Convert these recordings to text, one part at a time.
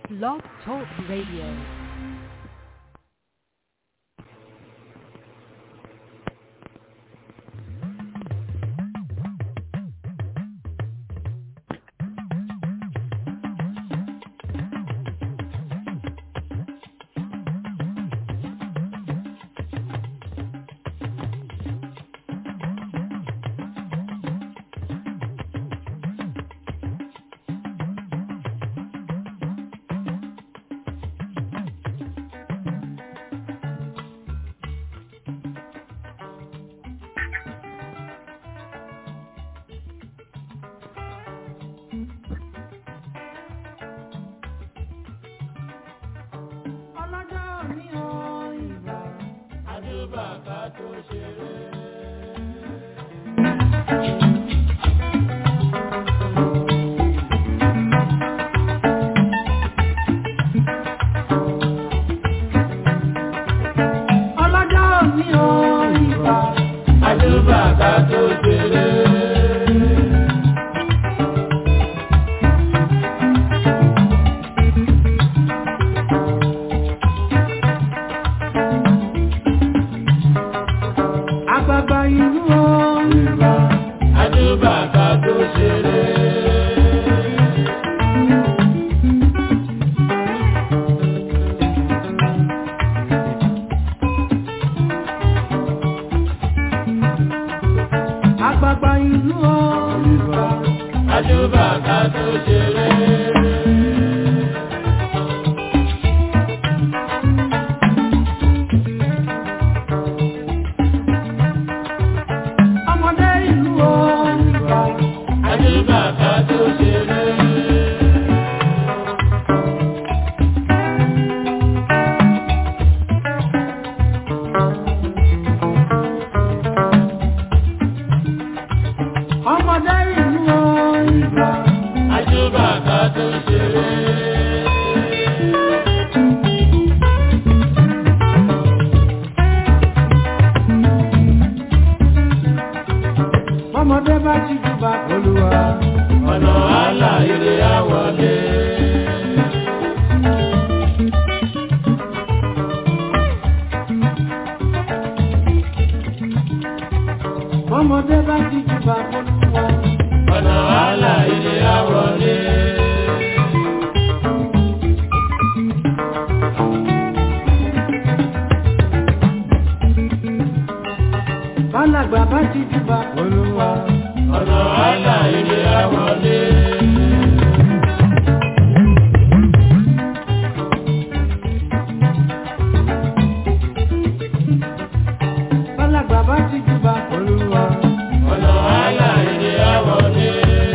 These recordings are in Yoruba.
Blog Talk Radio. ọlọ́jọ́ mi ò ìgbà àdúbà ká tó ṣeré. ọlọ́jọ́ mi ò ìgbà àdúbà ká tó ṣeré. àgbàgbà inú ọ̀rìnbà àdúbà ká tó ṣeré. àgbàgbà inú ọ̀rìnbà àdúbà ká tó ṣeré. ọmọdé ìlú ọ̀rìnbà àdúbà ká tó ṣeré. ọmọdé ìlú ọ̀rìnbà àdúbà ká tó ṣeré. ọmọdé bá ti júbà olúwa ọ̀nà àlà ire àwọlé. ọmọdé bá ti júbà olúwa ọ̀nà àlà ire àwọlé. bálàgbà bá ti júbà olúwa ọ̀nà àlà ire àwọlé. bálàgbà bá ti júbà olúwa ọ̀nà àlà ire àwọlé.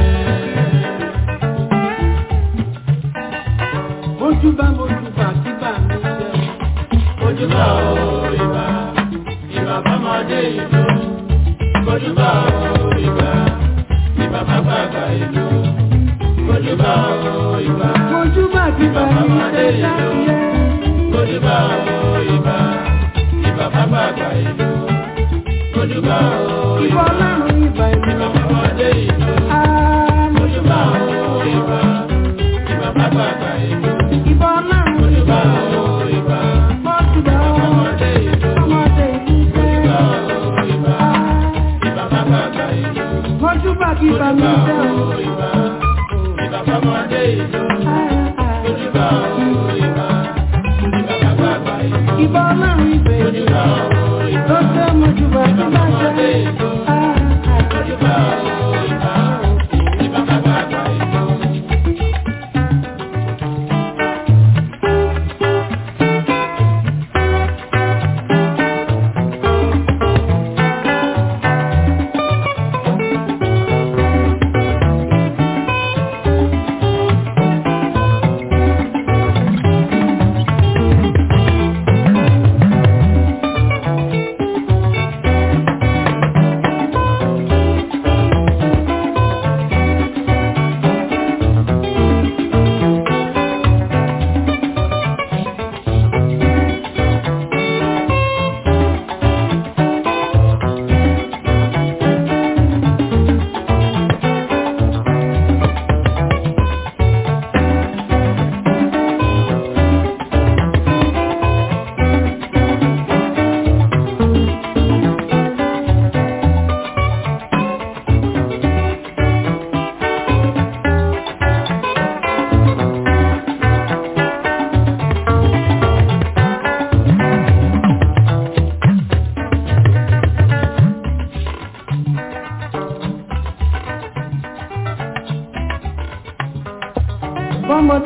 mojúbà mojúbà kíbà mi jẹ́ mojúbà o ìbà ìbà bámọdé ìlú mojúbà o ìbà ìbà bàbàgbà ìlú mojúbà o ìbà mojúbà kíbà mi jẹ́ sáyé mojúbà o ìbà ìbà bàbàgbà ìlú mojúbà o ìbà ọlọ́run ìbà ìlú ìbà bàbàdé ìlú mojúbà o ìbà ìbà bàbàgbà ìlú ìbà ọlọ́run mojúbà o ìbà mojúbà o ọmọdé ìlú ọmọdé ìlú mojúbà o ìbà ìbà bàbàgbà ìlú mojúbà kíbà mi jẹ́ o ìbà ìbà bàbàdé ìlú mojúbà o ìbà ìbà bàbàgbà ìlú ìbà ọlọ́run ìbà mojúbà o ìbà tó jẹ́ mojúbà kíbà jẹ́ mojúbà o ìbà ìbà bàbàgbà ìlú.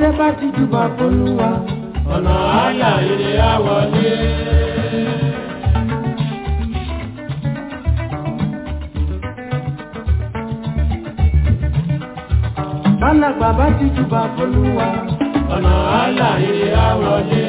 bá ti júbà fólúwa ọ̀nà àlà ire á wọlé. Bálàgbà bá ti júbà fólúwa ọ̀nà àlà ire á wọlé.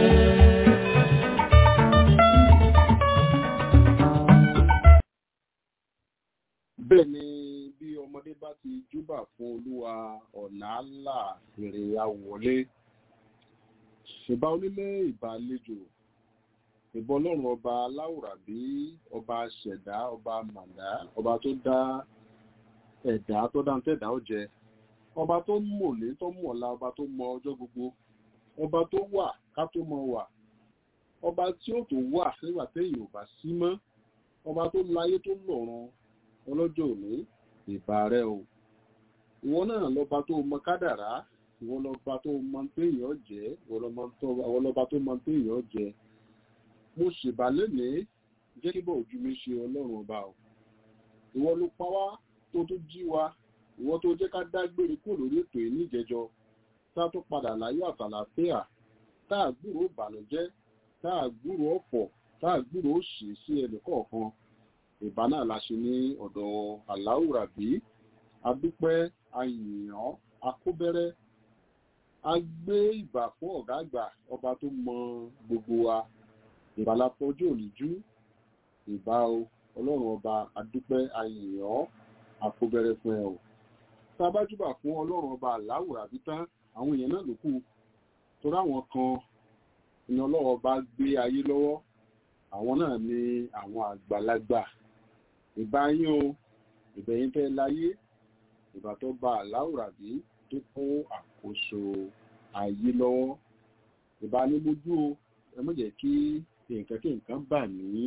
bẹ́ẹ̀ ni bí ọmọdé bá ti júbà fún olúwa ọ̀nà àlà èrè àwọlé ìbá onílé ìbàlejò ìbọn ọlọ́run ọba aláwùrábí ọba ṣẹ̀dá ọba màdá ọba tó dá ẹ̀dá tó dá tẹ̀dá ó jẹ ọba tó mọ̀lé tó mọ̀lá ọba tó mọ ọjọ́ gbogbo ọba tó wà ká tó mọ wà ọba tí ó tó wà nígbà téèyàn ò bá sí mọ́ ọba tó láyé tó lọ́run ọlọ́jọ́ òní ìbà rẹ o ìwọ náà lọ́ba tó mọ kádàrá ìwọ lọ́ba tó mọ téèyàn jẹ́ ìwọ lọ́ba tó mọ téèyàn jẹ́ mo ṣèbà lénìí jẹ́ kí bọ́ ojú mi ṣe ọlọ́run ọba o ìwọ ló pa wá tó tó jí wa ìwọ tó jẹ́ ká dágbére kúrò lórí ètò yìí ní ìjẹjọ tá tó padà láyọ̀ àtàlàfíà tá a gbúrò ìbànújẹ́ tá a gbúrò ọ̀fọ̀ tá a gbúrò òṣì sí ẹnì kọ̀ọ̀kan ìbá náà la ṣe ní ọ̀dọ̀ aláwùrábí adúpẹ́ ayìyàn akóbẹ́rẹ́ a gbé ìbà fún ọ̀gá àgbà ọba tó mọ gbogbo wa ìbálàpọ̀jù òníjú ìbá o ọlọ́run ọba adúpẹ́ ayìyàn akóbẹ́rẹ́ fún ẹ o tá a bá júbà fún ọlọ́run ọba aláwùrábí tán àwọn èèyàn náà ló kù torí àwọn kan ni ọlọ́run ọba gbé ayé lọ́wọ́ àwọn náà ni àwọn àgbàlagbà ìbá yín o ìbẹ̀yìn fẹ́ láyé ìbá tó bá aláwùrábí tó kó àkóso ayé lọ́wọ́ ìbá ní mójú o ẹ má jẹ́ kí nǹkan kí nǹkan bà ní.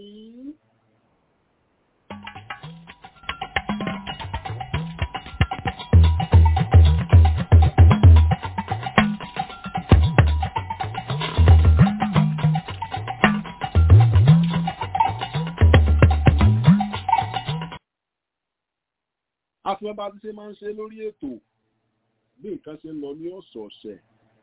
afẹ́ bá ti ṣe máa ń ṣe lórí ètò bí nǹkan ṣe ń lọ ní ọ̀sọ̀ọ̀sẹ̀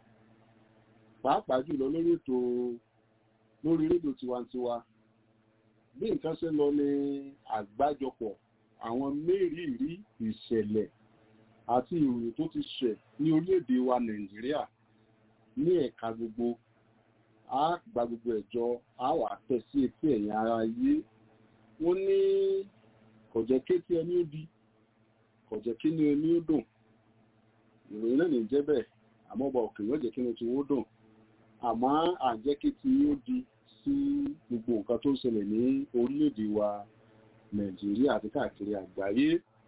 pàápàá jùlọ lórí ètò lórí rédíò tiwantiwa bí nǹkan ṣe ń lọ ní àgbájọpọ̀ àwọn mẹ́rìírí ìṣẹ̀lẹ̀ àti ìròyìn tó ti ṣẹ̀ ní orílẹ̀-èdè wa nàìjíríà ní ẹ̀ka gbogbo a gba gbogbo ẹ̀jọ a wà tẹ̀ sí etí ẹ̀yìn ara yé wọ́n ní kò jẹ́ kétí ẹni ó di kò jẹ́ kí ni oní ó dùn ìròyìn náà ní jẹ́ bẹ́ẹ̀ àmọ́ ọba òkè yóò jẹ́ kí ni tí wọ́n dùn àmọ́ àjẹ́ kí tí ó di sí gbogbo nǹkan tó ń ṣẹlẹ̀ ní orílẹ̀-èdè wa nàìjíríà àti káàkiri àgbáyé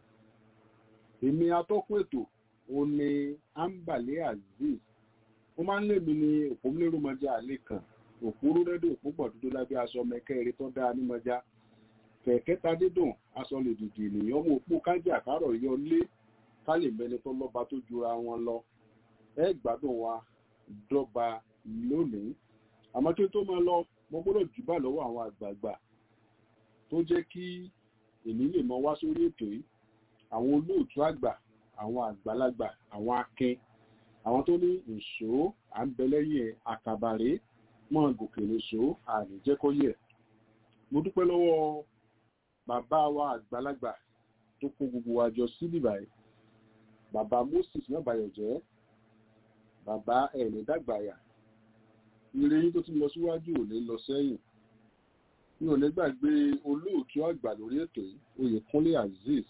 èmi atọ́kùn ètò ó ní ambale azeez ó máa ń lè mi ní òpómúlérúmọjá àlè kan òpóró rẹ́díò òpópọ̀ dúdú lábẹ́ aṣọ mẹ́kẹ́rẹ́ tó dáa nímọjá kẹ̀kẹ́ ta dídùn aṣọ lè dìdì ènìyàn mú òpó kájí àkárọ̀ yọ lé ká lè mẹni tó lọ́ba tó jura wọn lọ ẹ gbádùn wa dọ́gba lónìí àmọ́ kí n tó máa lọ mo gbọ́dọ̀ jùbà lọ́wọ́ àwọn àgbààgbà tó jẹ́ kí èmi lè mọ wá sórí ètò yìí àwọn olóòtú àgbà àwọn àgbàlagbà àwọn akin àwọn tó ní ìṣó à ń bẹ lẹ́yìn àkàbàrè mọ́ gòkè nìṣó àníjẹ́kọ́yẹ̀ mo dúpẹ́ lọ́wọ́ bàbá wa àgbàlagbà tó kó gbogbo wa jọ síbí báyìí bàbá moses nábàyọ̀ jẹ́ bàbá ẹ̀ní dàgbàyà ire yín tó ti lọ síwájú ò lè lọ sẹ́yìn mi ò lè gbàgbé olóòtú àgbà lórí ètò yìí oyèkúnlé azeez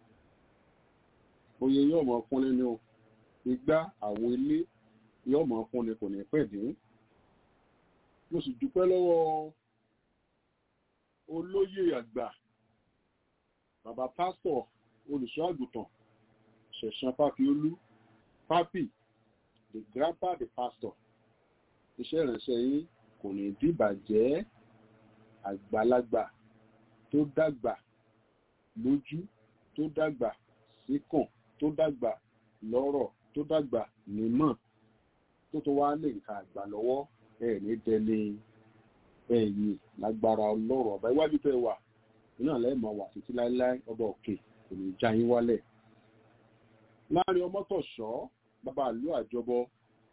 oyè yóò mọ kúnlé ní o igbá àwo ilé yóò mọ kúnlé kò ní pẹ́ dín mo sì dúpẹ́ lọ́wọ́ olóyè àgbà bàbá pásítọ̀ olùṣọ́ àgùntàn ṣẹ̀ṣán fáfiolú pápì the grandpa the pastor iṣẹ́ ìránṣẹ́ yín kò ní dìbàjẹ́ àgbàlagbà tó dàgbà lójú tó dàgbà síkàn tó dàgbà lọ́rọ̀ tó dàgbà nímọ̀ tó tó wá lè nǹkan àgbà lọ́wọ́ ẹ̀ ní dẹni ẹ̀yìn lágbára ọlọ́rọ̀ ọba iwájú tẹ́ wà iná lẹ́ẹ̀mọ́ wà títí láéláé ọba òkè kò ní já yín wálẹ̀ láàrin ọmọtọ̀ṣọ́ bàbá ìlú àjọbọ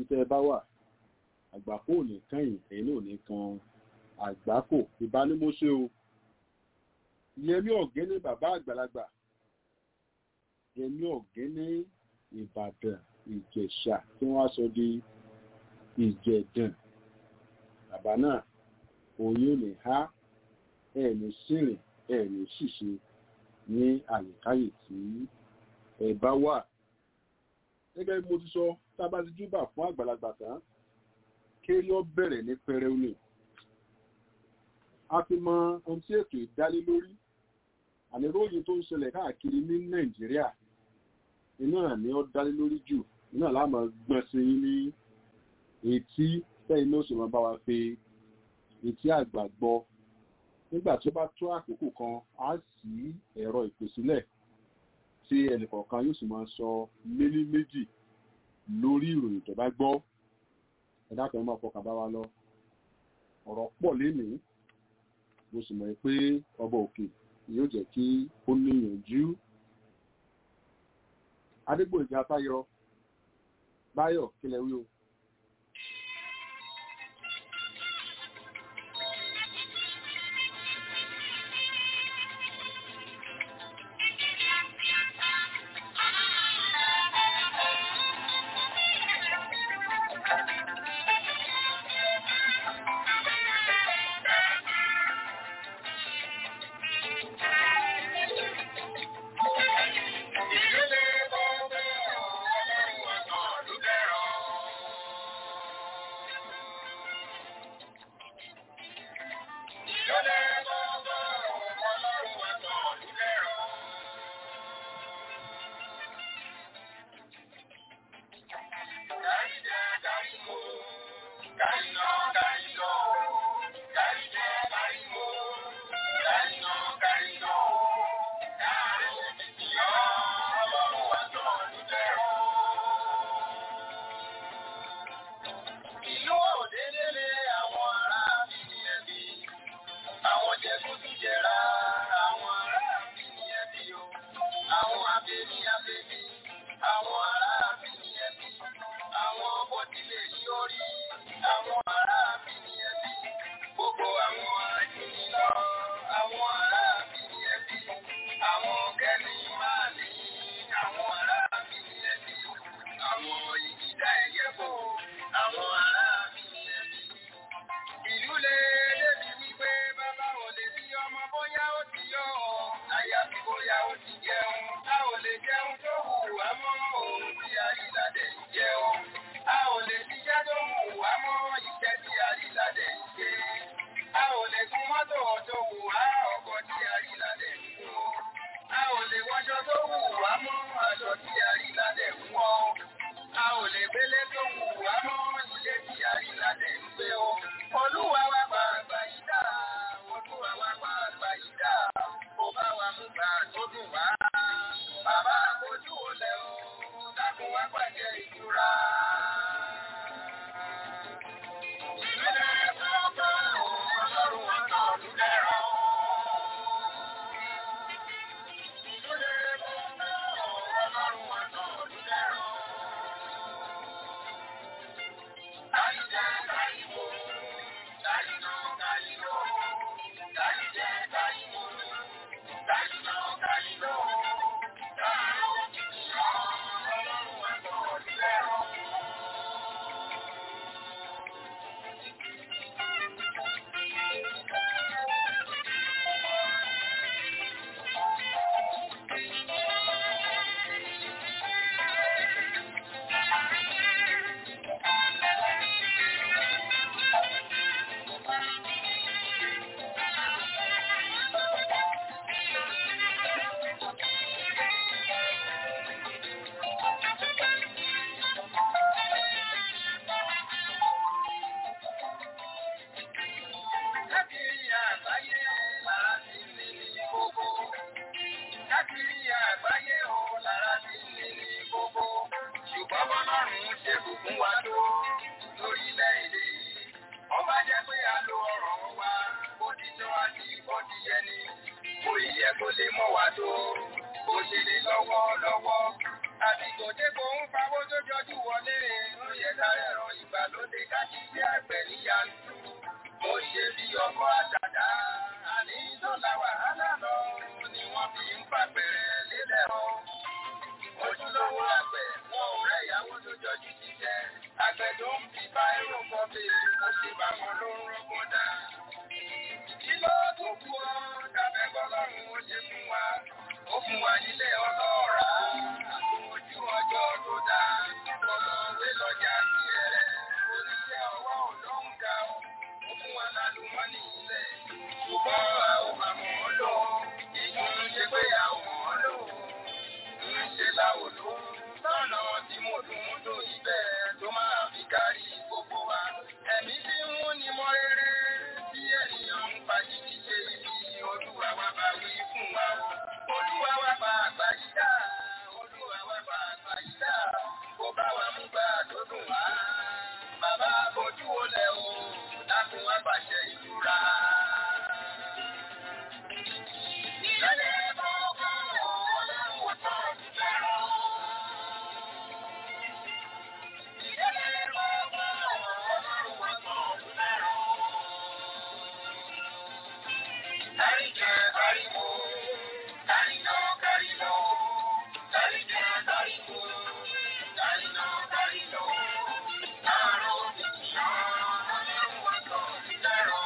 tẹ́ ẹ bá wà àgbákò ò ní kẹ́yìn ẹ̀yin náà ò ní kan àgbákò ìbánimọ́ṣe o yẹmí ọ̀gẹ́ni bàbá àgbàlagbà yẹmí ọ̀gẹ́ni ìbàdàn ìjẹ̀ṣà tí wọ́n á sọ di ìjẹ̀dàn bàbá náà òyìn ò ní há ẹ̀ ní sírìn ẹ̀ ní ṣìṣe ní àyíkáyè tí ẹ bá wà gẹ́gẹ́ bí mo ti sọ tábà ti júbà fún àgbàlagbà tán kéré ó bẹ̀rẹ̀ ní pẹrẹu ni a ti mọ ohun tí ètò ìdálé lórí àníròyìn tó ń ṣẹlẹ̀ káàkiri ní nàìjíríà iná ni ó dálé lórí jù iná láàmú gbọ́n sí yín ní etí sẹ́yìn náà sì máa bá wa fi etí àgbà gbọ́ nígbà tó bá tó àkókò kan á sí ẹ̀rọ ìpèsílẹ̀ tí ẹnìkọ̀ọ̀kan yóò sì máa sọ méní méjì lórí ìròyìn tó bá gbọ́ ẹ̀dá kan máa fọkàn bá wa lọ ọ̀rọ̀ pọ̀ lénìí mo sì mọ̀ pé ọba òkè yóò jẹ́ kí ó níyànjú adégbòjì afáyọ báyọ̀ kílẹ̀ wí o. lọ́wọ́. Àsìkò tí kò ń pawó tó jọjú wọlé, ó yẹ ká ẹ̀rọ ìgbàlódé kájíṣẹ́ àgbẹ̀ níyànjú. Mo ṣe bí ọkọ̀ àdàdà, àní dọ́là wàhálà lọ ni wọ́n fi ń pàgbẹ̀rẹ̀ lélẹ̀ o. Ojúlówó àgbẹ̀ wọn ò rẹ̀ ìyàwó tó jọjú jíjẹ́. Àgbẹ̀ tó ń fi bá irun kan bè mo ṣe bá wọn ló ń rọ́gbọ́n dá. Kí ló tó kú ọ́? Dàbẹ́ bọ́lọ́run ó ṣe fún wa. Ó fún wa nílé ọlọ́ọ̀rá. Ojú ọjọ́ tó dá. Ọlọ́wé lọ́jà sí ẹ̀rẹ́. Oníṣẹ́ ọwọ́ ò lóhùn ga o. Ó fún wa lálùmọ́nì ilẹ̀. Ṣùgbọ́n a ò máa mọ̀ ọ́ lò. Èyí ń ṣe pé a ò mọ̀ ọ́ lò. Ń ṣe láwòló. Lọ́nà tí mo dùn ún dùn ibẹ̀ tó máa fi kárí gbogbo wa. Ẹ̀mí tí ń mú ni mọ́ rere. Bí ènìyàn ń pa jíjí ṣe ibi olúwa wa bá wí fún wa. Olúwa wa bá àgbà yí dá. Olúwa wa bá àgbà yí dá. Kò bá wa mú gbà tó dùn wá. Bàbá bójú wo lẹ̀ o. Dákun wá pàṣẹ ìtura. Ìrẹ̀lẹ̀ gbogbo ọlọ́run wọ́n tọ́ ìfẹ́ràn. Ìrẹ̀lẹ̀ gbogbo ọlọ́run wọ́n tọ́ ìfẹ́ràn. Àríjẹ àríwó, àríná kárílò, àríjẹ àríwó, àríná kárílò, láàárọ̀ òbítíyàn, ọlọ́run wá sọ ìdárọ̀.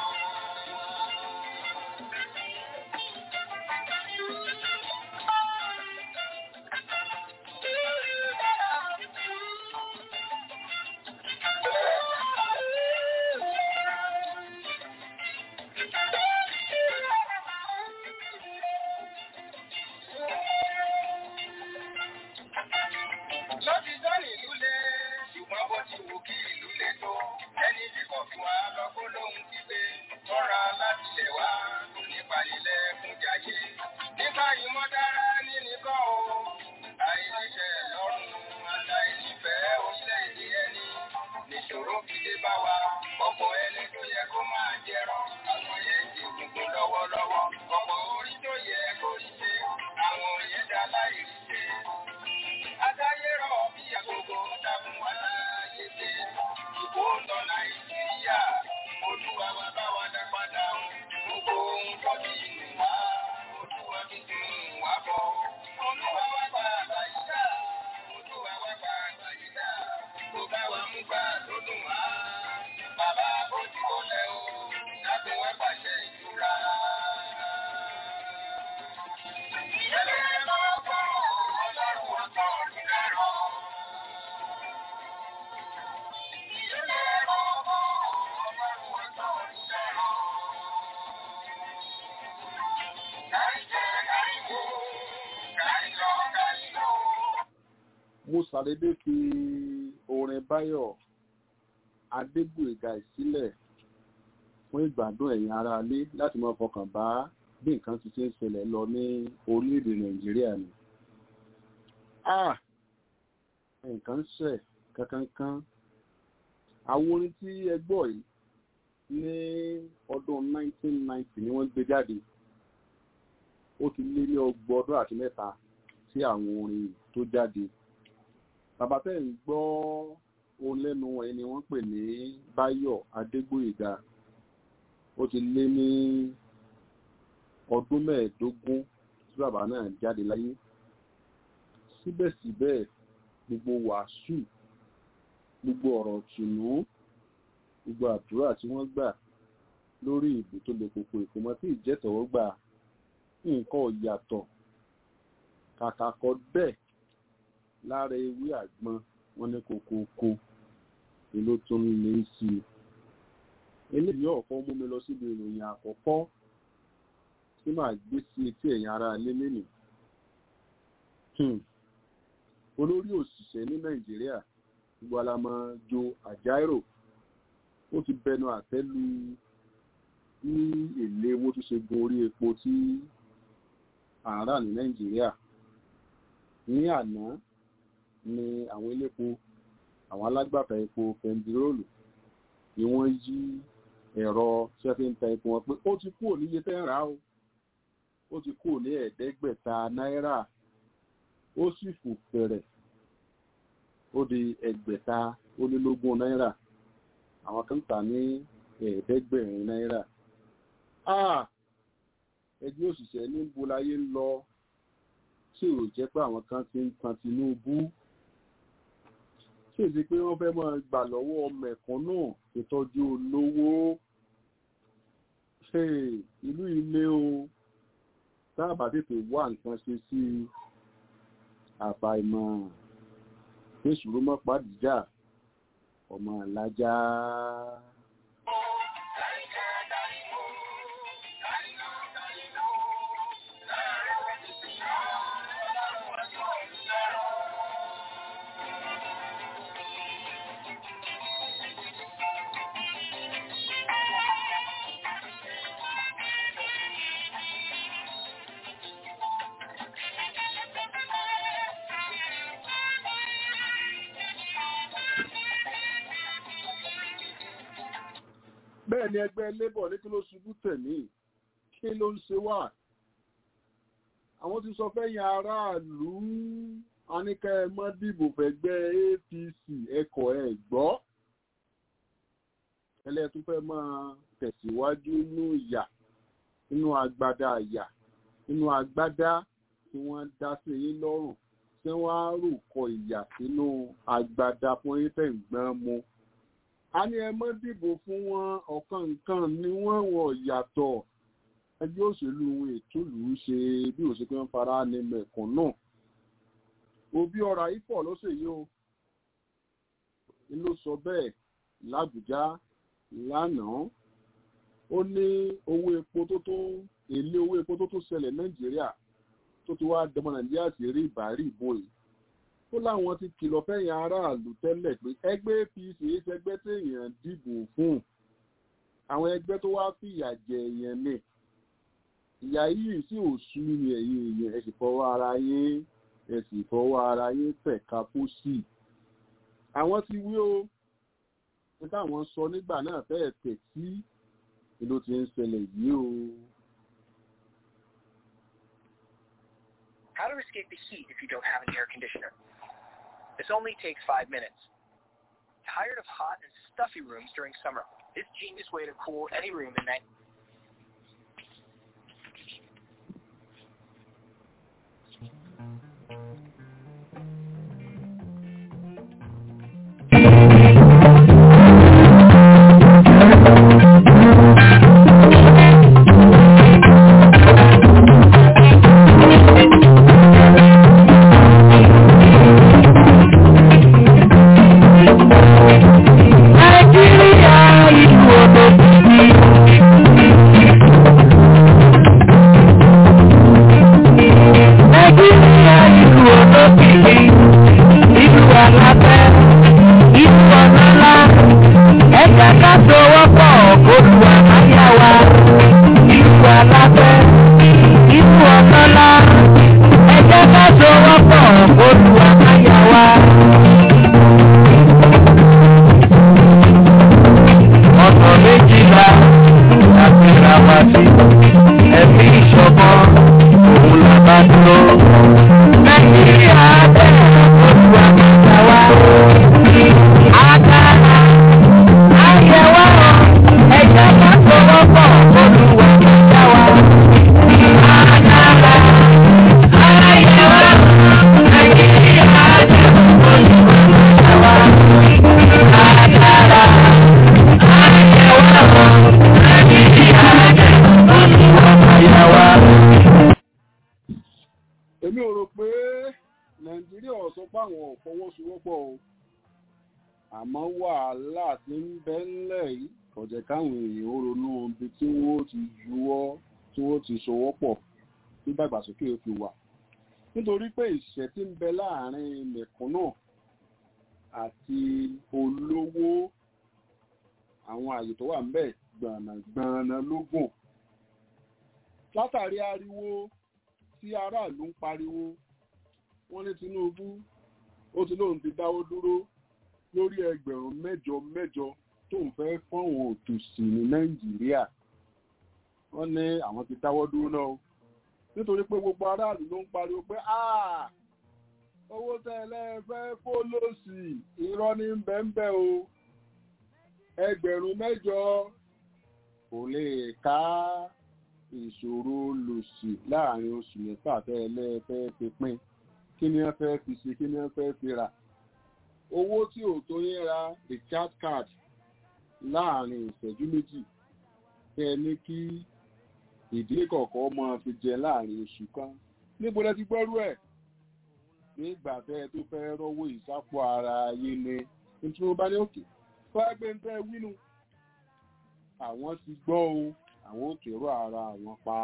Lọ́ti sọ́ni ìlú lé, ṣùgbọ́n bó ti wù kí ìlú lé tó. Ẹni tí kò fi wá lọ́kọ́ lóhun ti gbé. Tọ́ra láti lè wá tó nípa nílẹ̀ fún jáyé. Nípa ìmọ̀ dára ní nìkan o. Àìníṣẹ́ lọ́rùn àtàìnífẹ̀ẹ́ orílẹ̀-èdè ẹni. Níṣòro fi dé bá wa. Ọ̀pọ̀ ẹni tó yẹ kó máa jẹrọ. Àwọn yẹn ti gbogbo lọ́wọ́lọ́wọ́. Ọ̀pọ̀ orí tó yẹ kó rí ṣe. Àwọn yẹn dá láì rí ṣe. Adáyérọ̀ bí àgbogbo dákun wá láàyè dé. Ìbò ń lọ Nàìjíríà. Olúwa wa bá wa dá padà. Gbogbo ohun tó ti nù wá. Olúwa fi dùn wá bọ̀. Olúwa wa gba àgbàyídá. Olúwa wa gba àgbàyídá. Kò bá wa mú gbà tó dùn wá. Bàbá bójú olè o. Dákun wá pàṣẹ ìtura. Ìyẹ́lẹ̀ máa gbọ́ ọlọ́run wọn kọ́ ọdún lẹ́rọ. Ìyẹ́lẹ̀ máa gbọ́ ọlọ́run wọn kọ́ ọdún lẹ́rọ. Káìjẹ́ káìwò, káìlọ káìlọ. mo ṣàdédé fi orin báyọ̀ adégbòyega ìsílẹ̀ fún ìgbádùn ẹ̀yin ará ilé láti máa fọkàn bá bí nǹkan ti ṣe ń ṣẹlẹ̀ lọ ní orílẹ̀-èdè nàìjíríà ni. ah nǹkan ń ṣẹ̀ kankankan àwọn orin tí ẹ gbọ́ yìí ní ọdún 1990 ni wọ́n gbé jáde ó ti lé ní ọgbọ̀n ọdún àti mẹ́ta tí àwọn orin tó jáde bàbá tẹ́ ń gbọ́ ohun lẹ́nu ẹni wọ́n pè ní báyọ̀ adégbòyèga ó ti lé ní ọdún mẹ́ẹ̀ẹ́dógún tí bàbá náà jáde láyé síbẹ̀síbẹ̀ gbogbo wàásù gbogbo ọ̀rọ̀ tùnú gbogbo àdúrà tí wọ́n gbà lórí ìbò tó lè kókó ìkómọ́ tí ìjẹ́tọ̀wọ́ gbà nǹkan ò yàtọ̀ kàkà kọ bẹ́ẹ̀ lára ewé àgbọn wọn ní kòkòkò èló tó ń lé sí i eléyìí ọ̀kọ́ mú mi lọ síbi ìròyìn àkọ́kọ́ tí màá gbé sí etí ẹ̀yìn ara lélẹ́ nì olórí òṣìṣẹ́ ní nàìjíríà gbogbo alamọ jo àjáírò ó ti bẹnu àtẹ́lu ní èlé owó tó ṣe gun orí epo tí àárà ní nàìjíríà ní àná ni àwọn elépo àwọn alágbàtà epo pẹntiróòlù ni wọ́n yí ẹ̀rọ tí wọ́n fi ń ta epo wọn pé ó ti kúrò níye tẹ́ ń rà ó ó ti kúrò ní ẹ̀ẹ́dẹ́gbẹ̀ta náírà ó sì fò fẹ̀rẹ̀ ó di ẹgbẹ̀ta ó lé lógún náírà àwọn kan tà ní ẹ̀ẹ́dẹ́gbẹ̀rin náírà Ah! ẹgbẹ́ òṣìṣẹ́ ní bolayé ń lọ tí ò jẹ́ pé àwọn kan ti ń tan Tinubu tí èsì pé wọ́n fẹ́ máa gbà lọ́wọ́ mẹ̀kúnnù ìtọ́jú olówó Hey, ìlú ilé o táàbà tètè wá nǹkan ṣe sí àfàìmọ̀ fèsùrú mọ́ pàdíjà ọmọ alájá. bẹ́ẹ̀ ni ẹgbẹ́ labour ní kí ló ṣubú tẹ̀mí kí ló ń ṣe wà àwọn ti sọ fẹ́yìn aráàlú aníkẹ́ ẹ mọ́ dìbò fẹ́gbẹ́ APC ẹkọ̀ ẹ̀ gbọ́ ẹlẹ́tún fẹ́ máa tẹ̀síwájú nínú ìyà nínú agbádá ìyà nínú agbádá tí wọ́n dá sí yín lọ́rùn tí wọ́n á rò kọ ìyà sínú agbádá fún yín tẹ̀ ń gbọ́n mu a ní ẹ mọ́ dìbò fún wọn ọ̀kan nǹkan ni wọ́n wọ̀ yàtọ̀ ẹgbẹ́ òṣèlú ètòlù ṣe bí òṣèlú ń fara ní mẹ̀kàn náà òbí ọ̀rọ̀ ìfọ̀ ló ṣe yìí o ló sọ bẹ́ẹ̀ làbújá lánàá ó ní owó epo tó tó èlé owó epo tó tó ṣẹlẹ̀ nàìjíríà tó ti wá dẹmọ nàìjíríà sí rí ìbárí ìbò yìí ó láwọn ti kìlọ̀ fẹ́yìn aráàlú tẹ́lẹ̀ pé ẹgbẹ́ apc ṣẹgbẹ́ téèyàn dìbò fún àwọn ẹgbẹ́ tó wá fìyà jẹ èèyàn ní ìyá yìí sì ò sú ní ẹ̀yìn èèyàn ẹ sì fọwọ́ ara yín ẹ sì fọwọ́ ara yín tẹ̀ka pósì àwọn ti wí o ní táwọn sọ nígbà náà fẹ́ẹ̀ tẹ̀ sí ìlú ti ń ṣẹlẹ̀ yìí o. How to escape the heat if you don't have an air conditioner. This only takes five minutes. Tired of hot and stuffy rooms during summer? This genius way to cool any room in that Nàìjíríà ìlú òbí. Nàìjíríà ìlú òbí. Ìlú alábẹ́, ìlú ọ̀nàlá. Ẹ̀ka ká sowọ́ pọ̀ olú àmáyá wa. Ìlú alábẹ́, ìlú ọ̀nàlá. Ẹ̀ka ká sowọ́ pọ̀ olú àmáyá wa. ọ̀nà méjìlá láti ra wá sí ẹ̀mí ìṣọ̀kan òun là bá dúró. nàìjíríà bẹ̀rẹ̀ ojú àgbàgbà wa. àgàrà àyẹ̀wò ẹ̀jẹ̀ ká sọ̀rọ̀ pọ̀ olúwa ìjà wa. àgàrà àyẹ̀wò nàìjíríà bẹ̀rẹ̀ olúwa ìjà wa. àgàrà èmi ò rò pé nàìjíríà ò sọ pé àwọn ò fọwọ́sowọ́pọ̀ o àmọ́ wàhálà tí ń bẹ ńlẹ̀ yìí kò jẹ́ káwọn èèyàn ó ronú ibi tí wọ́n ti juwọ́ tí wọ́n ti sowọ́pọ̀ tí dàgbàsókè fi wà nítorí pé ìṣẹ́ tí ń bẹ láàrin mẹ̀kúnnù àti olówó àwọn àyè tó wà ń bẹ̀ gbọ̀nàgbọ̀nà lógún látàrí ariwo tí aráàlú ń pariwo wọ́n ní Tinubu ó ti lóun ti dáwọ́ dúró lórí ẹgbẹ̀rún mẹ́jọ mẹ́jọ tó ń fẹ́ fọ́wọ́n òtòṣì ní Nàìjíríà wọ́n ní àwọn ti dáwọ́ dúró náà o nítorí pé gbogbo aráàlú ló ń pariwo pé "Ah, owó tẹ́lẹ̀ fẹ́ kó lòsì irọ́ ní bẹ́ńbẹ́ o ẹgbẹ̀rún mẹ́jọ kò lè ká ìṣòro lòsì láàrin oṣù mẹ́fà tẹ́lẹ̀ fẹ́ fi pín kí ni wọ́n fẹ́ fi ṣe kí ni wọ́n fẹ́ fi rà owó tí ò tó yín ra recharge card láàrin ìṣẹ́jú méjì kẹ́ ẹ ní kí ìdílé kọ̀ọ̀kan máa fi jẹ láàrin oṣù kan níbo lẹ ti gbọ́rú ẹ̀ nígbà tẹ́ ẹ tó fẹ́ rọ́wọ́ ìsápò ara yín ni nítorí wọn bá ní òkè fágbé ń tẹ́ wínú àwọn ti gbọ́ o àwọn ò kérò ara àwọn pa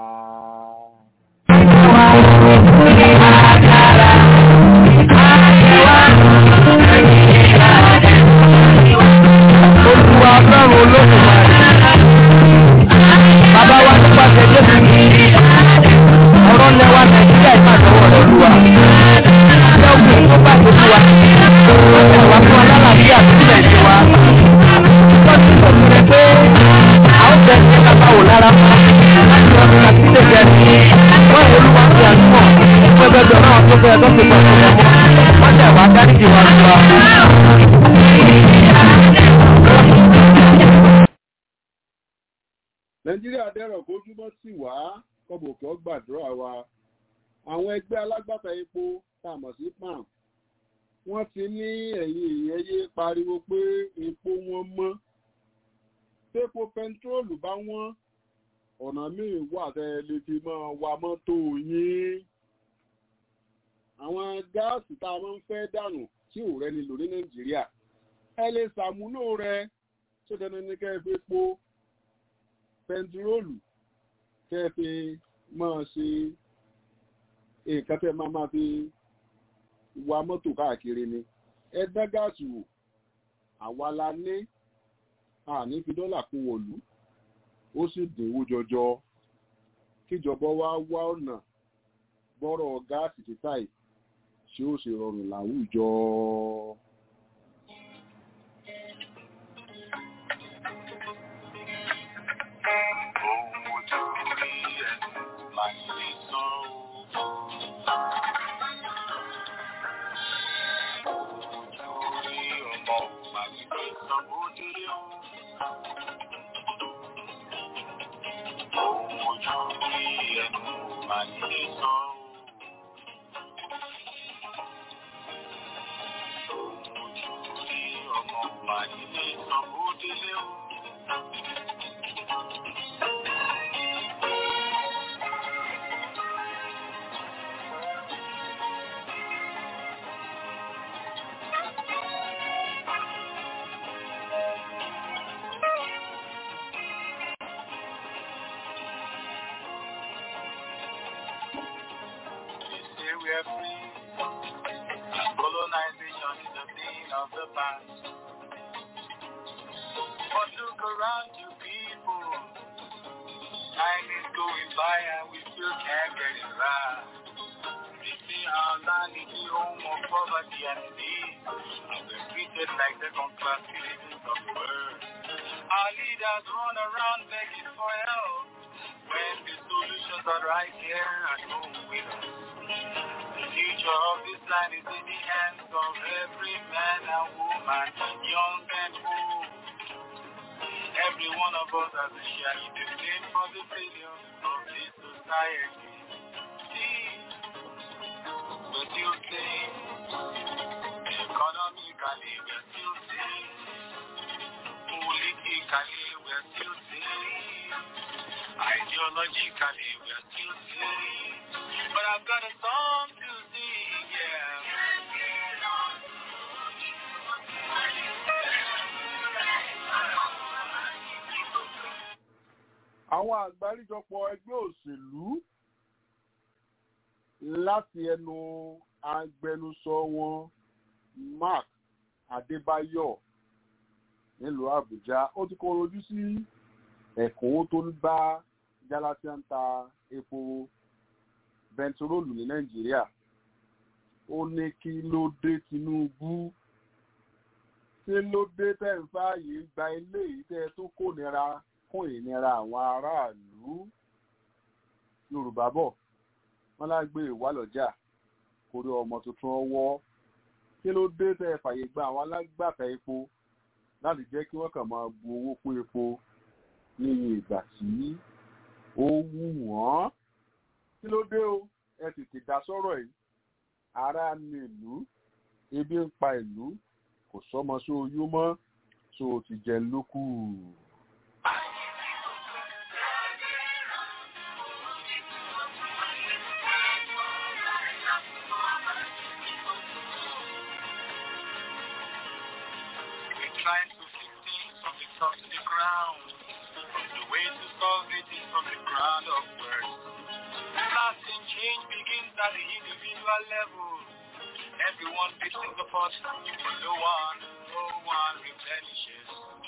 olúwa ọlọ́run olódùmarè bàbá wa nípasẹ̀ jésù ọ̀rọ̀ lẹ́wà nàìjíríà ìpàdánwò rẹ̀ olúwa ṣé ogun tó bá gbogbo wa wọ́n tẹ̀ wá fún alálàáfíà sílẹ̀ ní wa wọ́n ti sọ fún ẹ pé a ó bẹ̀ ṣe kápá wò lára láti ọdún láti lè jẹ́ sí wọ́n ìwé olúwa ti àdúgbò fún ẹgbẹ́gbẹ́ náà tó fẹ́ tó ti pọ̀ fún ọmọ wọ́n tẹ̀ wá dáríjì wa lọ́wọ́. nàìjíríà dẹ̀rọ̀ kójúmọ́ sí wá kọ́bùkì ọgbàdúrà wa àwọn ẹgbẹ́ alágbàtà epo tá a mọ̀ sí pam wọ́n ti ní ẹ̀yìn ìyẹyẹ pariwo pé epo wọn mọ́ tépo pẹntiróòlù bá wọ́n ọ̀nà míì wà tẹ́ ẹ lè fi máa wa mọ́tò yín àwọn gáàsì tá a máa ń fẹ́ dànù tí ò rẹni lò ní nàìjíríà ẹ lè ṣàmúlò rẹ tó dandan ní kẹ́ ẹ fi po pẹntiróòlù kẹ́ ẹ fi máa ṣe nǹkan tẹ́ máa máa fi wa mọ́tò káàkiri ni ẹ dá gáàsì wò àwa la ní àní fi dọ́là kún wọ̀lú ó sì dínwó jọjọ kíjọba wa wá ọ̀nà bọ́rọ̀ gáàsì títà yìí tí ó ṣe rọrùn láwùjọ. Ohun tó rí ẹnu máa ń lè sọ Ohun tó rí ọmọ máa ń lè sọ bó délé o. Ohun tó rí ẹnu máa ń lè sọ Ohun tó rí ọmọ máa ń lè sọ bó délé o. They say we are free. Colonization is a thing of the past. But look around you people. Time is going by and we still can't get it right. We see our land is the home of poverty and need. And we're treated like second class citizens of the world. Our leaders run around begging for help. When the solutions are right here at home with us. The future of this land is in the hands of every man and woman, young and old. Every one of us has a share in the blame for the failure of this society. See, we're still saying, economically we're still saying, politically we're still saying, ideologically we're still saying, but I've got a song to sing, yeah. àwọn àgbáríjọpọ̀ ẹgbẹ́ òṣèlú láti ẹnu agbẹnusọ wọn mark adébáyọ̀ nílùú àbújá ó ti kọ́ ojú sí ẹ̀kúnwó tó ń bá jálásíà ń ta epo bẹntiróòlù ní nàìjíríà ó ní kí ló dé tinubu kí ló dé tẹ̀ ń fààyè gba ilé yìí tẹ́ tó kó nira kún ìnira àwọn aráàlú yorùbá bọ̀ wọ́n lágbé ìwálọ́jà kórí ọmọ tuntun ọwọ́ kí ló dé tẹ́ fàyè gba àwọn alágbàtà epo láti jẹ́ kí wọ́n kàn máa bu owó kún epo ní ìgbà tí ó wù wọ́n kí ló dé o ẹ tètè dá sọ́rọ̀ yìí ara ní ìlú ebi ń pa ìlú kò sọ́mọ sóyún mọ́ tó o ti jẹ lókù. Trying to fix things from the top to the ground. The way to solve it is from the ground upwards. Lasting change begins at the individual level. Everyone fits in the pot, but no one, no one replenishes.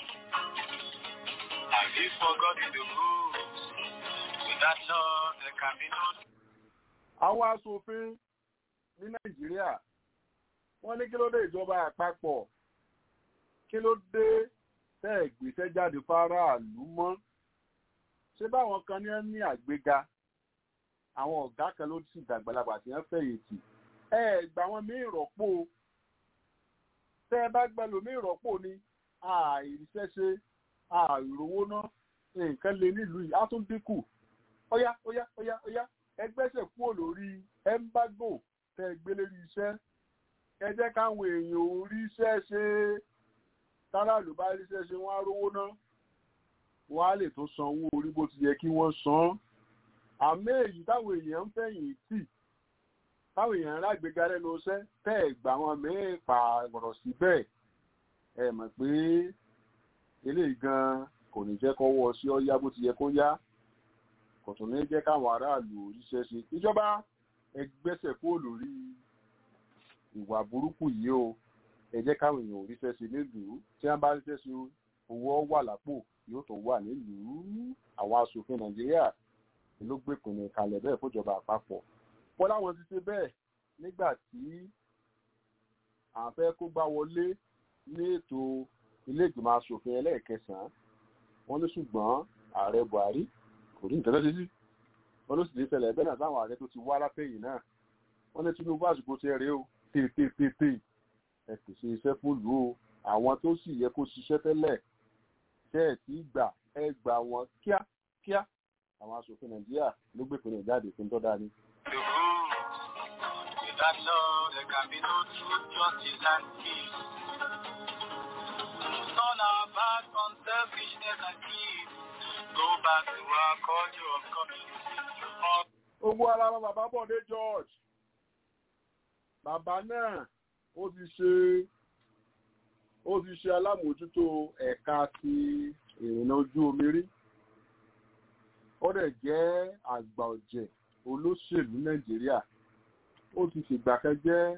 Have you forgotten the rules? Without love, there can be no àwọn aṣòfin ní nàìjíríà wọ́n ní kí ló dé ìjọba àpapọ̀ kí ló dé tẹ́ ẹ̀ gbéṣẹ́ jáde fáráàlú mọ́ ṣé báwọn kan ní ẹ́ ní àgbéga àwọn ọ̀gá kan ló sì dàgbàlagbà tí wọ́n fẹ̀yìntì ẹ ẹ̀ gbà wọn mí ìrọ́pò tẹ́ ẹ bá gbẹ lómi ìrọ́pò ni àìríṣẹ́ṣe àìrówó ná nǹkan lè nílùú yìí á tún dínkù óyá óyá óyá óyá ẹgbẹ́sẹ̀ kúrò lórí ẹ́mbágò tẹ́ ẹ gbé lórí iṣẹ́ ẹ jẹ́ káwọn èèyàn ò ríṣẹ́ ṣe táràlú bá ríṣẹ́ ṣe wọ́n á rówó ná wọ́n á lè tó san owó orí bó ti yẹ kí wọ́n san àmọ́ èyí táwọn èèyàn ń fẹ̀yìn tì táwọn èèyàn rágbéga lẹ́nu iṣẹ́ tẹ́ ẹ̀ gbà wọn mẹ́ẹ̀ pààrọ̀ síbẹ̀ ẹ mọ̀ pé eléyìí gan kò ní jẹ́ kọ́wọ́ sí ọ́yá bó ti yẹ kó yá kò tún ní jẹ́ káwọn aráàlú oríṣẹ́ ṣe ìjọba ẹgbẹ́sẹ̀ kúrò lórí ìwà burúkú yìí o ẹ jẹ́ káwọn èèyàn oríṣẹ́ ṣe nílùú tí wọ́n bá ríṣẹ́ ṣe owó wà lápò yóò tó wà nílùú àwọn aṣòfin nàìjíríà ló gbé ìpinnu kalẹ̀ bẹ́ẹ̀ fúnjọba àpapọ̀ wọ́n láwọn ti ṣe bẹ́ẹ̀ nígbà tí àwọn fẹ́ kó gbá wọlé ní ètò ilé ìgbìmọ̀ aṣòfin ẹlẹ́ẹ̀kẹsàn-án wọ́n ní ṣùgbọ́n ààrẹ buhari kò rí nǹkan tó ṣe sí wọ́n ló sì lè ṣẹlẹ̀ bẹ́ẹ̀ náà táwọn ààrẹ tó ti wá látẹ̀yìn náà wọ́n ní tinubu àsìkò ti rèé o tètè ẹ pèsè iṣẹ́ fún ìlú o àwọn tó sì yẹ kó ṣiṣẹ́ tẹ́lẹ̀ tẹ́ ẹ̀ tí gbà ẹ gbà wọn kíákíá àwọn aṣòfin nàìjíríà ló gbé ìpínlẹ̀ jáde fún tó dání. the rules. Without love, there can be no truth, justice, and peace. Turn our back on selfishness and greed. Go back to our culture of community. Of ogun ara wọn bàbá bọ̀dé george bàbá náà ó ti ṣe ó ti ṣe alámòójútó ẹ̀ka ti ìrìnà ojú omi rí ó dẹ̀ jẹ́ àgbà ọ̀jẹ̀ olóṣèlú nàìjíríà ó ti fìgbà kan jẹ́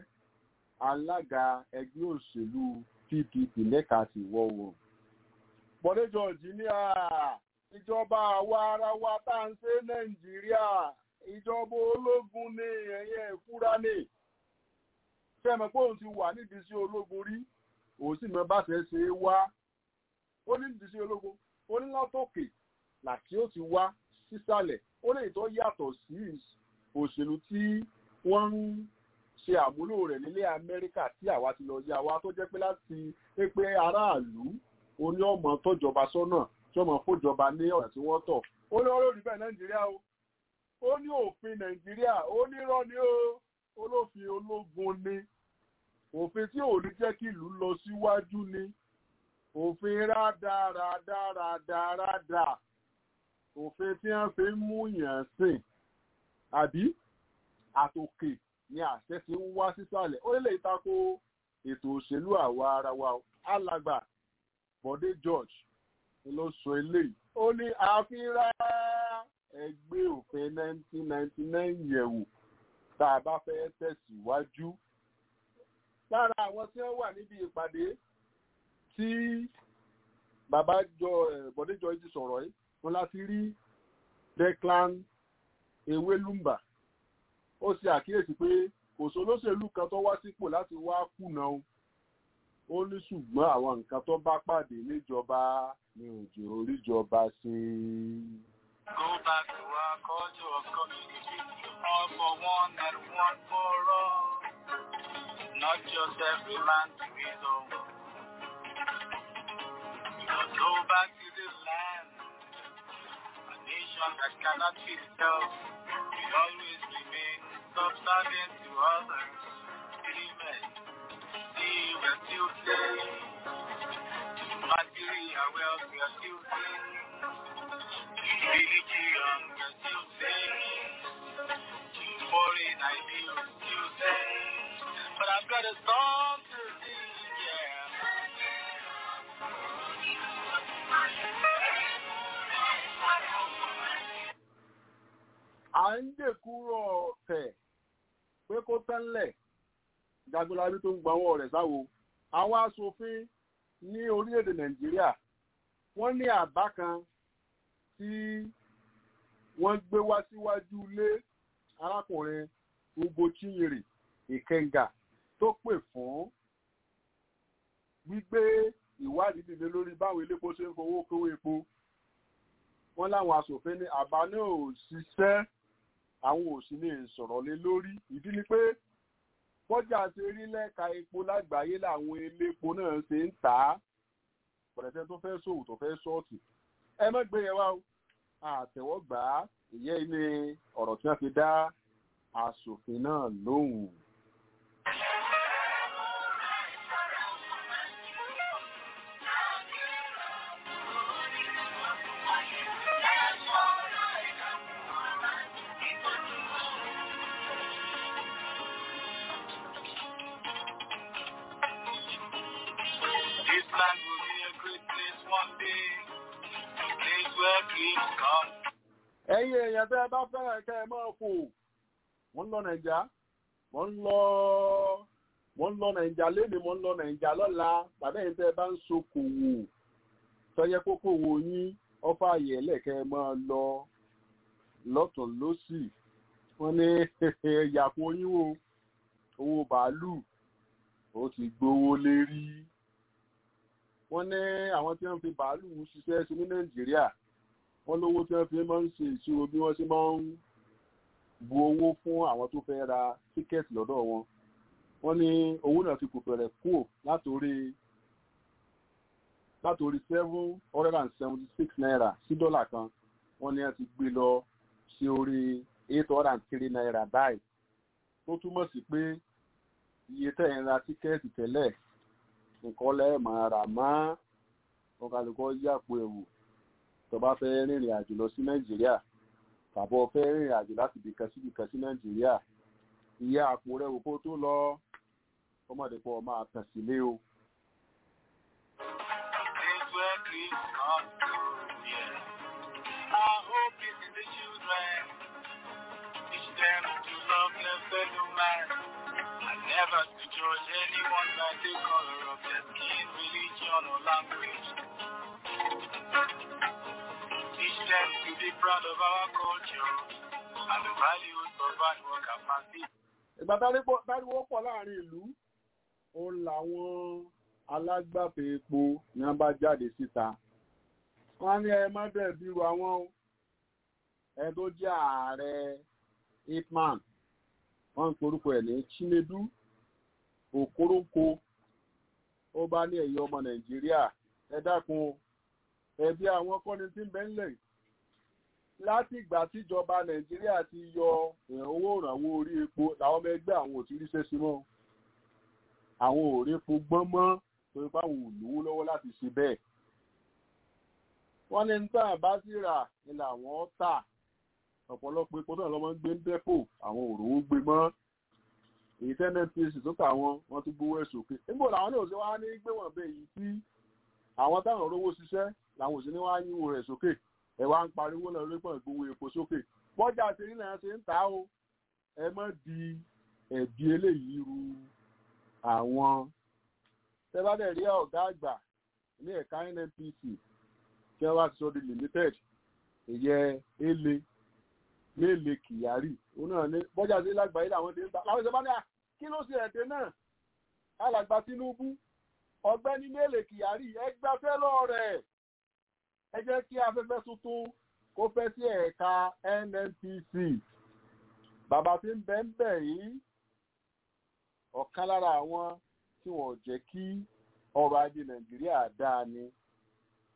alága ẹgbẹ́ òṣèlú pdp lẹ́ka àti ìwọ̀ oòrùn bọ̀dé george ní à ìjọba àwa ara wa tá à ń ṣe nàìjíríà ìjọba ológun ní ẹ̀yẹ ìfúra ní fẹ́mọ̀ pé òun ti wà nídìí sí ológun rí òun sì mọ bá ṣe ṣe é wá ó ní nídìí sí ológun ó ní látòkè làtí ó ti wá sísàlẹ̀ ó lè tó yàtọ̀ sí òṣèlú tí wọ́n ń ṣe àmúlò rẹ̀ nílé amẹ́ríkà tí àwa ti lọ yá wa tó jẹ́ pé láti pé pé aráàlú oní ọmọ tọ́jọba sọ́nà tí ọmọ fòjọba ní ọ̀nà tí wọ́n tọ̀ ó ní ọlọ́run bẹ́ẹ̀ nàìjíríà o ó ní òfin nàìjíríà ó ní irọ́ ni ó olófin ológun ni òfin tí ò ní jẹ́ kí ìlú lọ síwájú ni òfin rádaràdaràdaràdà òfin tí wọ́n fi ń mú yàn sìn àbí àtòkè ni àṣẹ ti ń wá sísàlẹ̀ ó lè tako ètò òṣèlú àwa ara wa alàgbà bọ́dé george ló sọ eléyìí ó ní àfihàn ẹgbẹ́ òfin 1999 yẹ̀wò tá a bá fẹ́ tẹ̀síwájú. lára àwọn tí wọ́n wà níbi ìpàdé tí bàbá jọ bọ́dé george ti sọ̀rọ̀ yìí wọn láti rí declan ewélùmbà ó ṣe àkíyèsí pé kò sólóṣèlú kan tó wá sípò láti wá kùnà o ó ní ṣùgbọ́n àwọn nǹkan tó bá pàdé níjọba ní òjò oríjọba ṣe. Go back to our culture of community, all for one and one for all. Not just every man to his own. back to the land. A nation that cannot feed itself will always remain subservient to others. Amen. See, we're still saying, material wealth, we're still saying, religion, we're still saying, foreign ideals, still saying, but I've got a song to sing, yeah. à ń dèkúrò ọ̀tẹ̀ pé kó tẹ́lẹ̀ jagunlabi tó ń gba ọwọ́ rẹ̀ sáwo àwọn aṣòfin ní orílẹ̀-èdè nàìjíríà wọ́n ní àbá kan tí wọ́n gbé wá síwájú ilé arákùnrin ugbo chinyere ìkẹngà tó pè fún gbígbé ìwádìí dìde lórí báwọn elépo ṣe ń fowó kówó epo wọ́n láwọn aṣòfin ní àbá náà ò ṣiṣẹ́ àwọn ò sì lè sọ̀rọ̀ lé lórí ìdí ni pé bọ́jà ṣe rí lẹ́ka epo lágbàáyé làwọn elépo náà ṣe ń tà á pẹ̀lẹ́tẹ́ tó fẹ́ ṣòwò tó fẹ́ ṣọ́ọ̀tì ẹ má gbé yẹn wá o àtẹ̀wọ́gbà ìyẹ́ ilé ọ̀rọ̀ tí wọ́n fi dá aṣòfin náà lóhùn. This land will be a great place one day, a place where kings come. ẹ̀yin èèyàn tẹ́ ẹ bá fẹ́ràn kẹ́ ẹ máa fò wọ́n ń lọ nàìjà wọ́n ń lọ wọ́n ń lọ nàìjà lénìí wọ́n ń lọ nàìjà lọ́la tàbí ẹ̀yin tẹ́ ẹ bá ń ṣokòwò tọ́yẹ kókòwò yín ọ́fà àyẹ̀lẹ̀ kẹ́ ẹ máa lọ lọ́tún lọ́sì wọ́n ní yàpò yín o owó bàálù ó ti gbówó lérí wọ́n ní àwọn tí wọ́n fi bàálù ṣiṣẹ́ sí ní nàìjíríà wọ́n lówó tí wọ́n fi máa ń ṣe ìṣirò bí wọ́n ṣe máa ń bu owó fún àwọn tó fẹ́ ra tíkẹ́ẹ̀tì lọ́dọ̀ wọn wọ́n ní owó náà ti kò fẹ̀rẹ̀ kúrò látòrí látòrí seven hundred and seventy six naira sí dọ́là kan wọ́n ní wọ́n ti gbé lọ sí orí eight hundred and three naira báyìí tó túmọ̀ sí pé iye tẹ̀ ń ra tíkẹ́ẹ̀tì tẹ́lẹ̀ nǹkan lẹ́ẹ̀ máa rà mọ́ ọkàlùkọ́ yàpò ẹ̀wù tó bá fẹ́ rìnrìn àjò lọ sí nàìjíríà tàbọ̀ fẹ́ rìnrìn àjò láti ibìkan sí ibìkan sí nàìjíríà iye àpò rẹ̀ wò kó tó lọ ọmọdé pọ̀ máa tàn sílé o. Place where kings come. Yeah. Our hope is in the children. Teach them to love their fellow man. And never to judge anyone by the color of their skin, religion, or language. Teach them to be proud of our culture and the values of hard work and family. ìgbà táriwo pọ̀ láàrin ìlú òun làwọn alágbàfẹ́ epo ni wọ́n bá jáde síta wọ́n á ní ẹ má bẹ́ẹ̀ bírú àwọn o. ẹ tó jẹ́ ààrẹ ipman wọ́n ń porúkọ ẹ̀ ní chinedu okoronko ó bá ní ẹ̀yọ́ ọmọ nàìjíríà ẹ dákun ẹbí àwọn kọ́ni tí ń bẹ ńlẹ̀ láti ìgbà tíjọba nàìjíríà ti yọ owó ìrànwọ́ orí epo làwọn ọmọ ẹgbẹ́ àwọn ò ti ríṣẹ́ sí mọ́ àwọn ò rí epo gbọ́n mọ́ torí pé àwọn ò lówó lọ́wọ́ láti ṣe bẹ́ẹ̀ wọ́n ní níta bá sì rà ni làwọn tà ọ̀pọ̀lọpọ̀ epo náà lọ́mọ ń gbé ń dẹ́pò àwọn òrówó gbé mọ́ èyí tẹ́ nnpc tó kà wọ́n wọ́n tún gbówó ẹ̀ sókè níbo làwọn náà ṣe wá ní gbé wọ̀n bẹ́ẹ̀ yìí tí àwọn táwọn rówó ṣiṣẹ́ làwọn òsì ní wá yíwò rẹ̀ sókè ẹ̀ wá ń pariwo lọ lórí pọ̀ gbówó epo sókè bọ́jà ṣe ní lẹ́yìn ṣe ń tà ó ẹ má di ẹ̀bi eléyìí ru àwọn tẹ́ bá dẹ̀ rí ọ̀gá àgbà ní ẹ̀ka nnpc tí wọ́n bá ti sọ di limited ìyẹ ele léèlé kyari òun náà ní bọ́jà sí lágbàáyé làwọn ti ń ta láwọn ìṣẹ́bá ní à kí ló ṣe ẹ̀dẹ́ náà alàgbà tinubu ọ̀gbẹ́ni léèlé kyari ẹgbàfẹ́ lọ rẹ̀ ẹ jẹ́ kí afẹ́fẹ́ tuntun kó fẹ́ sí ẹ̀ka nnpc bàbá tí ń bẹ́ ń bẹ̀ yìí ọ̀kan lára àwọn tí wọ́n jẹ́ kí ọrọ̀ ajé nàìjíríà dáa ni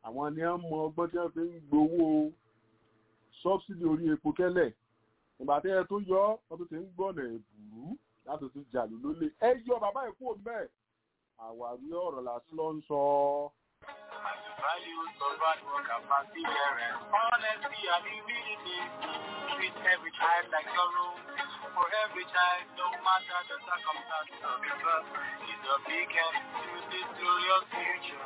àwọn ni wọ́n mọ ọgbọ́n tí wọ́n fi ń gbowó sọ́bsidì orí epo tẹ́lẹ̀ ìgbà tí ẹ tó yọ wọ́n tó ti ń gbọ́nà ẹ̀bùrú láti tún jàlú lólè ẹ yọ bàbá ìkú òmẹ́ àwárí ọ̀rọ̀ lásán ló ń sọ. Values of hard work and perseverance, honesty and humility. Treat every child like your own. For every child, no matter the circumstances of your birth, is a beacon to this glorious future.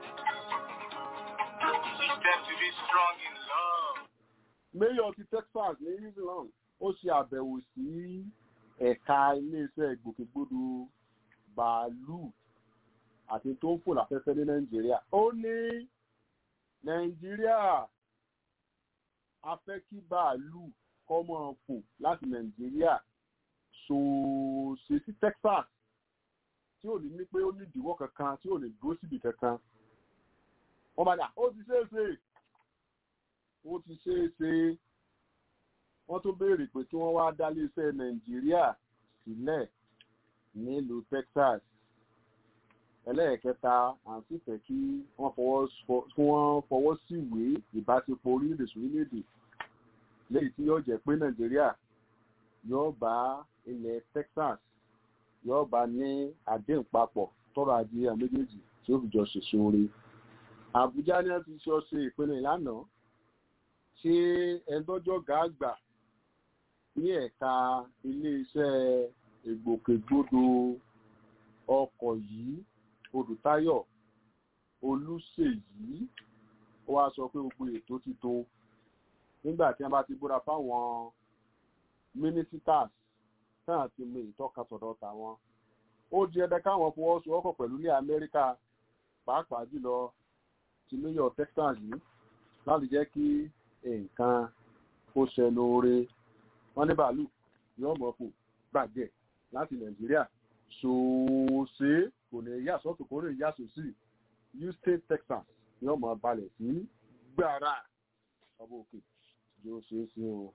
Teach them to be strong in love. mayor ti texas ní new zealand ó ṣe àbẹ̀wò sí ẹ̀ka iléeṣẹ́ ìgbòkègbodò bàálù àti tó ń fò láfẹ́fẹ́ ní nàìjíríà ó ní nàìjíríà a fẹ́ kí bàálù kọ́ mọ́ fò láti nàìjíríà ṣòṣe sí texas tí ò ní ní pé ó ní ìdíwọ́ kankan tí ò ní dúró síbi kankan wọ́n bá dà ó ti ṣeé ṣe ó ti ṣeé ṣe wọ́n tó béèrè pé kí wọ́n wá dá iléeṣẹ́ nàìjíríà sílẹ̀ nílùú texas ẹlẹ́ẹ̀kẹta àǹtí fẹ́ kí wọ́n fọwọ́ sí ìwé ìbáṣepọ̀ orílẹ̀-èdè sórílẹ̀-èdè léyìí tí yóò jẹ́ pé nàìjíríà yóò bá ilẹ̀ texas yóò bá ní àdéhùn papọ̀ tọrọ ajé àwọn méjèèjì tí ó fi jọ ṣèṣe oore àbújá ni wọ́n ti ṣe ọṣẹ ìpinnu ìlànà ṣé ẹ̀ńdọ́jọ́ gàgbà ní ẹ̀ka iléeṣẹ́ ìgbòkègbodò ọkọ̀ yìí olùtayọ̀ olùṣèyí ó wá sọ pé gbogbo ètò ti tó nígbà tí wọ́n bá ti búra fáwọn mínísítàs náà ti mú ìtọ́ka sọ̀dọ̀ tàwọn ó di ẹdẹ káwọn fọwọ́sowọ́pọ̀ pẹ̀lú ní amẹ́ríkà pàápàá jùlọ ti new york texas yìí láti jẹ́ kí nǹkan ó ṣẹnu oore wọ́n ní bàálù yóò mọ̀ fò gbàgbẹ́ láti nàìjíríà ṣòṣe kò ní yà sọ́tò kó lè yà sòsì houston texas yóò mọ̀ balẹ̀ sí gbàrà ọba òkè yóò ṣe é sí o.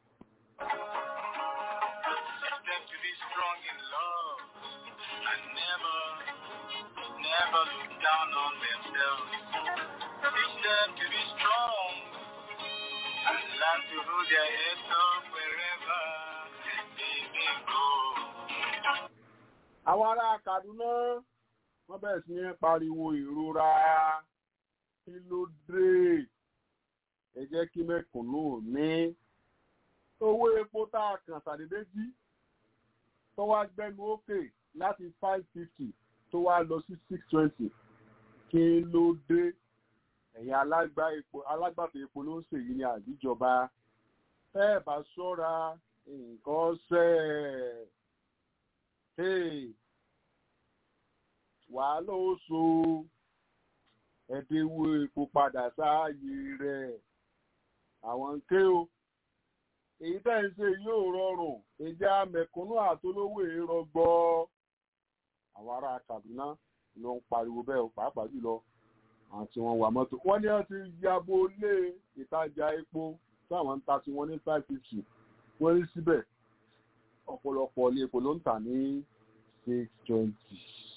Teach them to be strong in love and never, never look down on themselves. Teach them to be strong and learn to hold their heads up wherever they may go. àwọn ará kaduna wọ́n bẹ̀rẹ̀ sí ní pariwo ìrora kí ló dé ẹ jẹ́ kí mẹ́kùnún ní owó epo tá a kàn ṣàdédé jí tó wá gbẹnu òkè láti five fifty tó wá lọ sí six twenty kí ló dé ẹ̀yin alágbàtà epo ló ń ṣèyí ní àdíjọba ẹ bá ṣọ́ra nǹkan ṣẹ́ ẹ̀ wàhálà ó so ẹ̀dínwó epo padà sáàyè rẹ̀ àwọn ń ké o èyí tẹ́ ń ṣe yóò rọrùn ìjà mẹ̀kúnnù àtolówó ìrọgbọ àwọn ará kaduna ló ń pariwo bẹ́ẹ̀ pàápàá jùlọ àwọn tí wọ́n wà mọ́tò wọ́n ní wọ́n ti yabo lé ìtajà epo táwọn ń ta tí wọ́n ní five fifty wọ́n rí síbẹ̀ ọ̀pọ̀lọpọ̀ ilé epo ló ń tà ní six twenty.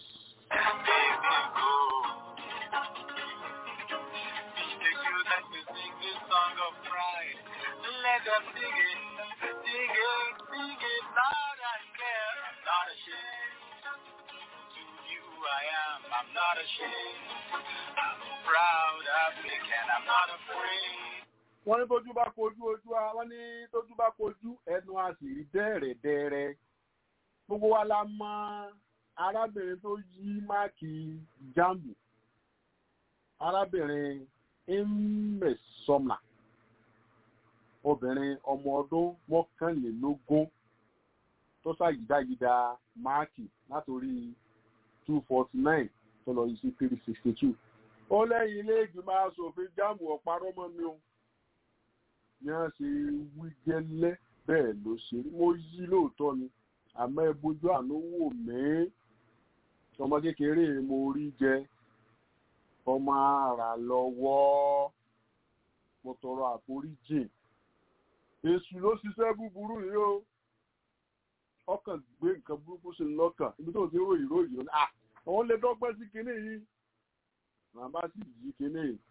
Let them sing it, sing it, sing it loud and clear. I'm not ashamed. To you I am, I'm not ashamed. I'm a proud African, I'm not afraid. wọ́n ní tójú bá kojú ojú a wọ́n ní tójú bá kojú ẹnu a sì rí dẹ́rẹ̀dẹ́rẹ́ gbogbo wa la mọ arábìnrin tó yí máàkì jambu arábìnrin mmesomna obìnrin ọmọ ọdún mọ́kànlélógún tó ṣàyídáyídá máàkì látòrí two forty nine tó lọ yí sí three sixty two ó lẹ́yìn ilé ìgbìmọ̀ asòfin jambu ọ̀parọ́ mọ́ mi o ní wọ́n ṣe wí gẹ́lẹ́ bẹ́ẹ̀ ló ṣe rí mo yí lóòótọ́ ni àmọ́ ẹ bójú àánú wò mí ọmọ kékeré mo rí jẹ ọmọ ara lọ́wọ́ mo tọrọ àforíjìn èṣù ló ṣiṣẹ́ búburú yìí o ọkàn gbé nǹkan burúkú sí i lọ́kàn ibi tó ti ròyìn ròyìn à àwọn lè dọ́gbẹ́ sí kinní yìí màmá sì yí kinní yìí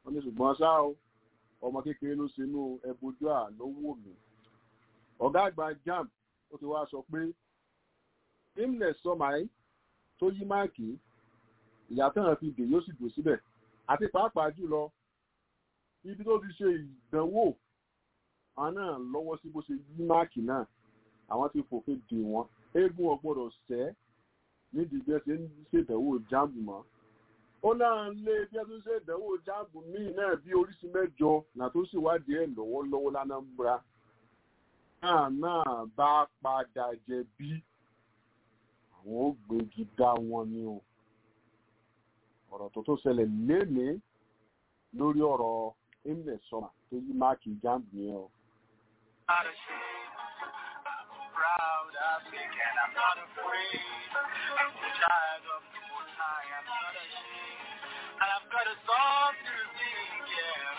wọ́n ní ṣùgbọ́n ṣá o ọmọ kékeré ló ṣe inú ẹbojú à ló wò mí ọ̀gá àgbà jam ó ti wá sọ pé imnes sọmáì tó yí máàkì ìyàtọ̀ náà fi dè yóò sì dùn síbẹ̀ àti pàápàá jùlọ ibi tó ti ṣe ìdánwò àwọn náà lọ́wọ́ sí bó ṣe yí máàkì náà àwọn ti fòfin dè wọ́n eégún ọgbọ́dọ̀ sẹ́ nídìí bí ẹ ṣe ń ṣèdánwò jáàmù mọ́ ó náà lé bí ẹ tún ṣèdánwò jáàmù míì náà bí oríṣi mẹ́jọ náà tó ṣèwádìí ẹ̀ lọ́wọ́lọ́wọ́ lánàmbra náà náà bá padà jẹ̀bi àwọn ó gbégi dá wọn ni o ọ̀rọ̀ tó tó ṣẹlẹ̀ lénìí lórí ọ̀rọ̀ imnes sọmà tó yí máàkì jáàmù yẹn o. not ashamed. I'm proud, I think, and I'm not afraid. I'm the child of the Most High. I'm not ashamed. And I've got a song to sing, yeah.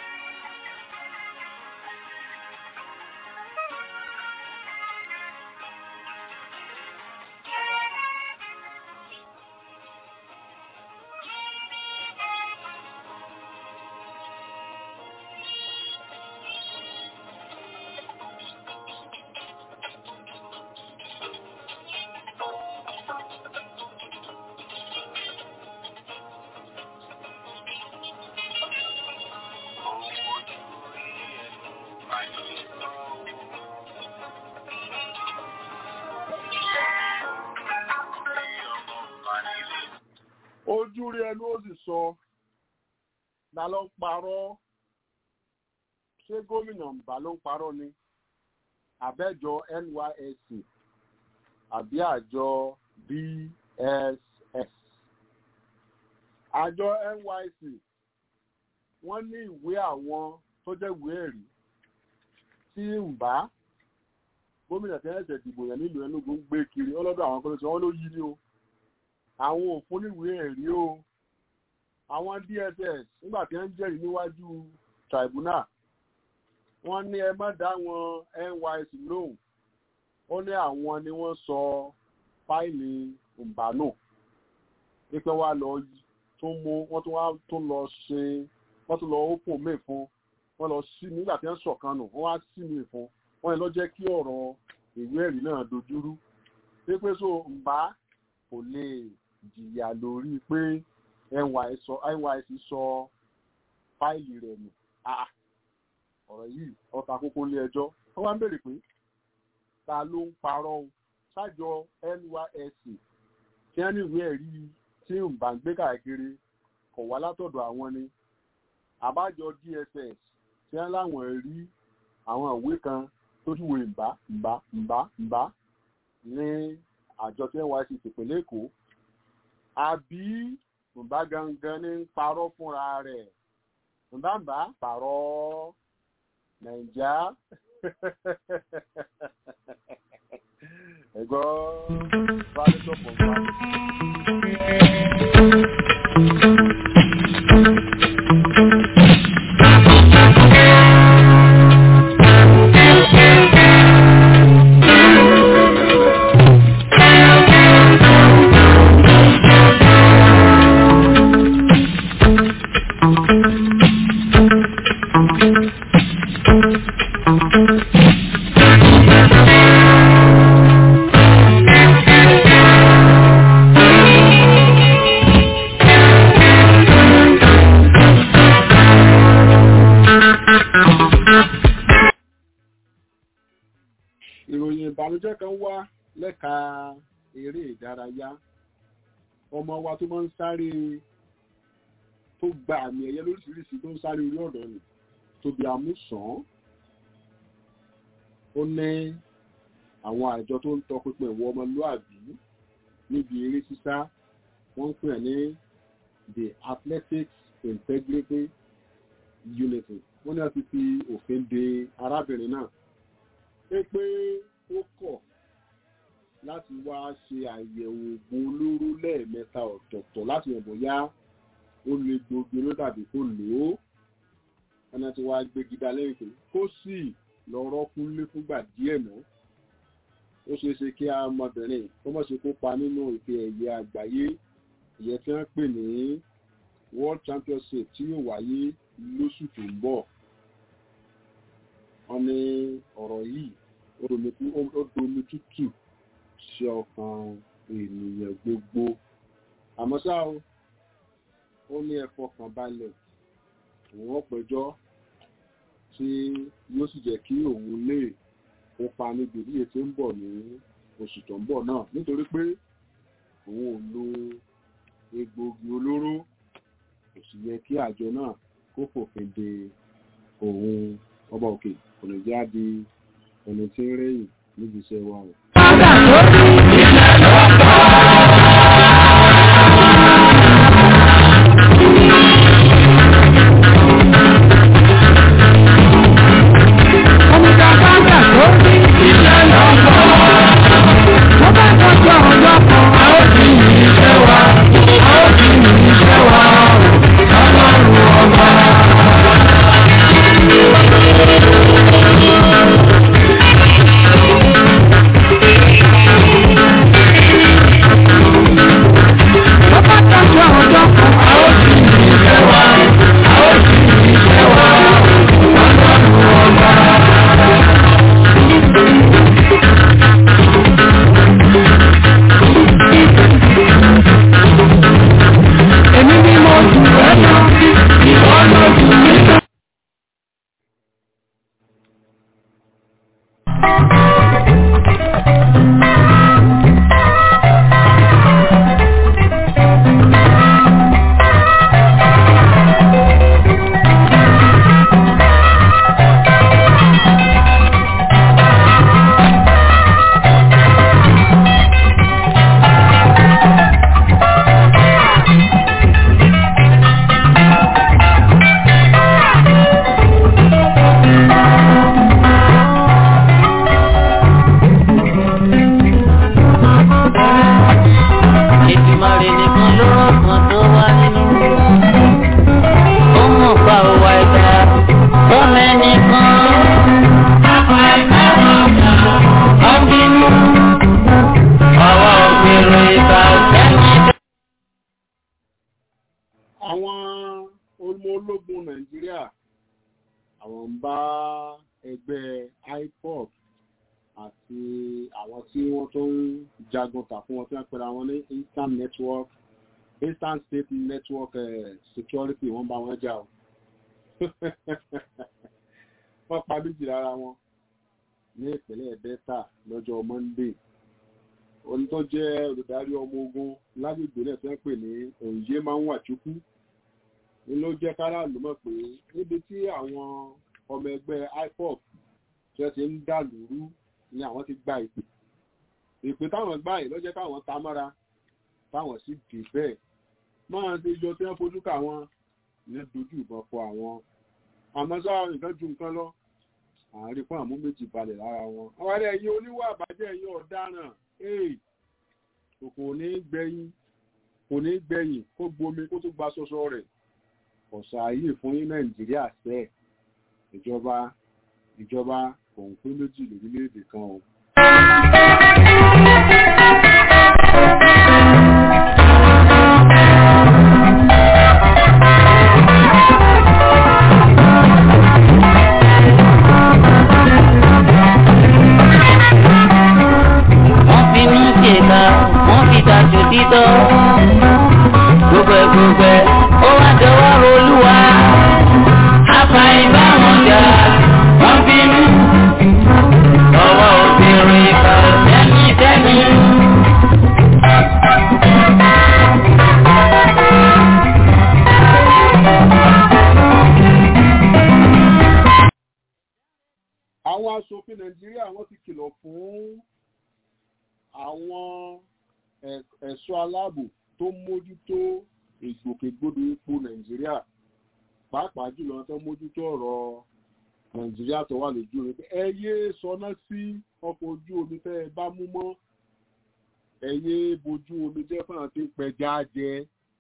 ojú rí ẹnu ó sì sọ ta ló ń parọ́ ṣé gómìnà mbà ló ń parọ́ ni àbẹ́jọ nysc àbí àjọ dss àjọ nysc wọ́n ní ìwé àwọn tó jẹ́ ìwé ẹ̀rí tí mbà gómìnà tí wọ́n ṣẹ̀ dìbò yẹn nílùú Enugu ń gbé kiri ọlọ́dọ̀ àwọn kan tí wọ́n ló yí ni o àwọn òfin níwèé ẹ̀rí o àwọn dss nígbà tí wọ́n ń jẹ́rìí níwájú tribunal wọ́n ní ẹ má dá wọn nysc lóhùn ó ní àwọn ni wọ́n sọ fáìlì mbànú wípé wá lọ tún mú wọ́n tún wá tún lọ ṣe wọ́n tún lọ ópò míì fún wọ́n lọ sí nígbà tí wọ́n sọ̀kan nù wọ́n wá sí mi fún wọ́n ní lọ jẹ́ kí ọ̀rọ̀ ìwé ẹ̀rí náà dojúrú pé so mbà kò lè jìyà lórí pé nysc sọ fáìlì rẹ̀ nù ọ̀rọ̀ yìí ọta kókó lé ẹjọ́ wọ́n wá ń bèrè pé ta ló ń parọ́ o ṣáàjọ nysc tí wọ́n ní ìwé ẹ̀rí tí ń bá ń gbé káàkiri kọ̀ wá látọ̀dọ̀ àwọn ni àbájọ dss tí wọ́n láwọn rí àwọn ìwé kan tó júwe ìbá ìbá ìbá ìbá ní àjọ tí nysc tìpínlẹ̀ èkó àbí ǹbá gangan ní ń parọ́ fúnra rẹ̀ ǹbá ń bá parọ́ nàìjà ẹ̀gbọ́ fáwọn pọ̀ fún ìròyìn ìbànújẹ́ kan wá lẹ́ka eré ìdárayá ọmọ wa tó máa ń sáré tó gba àmì ẹ̀yẹ lóríṣiríṣi tó ń sáré orí ọ̀dọ́ ni tóbi àmúsàn ó ní àwọn àjọ tó ń tọpinpin ìwọ ọmọlúàbí níbi eré sísá wọ́n ń pè ní the athletics integrity unity wọ́n ní wọ́n ti fi òfin de arábìnrin náà pé pé ó kọ̀ láti wá ṣe àyẹ̀wò oògùn olóró lẹ́ẹ̀mẹ́ta ọ̀tọ̀ọ̀tọ̀ láti yàn bóyá ó lè gbogbo ló tàbí kó lò ó ẹni tí wàá gbégi dá lẹ́yìn pé kó sì lọ́rọ́ kúnlé fúngbà díẹ̀ náà ó ṣeé ṣe kí ọmọbìnrin kó mọ̀ ṣe kópa nínú ìfe ẹ̀yẹ àgbáyé ìyẹn tí wọ́n pè ní world championship tí yóò wáyé lóṣù tó ń bọ̀ wọ́n ní ọ̀rọ̀ yìí ó domi tú- ó- ó domi tútù sí ọkàn ènìyàn gbogbo àmọ́ ṣá o ó ní ẹ fọkàn balẹ̀ òun ọ̀pẹjọ́ tí yóò sì jẹ́ kí òun lè kópa níbi ìdíje tí ń bọ̀ ní oṣù tó ń bọ̀ náà nítorí pé òun ò lo egbòogi olóró kò sì yẹ kí àjọ náà kó fòfin de òun ọba òkè kò lè já di ẹni tí ń rẹ́yìn níbi iṣẹ́ wa o. Ètùmọ̀rè nìkan ló rọ̀kan tó wá nínú. Ó mọ̀ pa òwà ẹ̀dá, ó mẹ́nìkan. Àpá ẹ̀ka ọ̀gá, ó ń bínú. Ọwọ́ ògbèrò ìgbà sẹ́yìn. àwọn ọmọ ológun nàìjíríà àwọn ń bá ẹgbẹ́ ipob àti àwọn tí wọ́n tó ń jagun tà fún wọn tí wọ́n pẹ̀lú àwọn ní instant network instant state network eh, security wọ́n bá wọn jà o wọ́n pa méjì lára wọn ní ìpínlẹ̀ delta lọ́jọ́ monday oní tó jẹ́ olùdarí ọmọ ogun lágbègbè náà tí wọ́n pè ní òǹyé máa ń wà chukwu ni ló jẹ́ káràlú mọ̀ pé níbi tí àwọn ọmọ ẹgbẹ́ ipob tí wọ́n ti ń dà lóru ni àwọn ti gba ìpè ìpè táwọn gbà yìí ló jẹ́ káwọn ta mọ́ra táwọn sì dì bẹ́ẹ̀ máa ti jọ tí wọ́n fojú ká wọn ní dojú ìbọn fọ àwọn àmọ́ sáà nǹkan ju nǹkan lọ àárín fún àmú méjì balẹ̀ lára wọn àwọn ará ẹ̀yìn oníwà àbájẹ́ ẹ̀yìn ọ̀daràn ee kò ní gbẹ̀yìn kò ní gbẹ̀yìn kó gbomi kó tó gba sọ́sọ́ rẹ̀ ọ̀sà ayé fún ní nàìjíríà sẹ́ ìjọba ìjọba kò ń pín méjì lórílẹ̀‐èdè kan o. Wọ́n fi mí ṣèkà, wọ́n fi tàjò títọ́. Gbogbo ẹ̀ gbogbo ẹ̀, ó wá dọwọ́ olúwa. Àpá ìbá wọn jà, wọ́n bínú. Ọwọ́ obìnrin ìkà sẹ́mi sẹ́mi. àwọn aṣòfin nàìjíríà wọ́n ti kìlọ̀ fún àwọn ẹ̀- ẹ̀ṣọ́ aláàbò tó mójútó ìgbòkègbodò epo nàìjíríà pàápàá jùlọ tó mójútó ọ̀rọ̀ nàìjíríà tó wà lójú rẹ̀ pé ẹ yé sọná sí ọkọ̀ ojú omi tẹ́ ẹ bá mú mọ́ ẹ yé bojú omi jẹ́ fún àwọn tí ń pẹja jẹ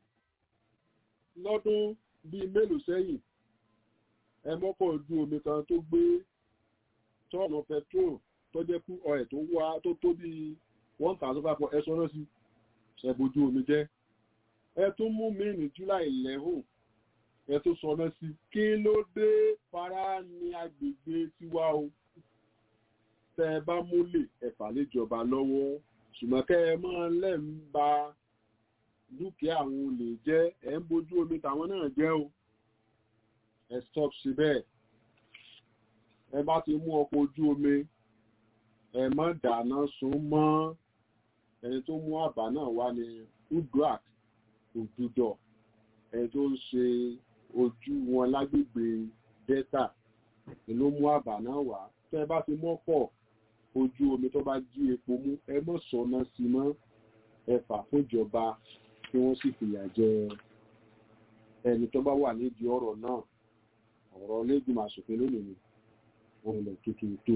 lọ́dún bíi mélòó sẹ́yìn ẹ mọ́kọ̀ ojú omi kan tó gbé tọ́ọ̀nù petrol tó jẹ́ kú ọ̀rẹ́ tó wá tó tó bí one thousand five hundred ẹ̀sọ́ náà sí ṣẹ̀bójú omi jẹ́ ẹ tún mú mi ní july eleven ẹ tó sọná sí kí ló dé fara ní agbègbè tiwa o tẹ ẹ bá múlẹ̀ ẹ̀fà léjọba lọ́wọ́ ṣùgbọ́n kẹ́ ẹ máa lẹ́ ń ba dúkìá àwọn olè jẹ́ ẹ̀ ń bójú omi tàwọn náà jẹ́ o ẹ stop sí bẹ́ẹ̀ ẹ bá ti mú ọkọ̀ ojú omi ẹ má dáná sun mọ́ ẹni tó mú àbá náà wá ní udrak òdùdọ̀ ẹni tó ń ṣe ojú wọn lágbègbè delta ni ló mú àbá náà wá tẹ́ ẹ bá ti mọ́kọ̀ ojú omi tó bá jí epo mú ẹ mọ̀ sọ̀nà sí mọ́ ẹ fà fúnjọba kí wọ́n sì fìyà jẹ ẹni tó bá wà nídìí ọ̀rọ̀ náà ọ̀rọ̀ lẹ́gbìmọ̀ àṣòfin lónìí ni wọ́n ilẹ̀ tuntun tó.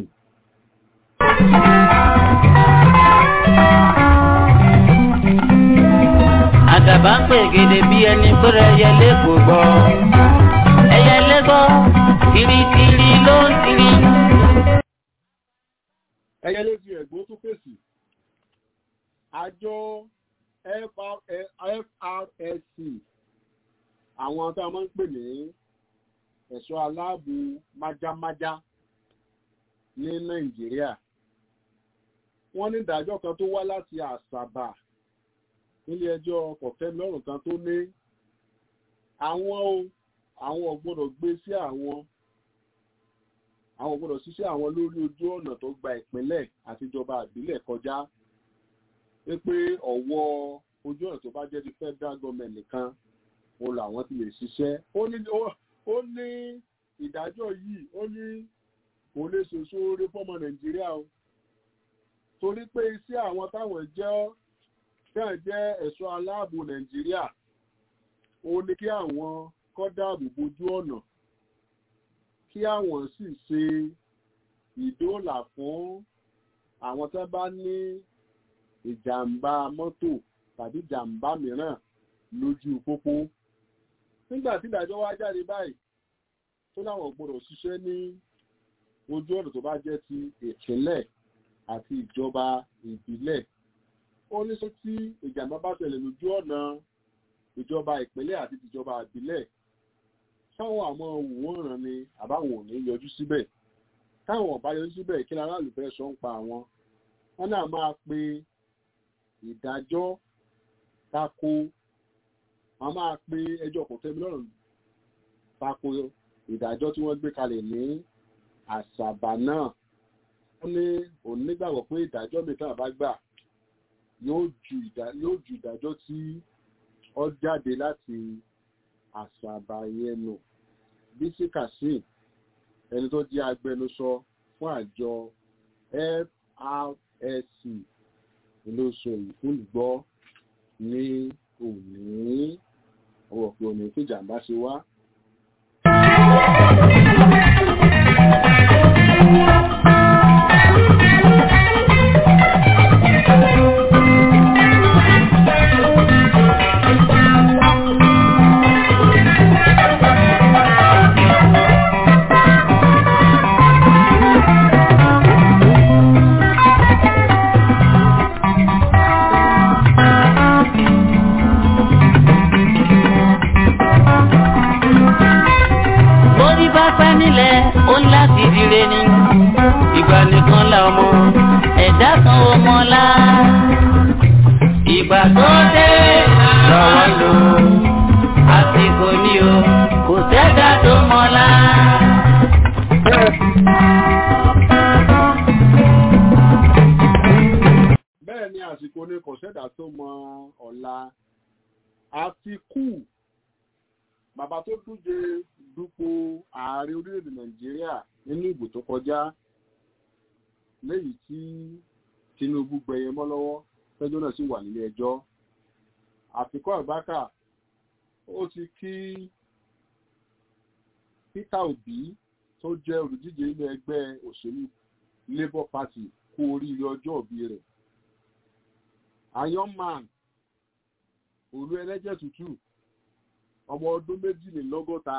àdàbà ń pè gèdè bí ẹni pẹ́rẹ́ ẹyẹlé kò gbọ́ ẹyẹlé gbọ́ tìrìtìrì ló ń tìrì. ẹyẹlé fi ẹ̀gbọ́n tó fèsì àjọ FRSC àwọn tá a máa ń pè ní ẹ̀ṣọ́ aláàbò májámájá ní nàìjíríà wọ́n ní ìdájọ́ kan tó wá láti àṣàbà nílé ẹjọ́ kọ̀tẹ́lọ́rùn kan tó ní àwọn o àwọn ò gbọ́dọ̀ gbé sí àwọn àwọn ò gbọ́dọ̀ ṣiṣẹ́ àwọn lórí ojú ọ̀nà tó gba ìpínlẹ̀ àtijọba àbílẹ̀ kọjá pé ọ̀wọ́ ojú ọ̀nà tó bá jẹ́ ti federal government nìkan o làwọn ti lè ṣiṣẹ́ ó ní ó ní ìdájọ́ yìí ó ní kò lè ṣoṣo oore fọ́mọ nàìjíríà o torí pé iṣẹ́ àwọn táwọn jẹ́ náà jẹ́ ẹ̀ṣọ́ aláàbò nàìjíríà ó ní kí àwọn kọ́ dáàbò bojú ọ̀nà kí àwọn sì ṣe ìdóòlà fún àwọn tó bá ní ìjàmbá mọ́tò tàbí ìjàmbá mìíràn lójú pópó nígbà tí ìdájọ́ wá jáde báyìí tó láwọn gbọ́dọ̀ ṣiṣẹ́ ní ojú ọ̀nà tó bá jẹ́ ti ìpínlẹ̀ àti ìjọba ìbílẹ̀ ó ní sọ tí ìjàmbá bá ṣẹlẹ̀ lójú ọ̀nà ìjọba ìpínlẹ̀ àti ìjọba ìbílẹ̀ sáwọn àmọ́ òwòrán ni àbáwọn ò ní yọjú síbẹ̀ táwọn ọ̀bá yọjú síbẹ̀ kí aráàlú fẹ́ sọ ń pa àwọn wọn náà máa pe ìdájọ́ tako wọn máa pe ẹjọ́ kò tẹ́mi lọ́rùn tako ìdájọ́ tí wọ́n gbé kalẹ̀ ní àṣàbà náà wọ́n ní òun nígbàgbọ́ pé ìdájọ́ mìíràn bá gbà yóò ju ìdájọ́ tí ó jáde láti àṣàbà yẹn nù bísí kazeem ẹni tó jẹ́ agbẹnusọ fún àjọ FRSC ló sọ èyí fún ìgbọ́ ní òní ọwọ́ pé òní tí ìjàmbá ṣe wá. Orí bá pẹ́ nílẹ̀ ó ń láti dire ni. Ìgbà nìkan la ọmọ ẹ̀dá kan ò mọ́lá. Ìgbà tó dé lọ́wọ́ lò àsìkò ni o kò sẹ́dá tó mọ́lá. bẹ́ẹ̀ ni àsìkò ní kò sẹ́dá tó mọ ọ̀la àtikú bàbá tó dúje dupò ààrẹ orílẹ̀-èdè nàìjíríà nínú ìbò tó kọjá léyìí tí tinubu gbẹyẹ mọ́ lọ́wọ́ tẹ́jọ́ náà sì wà nílé ẹjọ́ àfikọ́ àbákà ó ti kí peter obi tó jẹ́ olùdíje ilé ẹgbẹ́ òṣèlú labour party kú oríire ọjọ́ òbí rẹ̀ ironman olú ẹlẹ́jẹ̀ tútù ọmọ ọdún méjìlélọ́gọ́ta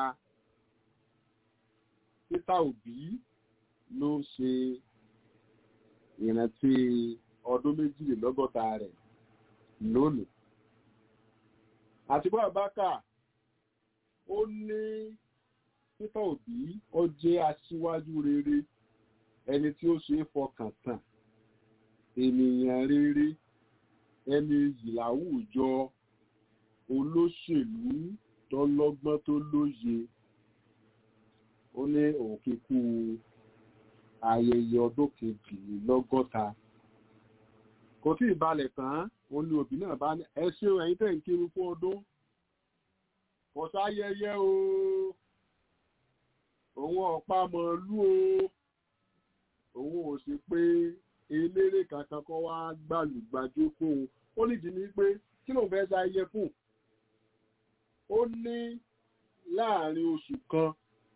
peter obi ló ń ṣe ìrántí ọdún méjìlélọ́gọ́ta rẹ̀ lónìí àtìkú àbákà ó ní Peter Obi ó jẹ́ aṣíwájú rere ẹni tí ó ṣe é fọkàn tán ènìyàn rere ẹni yìí láwùjọ olóṣèlú tọlọ́gbọ́n tó lóye ó ní òun kíkú ayẹyẹ ọdún kejìlélọ́gọ́ta kò tí ì balẹ̀ tán ó ní òbí náà bá ní ẹ ṣé o ẹ̀yin tẹ̀ ń kiri fún ọdún kò sáyẹyẹ o òun ọ̀pá mọ̀ọ́lú o òun ò sí pé eléré kankan kọ́ wá gbàlùgbàjò fún un ó nídìí ní pé kí ló ń fẹ́ sáyẹ fún ó ní láàrin oṣù kan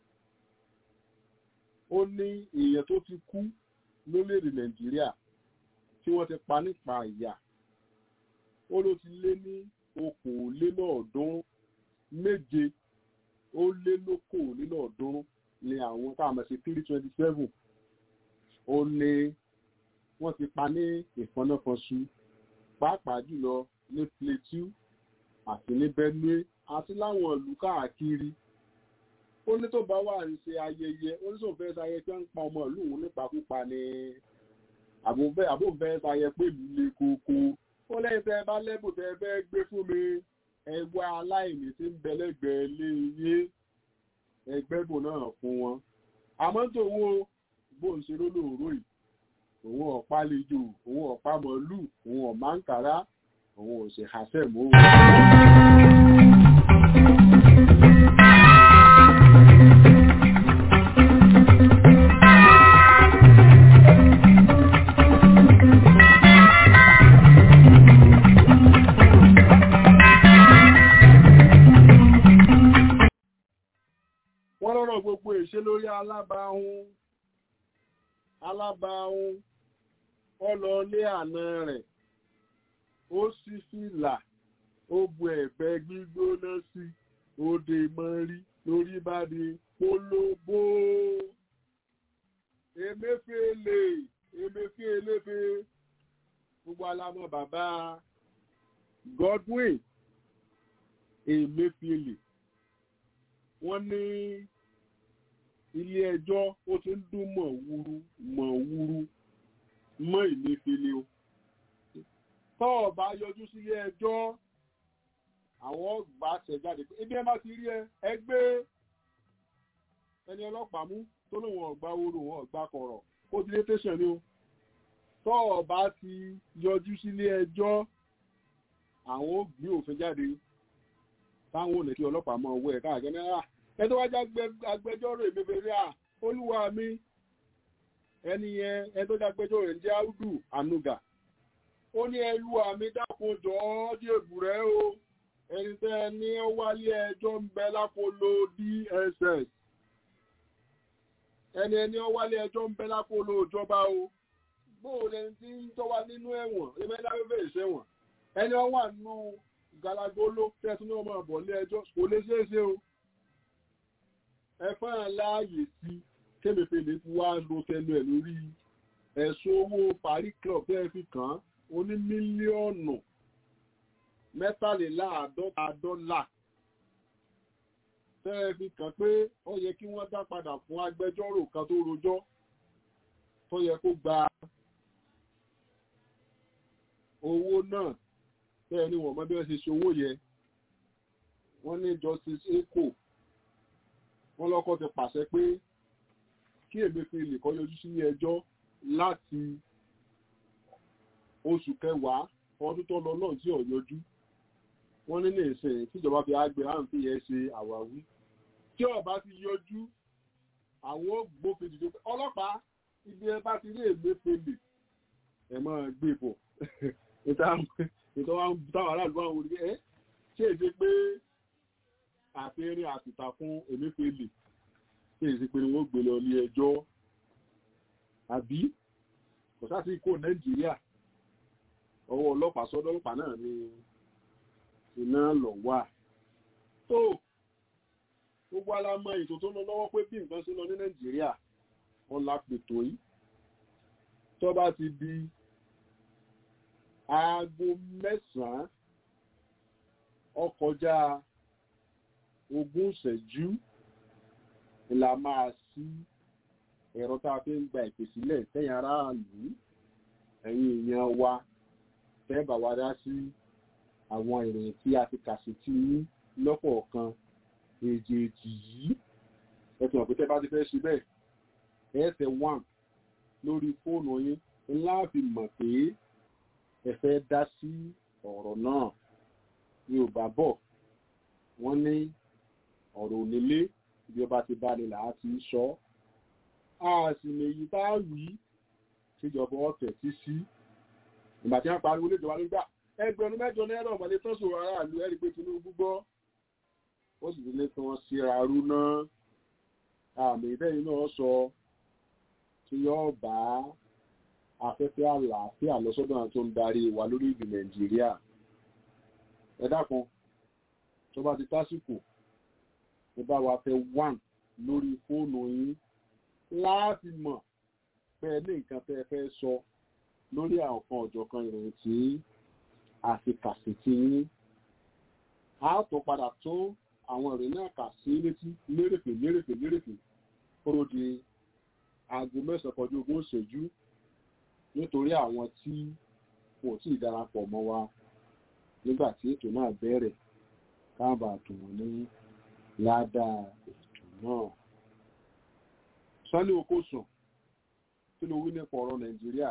ó ní èèyàn tó ti kú lórílẹ̀-èdè nàìjíríà tí wọ́n ti pa nípa ìyà ó ló ti lé ní okòólélọ́ọ̀ọ́dúnrún méje ó lé lókòólélọ́ọ̀ọ́dúnrún ní àwọn tá a mọ̀ sí three twenty seven ó ní wọ́n ti pa ní ìfọ́náfọ́sù pàápàá jùlọ ní Plateau àti ní Benue àti láwọn ìlú káàkiri ó ní tó bá wà ní ṣe ayẹyẹ ó ní sòfẹ́ ṣayẹ pé ń pa ọmọ ìlú òun nípakúpa ni àbòfẹ́ ṣayẹ pé ìlú le koko ó lẹ́yìn tẹ́ ẹ bá lẹ́bùn tẹ́ ẹ fẹ́ gbé fún mi ẹgbẹ́ aláìní tí ń bẹ lẹ́gbẹ̀ẹ́ lé iye ẹgbẹ́bùn náà fún wọn àmọ́ tòun bó ń ṣe lólóòró yìí òun ọ̀pá lejò òun ọ̀pá mọ̀lú òun ọ̀má ń kàrá òun ò sì hàṣẹ́ mọ́ wọ́n lọ́rọ̀ gbogbo ìṣe lórí alábàáhùn alábàáhùn ọlọ́ọ̀lé àna rẹ̀ ó sì fìlà ó bu ẹ̀gbẹ́ gbígbóná sí òde mọ́rí lórí bá di polówó emefiele emefielefe gbogbo alamọ bàbá Godwin emefiele wọ́n ní ilé ẹjọ́ ó ti ń dún mọ̀wúrú mọ̀wúrú mọ́ ìmẹ́fẹ́lẹ́ o tọ́ bá yọjú sílé ẹjọ́ àwọn ọgbà ṣẹ̀jáde pé ebi ẹ bá ti rí ẹ ẹgbẹ́ ẹni ọlọ́pàá mú tó lóun ọgbà oró wọn ọgbà kọ̀rọ̀ ó ti lé tẹ̀sán ni o tọ́ bá ti yọjú sílé ẹjọ́ àwọn ó gbé òfin jáde táwọn ò lè kí ọlọ́pàá mọ owó ẹ̀ káàkiri náírà ẹ tó wájú agbẹjọ́rò ìmẹ́fẹ́lẹ́ à olúwa mi ẹni yẹn ẹ tó dágbẹ́jọ́ rẹ̀ ń jẹ́ áùdù ànúgà ó ní ẹlú àmì dákun jọ ọ́ dìbò rẹ̀ o ẹni tẹ́ ẹ ní ó wálé ẹjọ́ ń bẹ lápolo DSS ẹni ẹni ó wálé ẹjọ́ ń bẹ lápolo ìjọba o bóò lẹni tí ń tọ́wá nínú ẹ̀wọ̀n ẹgbẹ́dáwẹ́fẹ́ ìṣẹ̀wọ̀n ẹni ó wà nínú galagolo tẹ́sí ní ọmọ ọ̀bọ̀ lé ẹjọ́ kò lè ṣeé ṣe o ẹ fẹ́ràn láàyè sí kébèpèlè ti wá lo tẹnu ẹ̀ lórí ẹ̀sùn owó Paris Club tẹ́ fi kàn án ó ní mílíọ̀nù mẹ́tàléláàádọ́ta dọ́là tẹ́ fi kàn pé ó yẹ kí wọ́n dá padà fún agbẹjọ́rò kan tó rojọ́ tó yẹ kó gba owó náà tẹ́ ní wọ́n mọ̀ bí wọ́n ṣe ṣe owó yẹ wọ́n ní Justice Eko wọ́n lọ́kọ́ ti pàṣẹ pé kí Emefiele kó yọjú sí ẹjọ́ láti oṣù kẹwàá ọdún tó lọ náà tí ò yọjú wọ́n ní ní ìsìn tíjọba fi àgbẹ̀ àǹfì yẹn ṣe àwáwí tí ọba ti yọjú àwọn ògbófin dìde pé ọlọ́pàá ibi ẹ bá ti rí Emefiele ẹ máa gbé bọ̀ ìtọ́ táwọn aráàlú àwọn olùgbé ẹ ṣe é ṣe pé àfihàn àtìta fún Emefiele ṣe é ṣe pé ni wọ́n gbé lọ ní ẹjọ́ àbí kò sáà sí kó Nàìjíríà ọwọ́ ọlọ́pàá sọ́dọ̀ ọlọ́pàá náà ni iná lọ wà tó gbogbo alamọ ètò tó lọ lọ́wọ́ pé bí nǹkan ṣe lọ ní Nàìjíríà wọn la pètò yìí tó bá ti di aago mẹ́sàn-án ọkọjá ogún ìṣẹ́jú la máa sí ẹ̀rọ tá a fi ń gba ìpè sílẹ̀ tẹ̀yìn aráàlú ẹ̀yin èèyàn wa tẹ́ bá wa dá sí àwọn ìròyìn tí a ti kà sí tí yín lọ́kọ̀ọ̀kan èjèèjì yìí ẹ̀sùn ọ̀pẹ́ tẹ́ bá ti fẹ́ ṣe bẹ́ẹ̀ ẹ̀ẹ́sẹ̀ one lórí fóònù yín ńlá fi mọ̀ pé ẹ fẹ́ dá sí ọ̀rọ̀ náà yorùbá bọ̀ wọ́n ní ọ̀rọ̀ onílé bí ọba ti bá ní làá ti sọ a sì lèyí tá a wí síjọba ọ̀tẹ̀ sí sí ìgbà tí wọ́n pariwo léjọba nígbà ẹgbẹ̀rún mẹ́jọ náírà ọ̀mọ̀lẹ́ tó sòrò aráàlú ẹ̀rí pé Tinubu gbọ́ ó sì ti lé kí wọ́n síra rú náà àmì ìbẹ́yìn náà sọ tí yóò bá afẹ́fẹ́ àlàáfíà lọ́sọ́dọ̀ àwọn tó ń darí wa lórí ìlú Nàìjíríà ẹ dákun tó bá ti tásìkò ẹ bá wa fẹ́ wàn lórí fóònù yín láti mọ̀ pé ní nǹkan tẹ́ ẹ fẹ́ sọ lórí àwọn kan ọ̀jọ̀kan ìròyìn tí a fi kà sí ti yín a tó padà tó àwọn ìròyìn náà kà sí létí lérèfè lérèfè lérèfè kóró di aago mẹ́sàn-án kọjú ogún ìṣẹ́jú nítorí àwọn tí kò tí ì darapọ̀ mọ́ wa nígbà tí ètò náà bẹ̀rẹ̀ káàbà tó wọ́n ní ládàá ètò náà. Sọ́lé Okòsùn kí ló wí nípa ọ̀rọ̀ Nàìjíríà?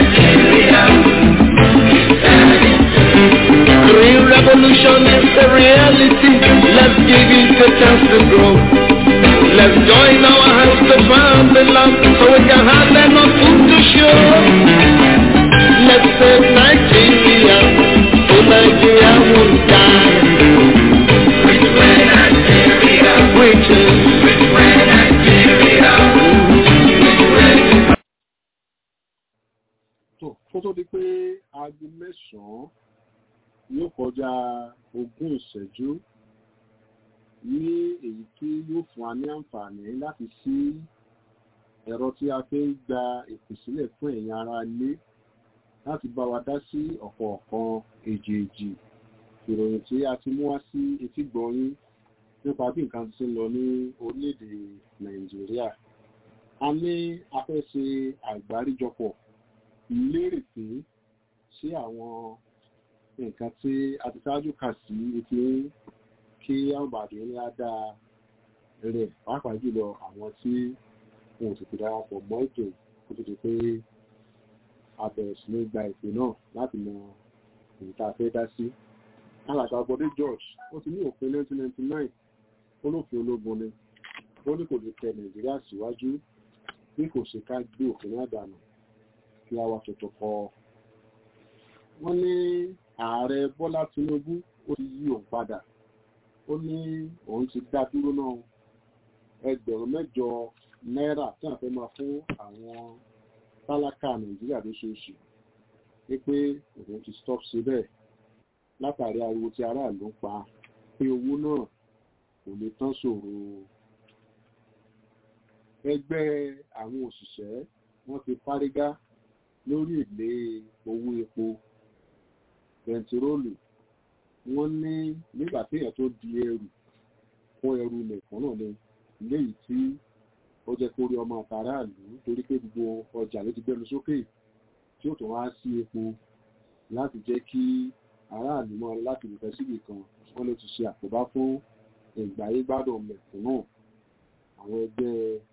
revolution is the real has joined our hands to found the land so we can have enough food to show. Let's save Nigeria so Nigeria won't die. Which way Nigeria? Which is Which way Nigeria? Which way? tó kó tó di pé aago mẹ́sàn-án yóò kọjá ogún ìṣẹ́jú ní èyí tí yóò fún wa ní àǹfààní láti ṣí ẹ̀rọ tí a fi ń gba ìpè sílẹ̀ fún ẹ̀yin ará ilé láti bá wa dá sí ọ̀kọ̀ọ̀kan èjèèjì ìròyìn tí a ti mú wá sí etí gbọ̀nyín nípa bí nǹkan ti ń lọ ní orílẹ̀-èdè nàìjíríà a ní a fẹ́ ṣe àgbáríjọpọ̀ lérè pé sí àwọn nǹkan tí a ti ṣáájú kà sí etí kí àǹbàdì ní ádá rẹ̀ pàápàá jùlọ àwọn tí wọn ò tètè darapọ̀ mọ́ ètò kó tó di pé a bẹ̀rẹ̀ sí ní gba ìpè náà láti mọ èyí tá a fẹ́ dá sí. alàgbà Bọ̀dé George ó ti ní òfin 1999 olófin ológun ni ó ní kò lè tẹ Nàìjíríà síwájú bí kò ṣe ká gbé òfin náà dànù kí a wá tuntun kọ. wọ́n ní ààrẹ Bọ́lá Tinubu ó ti yí òun padà ó ní òun ti dá dúró náà ẹgbẹ̀rún mẹ́jọ náírà tí wọ́n fẹ́ máa fún àwọn tálákà Nàìjíríà lóṣooṣù wípé òun ti stop síbẹ̀ látàrí ariwo tí aráàlú ń pa pé owó náà kò lè tán ṣòro ẹgbẹ́ àwọn òṣìṣẹ́ wọ́n ti fárígá lórí èlé owó epo bẹntiróòlù wọ́n ní nígbà téèyàn tó di ẹrù kó ẹrù nìkan náà ni léyìí tí ó jẹ́ kórí ọmọ àtàràlù torí pé gbogbo ọjà ló ti gbẹnu sókè tí ó tún wá sí epo láti jẹ́ kí aráàlú mọ́ láti lùfẹ́ síbì kan wọ́n ló ti ṣe àkóbá fún ìgbáyé gbádùn mẹ̀kúnnù àwọn ẹgbẹ́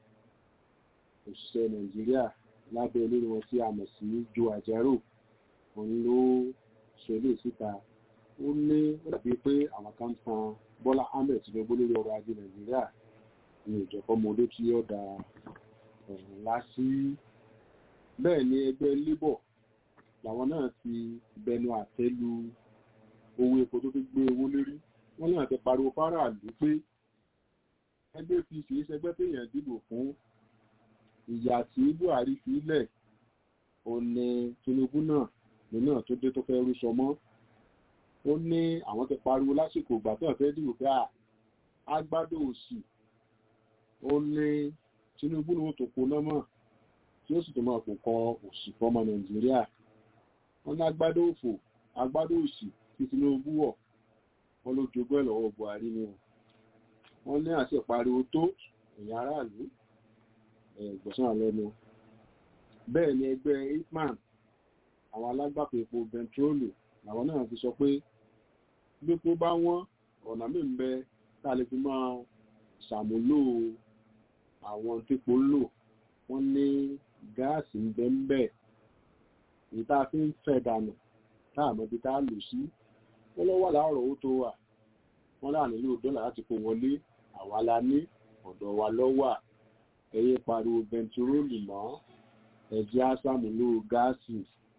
òṣìṣẹ́ nàìjíríà lábẹ́ olórí wọn tí a mọ̀ sí joe ajero òun ló ṣe lè síta ó ní ó dàbí pé àwọn kan tan bọ́lá ahmed tinubu lórí ọrọ̀ ajé nàìjíríà ní ìjọkọ́mọdé tí ó da ọ̀rọ̀ ńlá sí bẹ́ẹ̀ ni ẹgbẹ́ labour làwọn náà ti bẹnu àtẹ́ lu owó epo tó fi gbé owó lérí wọ́n ní àti pariwo fáráàlú pé ẹgbẹ́ fi ṣe é ṣẹgbẹ́ téèyàn dìbò fún ìyà tí buhari fi lẹ̀ ó ní tinubu náà nínú tó dé tó fẹ́ rúṣọ mọ́ ó ní àwọn ti pariwo lásìkò ìgbà tó fẹ́ dìbò pé agbádò òsì ó ní tinubu ní ó tó poná mọ́ tí ó sì tó máa kò kọ òsì fọmọ nàìjíríà wọn ní agbádò òfò agbádò òsì tí tinubu wọ̀ wọn ló jogún ẹ̀ lọ́wọ́ buhari ni wọn ní àṣẹ pariwo tó ẹ̀yìn aráàlú ẹ̀gbọ̀sán àlẹ́nu bẹ́ẹ̀ ni ẹgbẹ́ hitman àwọn alágbàpọ̀ epo bẹntiróòlù làwọn náà fi sọ pé gbépo bá wọ́n ọ̀nà mí ń bẹ tá a lè fi máa ṣàmúlò àwọn típo ń lò wọ́n ní gáàsì ń bẹ ń bẹ èyí tá a fi ń fẹ́ dànù tá a mọ̀ bí tá a lò sí wọ́n lọ́wọ́ láàárọ̀ owó tó wà wọ́n láà nílò dọ́là láti kó wọlé àwa la ní ọ̀dọ̀ wa lọ́wọ́ ẹ̀yẹ pariwo bẹntiróòlù mọ́ ẹ̀jẹ̀ àṣàmúlò gáàsì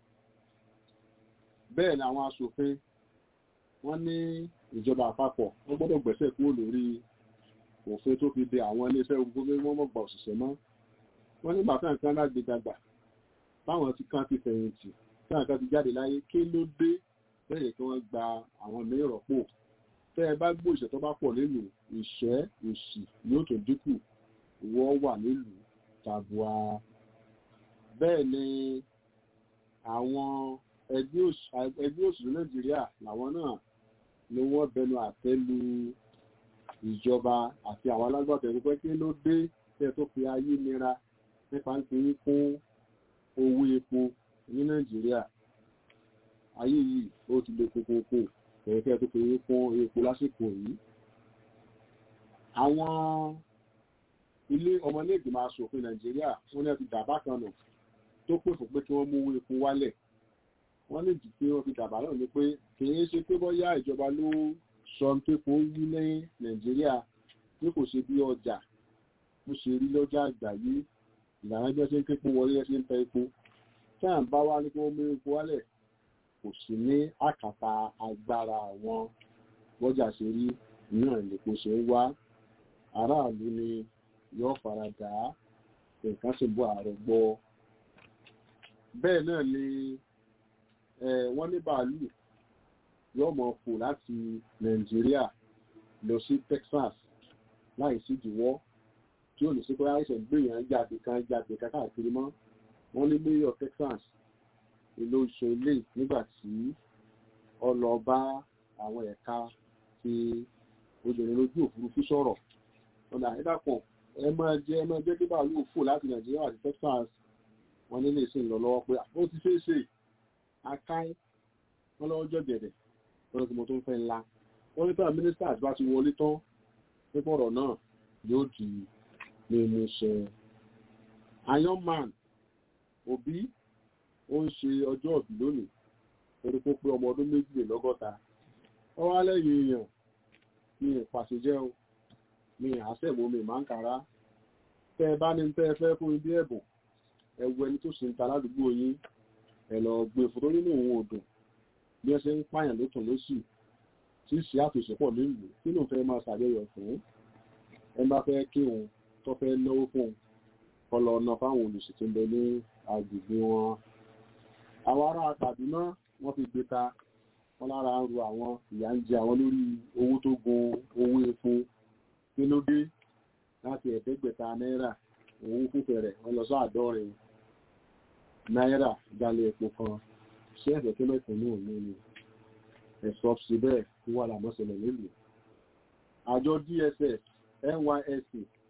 bẹ́ẹ̀ ni àwọn aṣòfin wọ́n ní ìjọba àpapọ̀ wọ́n gbọ́dọ̀ gbẹ̀sẹ̀ kúrò lórí òfin tó fi de àwọn iléeṣẹ́ ogun pé wọ́n mọ̀ gba òṣìṣẹ́ mọ́ wọ́n ní bàtà nǹkan lágbè dàgbà táwọn ti kan ti fẹ̀yìntì táwọn kan ti jáde láyé kí ló dé lẹ́yìn kí wọ́n gba àwọn mìíràn rọ́pò tẹ́ ẹ bá gbó ìṣẹ́ tó bá pọ̀ nílùú ìṣẹ́ òṣì yóò tó dínkù wọ́n wà nílùú tàbùà bẹ́ẹ̀ ni àwọn ẹgbẹ́ òṣèlú nàìjíríà làwọn náà ni wọ́n bẹnu àtẹ́ lu ìjọba àti àwọn alágbàtọ̀ ẹ̀rọ pé kí ló dé tẹ́ tó fi ayé nira nípa ń pè fún owó epo ní nàìjíríà ayé yìí ó ti lè kókókó kẹ̀kẹ́ tó fi fún epo lásìkò yìí àwọn ilé ọmọlẹ́gbìmọ̀ asòfin nàìjíríà wọ́n ní ti dàbá kan nù tó pè fún pé kí wọ́n mú owó epo wálẹ̀ wọ́n lè dì pé wọ́n fi dàbá náà ní pé kìí ṣe pé bọ́yá ìjọba ló sọ pé kò wí ní nàìjíríà tí kò ṣe bí ọjà bó ṣe rí lọ́jà àgbáyé ìlànà bí wọ́n ṣe ń képo wọlé ẹ̀ ṣe ń tẹ epo tí à ń bá wá ní kí wọ́n mú epo wálẹ̀ kò sí ní àkàtà agbára àwọn bọ́jà ṣe rí náà lèpo ṣe ń wá aráàlú ni yóò fara dà á nǹkan sì bọ́ ààrẹ gbọ́ bẹ́ẹ̀ náà ni wọ́n ní bàálù yóò mọ̀ fò láti nàìjíríà lọ sí texas láì sí ìdíwọ́ tí ò ní sí pé àìsàn gbìyàn jáde kan jáde kan káàkiri mọ́ wọ́n ní mayor texas ìlú ìṣe ilé nígbà tí ó lọ bá àwọn ẹ̀ka tí obìnrin lójú òfurufú sọ̀rọ̀ ọ̀nà ìdàpọ̀ ẹ máa jẹ́ ẹ máa jẹ́ kí bàálù fò láti nàìjíríà àti texas wọ́n nílé ìsìn lọ lọ́wọ́ pé ó ti ṣeé ṣe akáì wọ́n lọ́wọ́ jọ gẹ̀dẹ̀ lọ́dọ̀ tí mo tó ń fẹ́ ńlá wọ́n ní pé mínísítà àti bá ti wọlé tán nípa ọ̀rọ̀ náà yóò di mímú ṣẹ. iron man òbí ó ń ṣe ọjọ́ òbí lónìí torí pé pé ọmọ ọdún méjìlélọ́gọ́ta ó wá lẹ́yìn èèyàn ní ìpàṣẹjẹ́ o ní àṣẹ̀mú mi máa ń kára tẹ́ ẹ bá ní tẹ́ ẹ fẹ́ fún ibi ẹ̀bùn ẹ wo ẹni tó sì ń ta ládùúgbò yín ẹ lọ gbé fòtó nínú òun òdùn bí ẹ ṣe ń pààyàn lótùn lósì tí sì àtòṣepọ̀ nílùú kí ló fẹ́ máa ṣàjọyọ̀ fún ẹ bá fẹ́ kí òun tó fẹ́ náwó fún un kọ́ lọ ná fáwọn olùsìn tó ń bẹ ní agbègbè wọn. àwọn ará Kaduna wọ́n fi gbé ta wọ́n lára ń ru àwọn ìyà ń jẹ àwọn lórí owó tó gun owó epo kí ló dé láti ẹ̀ẹ́dẹ́gbẹ̀ta náírà owó fúnfẹ̀rẹ̀ wọ́n lọ sọ àádọ́rin náírà ìdálẹ̀ epo kan ṣé ẹ̀fẹ̀ tó mẹ́sàn ní òun ni ẹ̀sọ́ sí bẹ́ẹ̀ tó wà lámọ́sẹ̀lẹ̀ nílùú àjọ DSS NYSC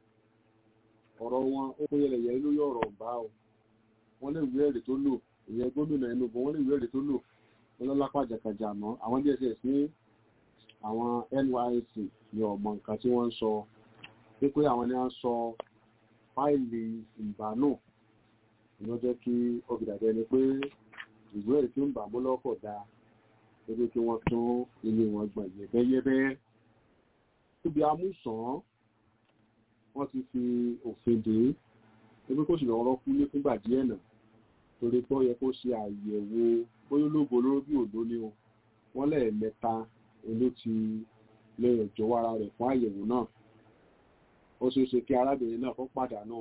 ọ̀rọ̀ wọn ó kó yẹlẹ̀yẹ lórí ọ̀rọ̀ ọ̀bá o wọ́n lè wí ẹ̀rí tó lò ìyẹn gómìnà Enugu wọ́n lè wí ẹ̀rí tó lò wọ́n lọ́lápá jàkàjà mọ́ àwọn DSS ní àwọn NYSC ní ọmọ nǹkan tí wọ́n ń sọ pé àwọn ni wọ́n sọ fáìlì ìbánú ìná jẹ́ kí ọgbìdàjẹ́ ni pé ìwé ẹ̀rí tí ń bà mú lọ́kọ̀ dáa lórí kí wọ́n tún ilé wọn gbọ̀n yẹ̀bẹ́yẹ́bẹ́ níbi amúsàn wọ́n ti fi òfin dé ebi kó sì lọ́rọ́ kú ní fúngbà díẹ̀ náà torí pé ó yẹ kó ṣe àyẹ̀wò bóyá ológo lóró bí òdó ni o wọ́n lẹ́ẹ̀mẹ́ta ló ti lẹ́yìn jọ̀wọ́ ara rẹ̀ fún àyẹ̀wò náà ó ṣeé ṣe kí arábìnrin náà kó pàdánù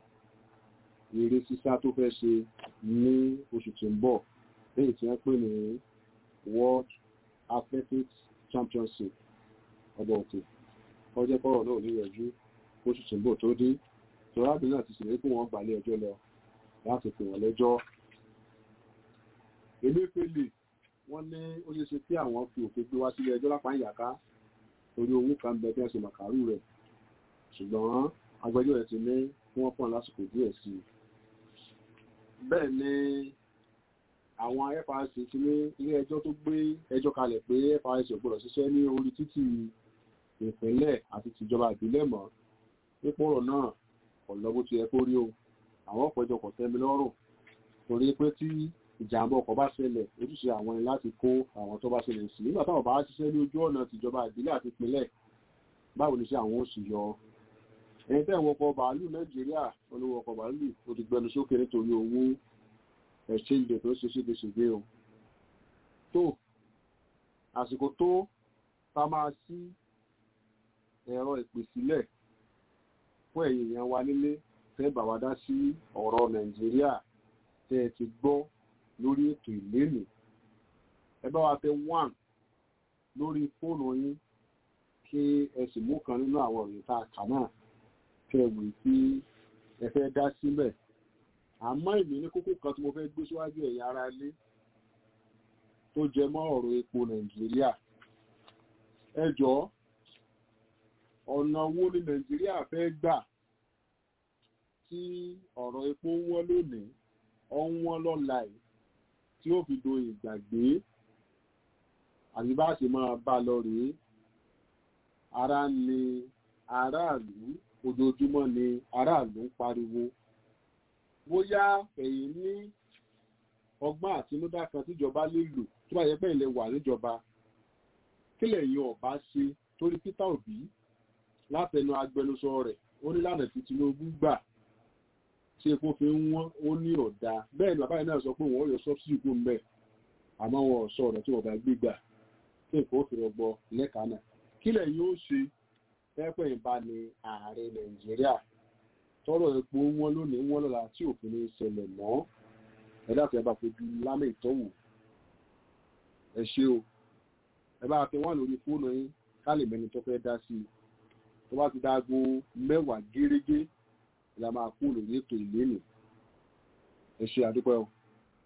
eré sísá tó fẹ́ ṣe ní oṣù tí ń bọ̀ lẹ́yìn tí wọ́n pè ní World Athletics Championship ọgbọ̀n òkè ọjọ́ kọ́rọ̀ náà ní ìrẹ̀jú oṣù tí ń bọ̀ tó dé tọ́rábìnrin náà ti ṣèlérí pé wọ́n gbà lé ẹjọ́ lọ láti pè wọ́n lẹ́jọ́ eléfèlè wọ́n ní ó ṣe ṣe kí àwọn fi òfin gbé wá sílé ẹjọ́ lápá ìyàká torí owó kan bẹ tí wọ́n ṣe màkàrú rẹ̀ ṣùgbọ́n agbẹjọ́ rẹ̀ ti ní kí wọ́n pọ̀n lásìkò díẹ̀ sí i bẹ́ẹ̀ ni àwọn FRC ti ní ilé ẹjọ́ tó gbé ẹjọ́ kalẹ̀ pé FRC ò gbọ́dọ̀ ṣiṣẹ́ ní orí títì ìpínlẹ̀ àti tìjọba ìbílẹ̀ mọ́ pípọ̀rọ̀ náà ọ̀lọ́ bó ti yẹ kó rí o àwọn ọ̀pẹ̀jọ kò tẹ́mi lọ́rùn torí pé tí ìjàmbá ọkọ̀ bá ṣẹlẹ̀ ojúṣe àwọn ni láti kó àwọn tó bá ṣẹlẹ̀ sí nígbà táwọn bá ṣiṣẹ́ ní ojú ọ̀nà tìjọba ìbílẹ̀ àti ìpínlẹ̀ báwo ni ṣe àwọn oṣù yọ ẹni tẹ́ ìwọ̀n ọkọ̀ bàálù nàìjíríà olówó ọkọ̀ bàálù ó ti gbẹnu sókè nítorí owó ẹ̀ṣẹ́ǹdè tó ṣe ṣége ṣègbè o tó àsìkò tó ta máa sí ẹ̀rọ ìpè sílẹ̀ fún ẹ̀yin èèyàn wa nílé tẹ́ bà wá dá sí ọ̀rọ̀ nàìjíríà tẹ́ ẹ ti gbọ́ lórí ètò ìlénì ẹ bá wa tẹ one lórí fóònù yín kí ẹ sì mú kan nínú àwọn òrìn tá a kà náà kí ẹ wù tí ẹ fẹ́ dá síbẹ̀ àmọ́ èmi ní kókó kan tí mo fẹ́ gbé síwájú ẹ̀yin ará ilé tó jẹ mọ́ ọ̀rọ̀ epo nàìjíríà ẹ jọ̀ọ́ ọ̀nà wo ni nàìjíríà fẹ́ gbà tí ọ̀rọ̀ epo ń wọ́n lónìí ọ ń wọ́n lọ́la yìí tí ó fi do ìgbàgbé àti bá ṣe máa bá lọ rèé ara ni aráàlú ojoojúmọ́ ni aráàlú ń pariwo bóyá ẹ̀yin ní ọgbọ́n àtinúdá kan tíjọba lè lò tó bá yẹ pé ilẹ̀ wà níjọba kí lẹ̀yin ọ̀bá ṣe torí Peter Obi látẹnu agbẹnusọ rẹ̀ ó ní lánàá tí Tinubu gbà tí epo fi ń wọ́n ó ní ọ̀dà bẹ́ẹ̀ ni bàbá yìí náà sọ pé wọ́n yọ sọ́bsìdì kó ń bẹ̀ àmọ́ wọn ò sọ ọ̀rọ̀ tí wọ́n bá gbé gbà tí nǹkan ó fi rọgbọ lẹ́ka náà kílẹ̀ yóò ṣe pẹ́pẹ́ ìbá ni ààrẹ Nàìjíríà tọrọ epo wọn lónìí wọn lọ́la tí òfin ní ṣẹlẹ̀ mọ́ ẹ̀dá tó ẹ bá fojú lámì ìtọ́wò ẹ ṣe o ẹ bá fi wọn lórí fóònù yín ká lè mẹni tó fẹ́ dá sí i tó bá ti dáago mẹ́wàá gérégé la máa kú lórí ètò ìlénì ẹ ṣe àdúpẹ́ o.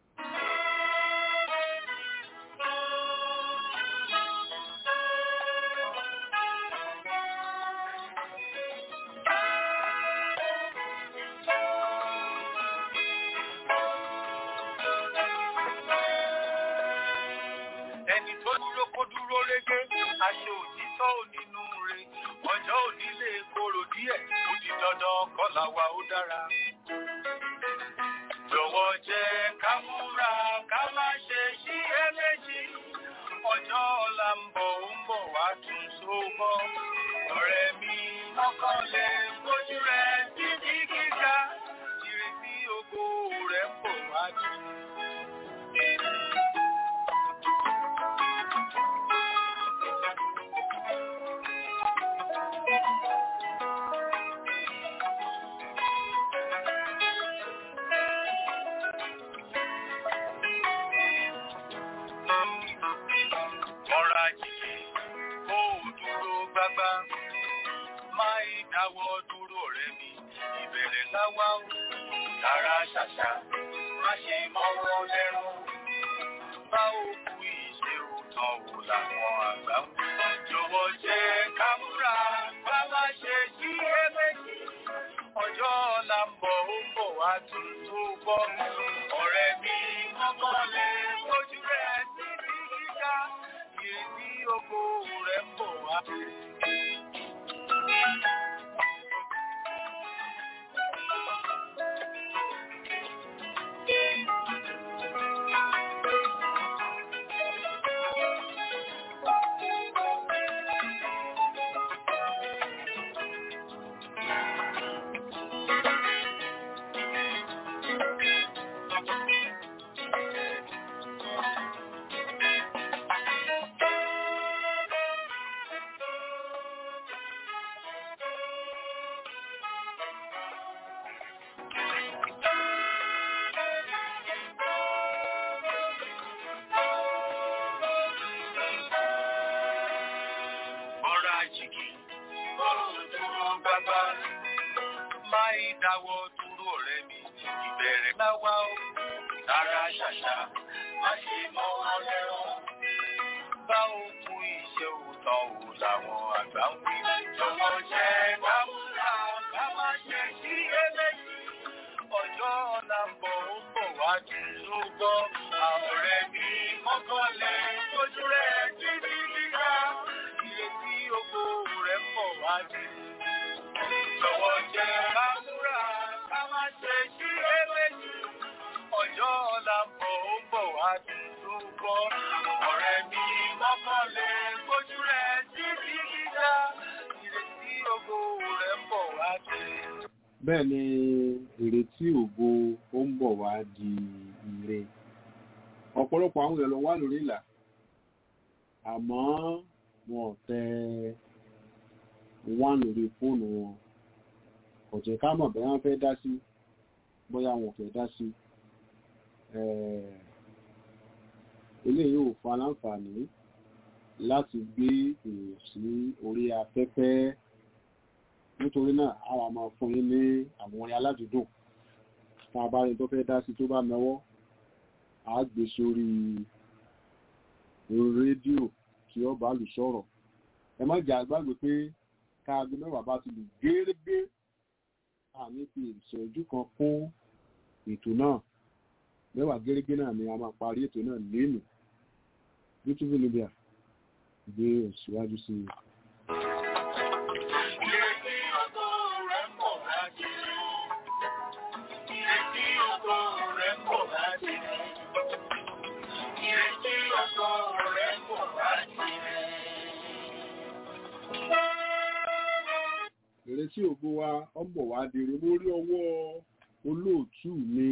ẹni tó dúró kó dúró régé aṣọ òtítọ́ ò nínú re ọjọ́ òní lè korò díẹ̀ ó di dandan kọ́là wa ó dára. jọ̀wọ́ jẹ́ ká múra ká má ṣe ṣí ẹlẹ́jì ọjọ́ ọ̀la ń bọ̀ ó ń bọ̀ wá tún sóbọ́. ọ̀rẹ́ mi mọ́kànlẹ̀ gbójú rẹ̀ títí gíga ìrètí ògo rẹ̀ ń bọ̀ wá jù. ọ̀rọ̀ àjèjì kó o dúró gbágbá máa ń dáwọ́ dúró rẹ̀ mi ìbẹ̀rẹ̀ láwá o dára ṣàṣà má ṣe mọ́wọ́ lẹ́rù bá òkú ìṣe òótọ́ wò làwọn àgbà ń wí. jọ̀wọ́ jẹ́ ká múra bá má ṣe sí ẹ̀mẹ́jì ọjọ́ ọ̀la ń bọ̀ ó ń bọ̀ wá tún tó bọ́ ọ̀rẹ́ mi mọ́kànlẹ̀ lójú rẹ̀ síbi gíga ìrètí oko rẹ̀ ń bọ̀ wá. ọ̀rọ̀ àjèjì ọ̀rọ̀ dúró gbágbá máa ń dáwọ́ dúró ọ̀rẹ́ mi ìbẹ̀rẹ̀ láwá o dára ṣàṣà má ṣe mọ́ wọn lẹ́rọ bá òkú iṣẹ́ òótọ́ ò làwọn àgbà ń wí jọ̀wọ́ jẹ́ kámúra ká má ṣe sí eléyìí ọjọ́ ọ̀la ń bọ̀ ó ń bọ̀ wá jù ló gbọ́ àwọ̀rẹ́ mi mọ́kànlẹ̀ lójú rẹ̀ títí gíga ìrètí ògo rẹ̀ ń bọ̀ wá jù. Jọ̀wọ́ jẹ́ kámúra ká má ṣe sí eléyìí ọjọ́ ọ̀la ń bọ̀ ó ń bọ̀ wá jù ló gbọ́ ọ̀rẹ́ mi mọ́kànlẹ̀ lójú rẹ̀ títí gíga ìrètí ògo rẹ̀ ń bọ̀ wá jù. bẹ́ẹ̀ ni ìrètí ògo ó ń bọ̀ wá di ire ọ̀pọ̀lọpọ̀ àwọn èèyàn ló wà lórí ìlà àmọ́ wọn ò tẹ wá lórí fóònù wọn kò jẹ́ ká mọ̀ bẹ́ẹ̀ wọ́n fẹ́ dá sí bóyá wọn ò fẹ́ dá sí Eh, eléyìí ò fa láǹfààní láti gbé èèyàn sí orí afẹ́fẹ́ nítorí náà a wà máa fún yín ní àwọn orin aládùúdùn tá a bá rí tó fẹ́ dá sí tó bá mẹ́wọ́ a gbé sórí rédíò kí ọ bá lù sọ̀rọ̀ ẹ má jà gbàgbé pé káàgbé mẹ́wàá bá ti lù gérégé àmì fi ìṣẹ́jú kan fún ètò náà mẹ́wàá gérégé náà ni a máa parí ètò náà lénìí youtube libya gbé òṣìwájú sí i. Ìrètí ògo rẹ̀ ń bọ̀ wá jù. Ìrètí ògo rẹ̀ ń bọ̀ wá jù. Ìrètí ògo rẹ̀ ń bọ̀ wá jù. ìrẹsì ògo wa ọ̀bọ̀ wa dèrè mo rí ọwọ́ olóòtú mi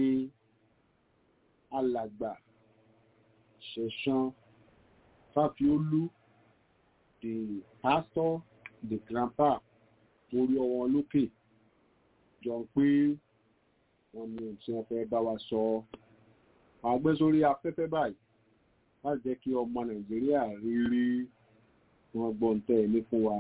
alàgbà ṣẹ̀san fáfiólú the pastor the grandpa mo rí ọwọ́ lókè jọ pé wọ́n ní ohun tí wọ́n fẹ́ bá wa sọ àwọn agbésórí afẹ́fẹ́ báyìí láti jẹ́ kí ọmọ nàìjíríà rí rí wọn gbọ́n tẹ́ ẹ ní fún wa.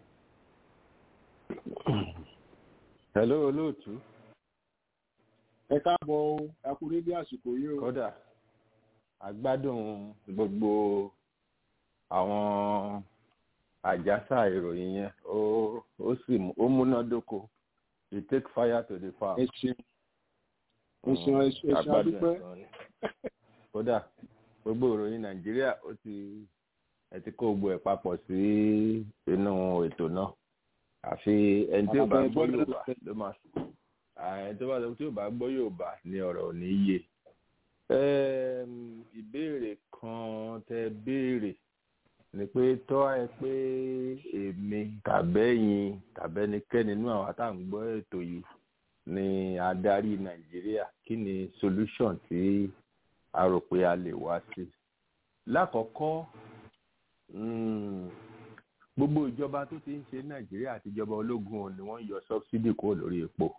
hello olóòtú ẹ káàbọ̀ ẹ kú dédé àsìkò yìí o. kódà àgbádùn gbogbo àwọn àjàsà ìròyìn yẹn ó ó sì mú- ó múnádóko you take fire to the farm. ẹ ṣeun ẹ ṣeun ẹ ṣeun ẹ ṣeun Àgbádùn adúpẹ́. ẹ̀ gan ni. kódà gbogbo ìròyìn nàìjíríà ó ti ẹ ti kó gbogbo ẹ̀ papọ̀ sí inú ètò náà àfi ẹni tí ò bá Àbẹ̀ gbọ́ bọ́ọ̀lù yorùbá ló máa ẹni tó bá sọ tí ò bá gbọ́ yorùbá ni ọ̀rọ̀ ò ní yé Ẹm, ìbéèrè kan tẹ béèrè ni pé tọ́ ẹ pé èmi tàbẹ́yìn tàbẹ́nikẹ́ni nínú àwọn tá à ń gbọ́ ètò yìí ni adarí nàìjíríà kí ni solution tí a rò pé a lè wá sí. lákọ̀ọ́kọ́ mm, gbogbo ìjọba tó ti ń ṣe nàìjíríà àti ìjọba ológun ò ní wọ́n yọ subsidy kúrò lórí epo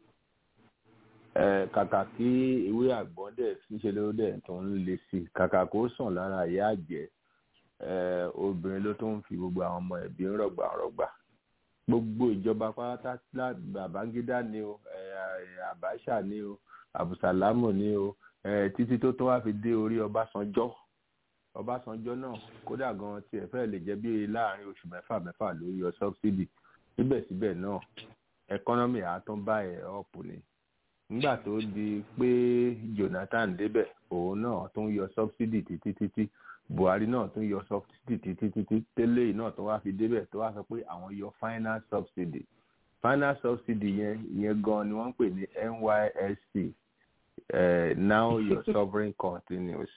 Eh, kàkà kí ìwé àgbọ̀n dẹ̀ ṣíṣe ló dẹ̀ tó ń le sí i kàkà kó sàn lára ìyá àjẹ́ eh, obìnrin ló tó ń fi gbogbo àwọn ọmọ ẹ̀bí ń rọ̀gbà rọ̀gbà gbogbo ìjọba pátá lá- babangida ni o eh, abacha ni o abusalamu ni o eh, títí tó tó wá fi dé orí ọbásanjọ́ ọbásanjọ́ náà kódà gan tiẹ̀ fẹ́ lè jẹ́ bí láàrin oṣù mẹ́fà mẹ́fà ló yọ subsidy síbẹ̀síbẹ̀ náà ẹkọ́nọ́mì àtúnbá ẹ̀ ọ̀pù ni nígbà tó di pé jonathan débẹ̀ òun náà tún yọ subsidy títí títí buhari náà tún yọ subsidy títí títí tẹ́lẹ̀ yìí náà tó wá fi débẹ̀ tó wá sọ pé àwọn yọ final subsidy final subsidy yẹn yẹn gan ni wọ́n ń pè ní nysc eh, now your sovereign continues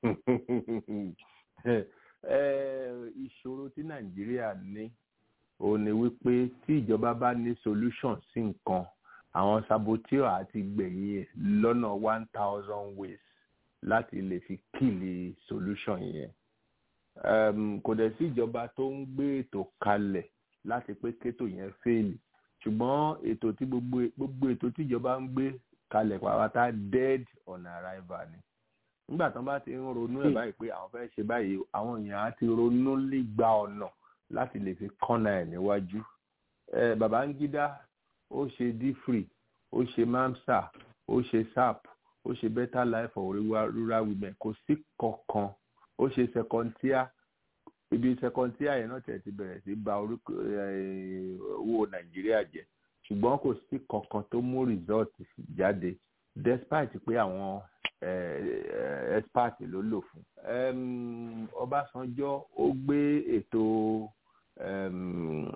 Eh, ìṣòro tí nàìjíríà ní òun ni wípé tí ìjọba bá ní solution sí nǹkan àwọn saboteur àti gbẹ̀yìn ẹ̀ lọ́nà one thousand ways láti lè fi kíìlì solution yẹn. Um, kò dẹ̀ sí ìjọba tó ń gbé ètò kalẹ̀ láti pé kétò yẹn fèèlì ṣùgbọ́n ètò tí gbogbo gbogbo ètò tí ìjọba ń gbé kalẹ̀ pàápàá dead on arrival ni nígbà tán bá ti ń ronú ẹ̀ báyìí pé àwọn fẹ́ ṣe báyìí àwọn èèyàn á ti ronú lígba ọ̀nà láti lè fi kọ́nà ẹ̀ níwájú. Eh, Babangida ó ṣe dfree ó ṣe mamsa ó ṣe sap ó ṣe better life for rural, rural women kò sí kankan ó ṣe secondtia ibi secondtia yẹn náà tẹ̀ ti bẹ̀rẹ̀ sí ba orúkọ eh, owó nàìjíríà jẹ́ ṣùgbọ́n kò sí kankan tó mú result jáde despite pé àwọn eh, eh, expert ló lò fún. Em, ọbásanjọ́ ó gbé ètò em,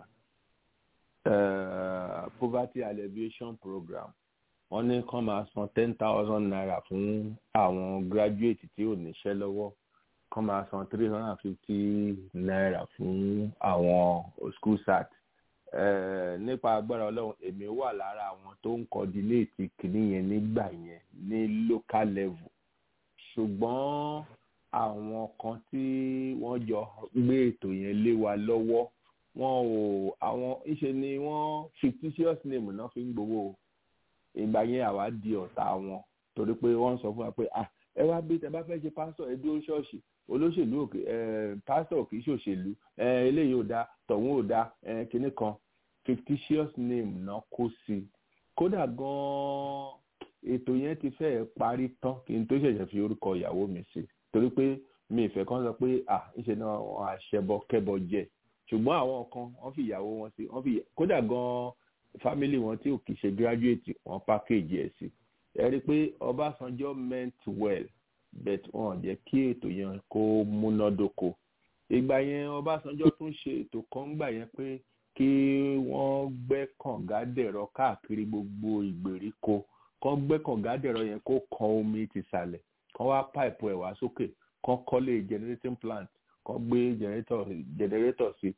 uh, poverty alleviation program wọ́n ní kán máa san ten thousand naira fún àwọn graduate tí ò níṣẹ́ lọ́wọ́ kán máa san three hundred and fifty naira fún àwọn school sat uh, nípa agbára ọlọ́run èmi wà lára àwọn tó ń coordinate kìíní yẹn nígbà yẹn ní local level ṣùgbọ́n àwọn kan tí wọ́n jọ gbé ètò yẹn lé wa lọ́wọ́ wọn ò àwọn ìṣe ni wọ́n fictitious name náà fi ń gbowó o ìgbà yẹn àwa di ọ̀tá wọn torí pé wọ́n sọ fún wa pé ah ẹ wá bí tẹ bá fẹ́ ṣe pásítọ̀ ẹ dúró ṣọ́ọ̀ṣì olóṣèlú òkè ẹ pásítọ̀ kì í ṣòṣèlú ẹ eléyìí ò dáa tọ̀hún ò dáa ẹ kinní kan fictitious name náà kó sí i kódà gan-an ètò yẹn ti fẹ́ parí tán kí n tó ṣẹ̀ṣẹ̀ fi orúkọ ìyàwó mi sí torí pé mi ìfẹ́ kan sọ pé ah ìṣe náà wọn àṣẹbọ kẹbọ jẹ ṣùgbọ́n àwọn kan wọ́n fi ìyàwó wọn sí wọ́n fi kódà gan-an family wọn tí ò kì í ṣe graduate wọn package ẹ̀ sí ẹ rí i pé ọbásanjọ́ meant well but wọn ò jẹ́ kí ètò yẹn kó múnádóko ìgbà yẹn ọbásanjọ́ tún ṣe ètò kan gbà yẹn pé kí wọ́n gbẹ́ kàngádẹ̀rọ káàkiri gbogbo ìgbèríko kán gbẹ́ kàngádẹ̀rọ yẹn kó kan omi tìsàlẹ̀ kán wá pipe ẹ̀ wá sókè kán kọ́lé generating plant kán gbé generator generator sí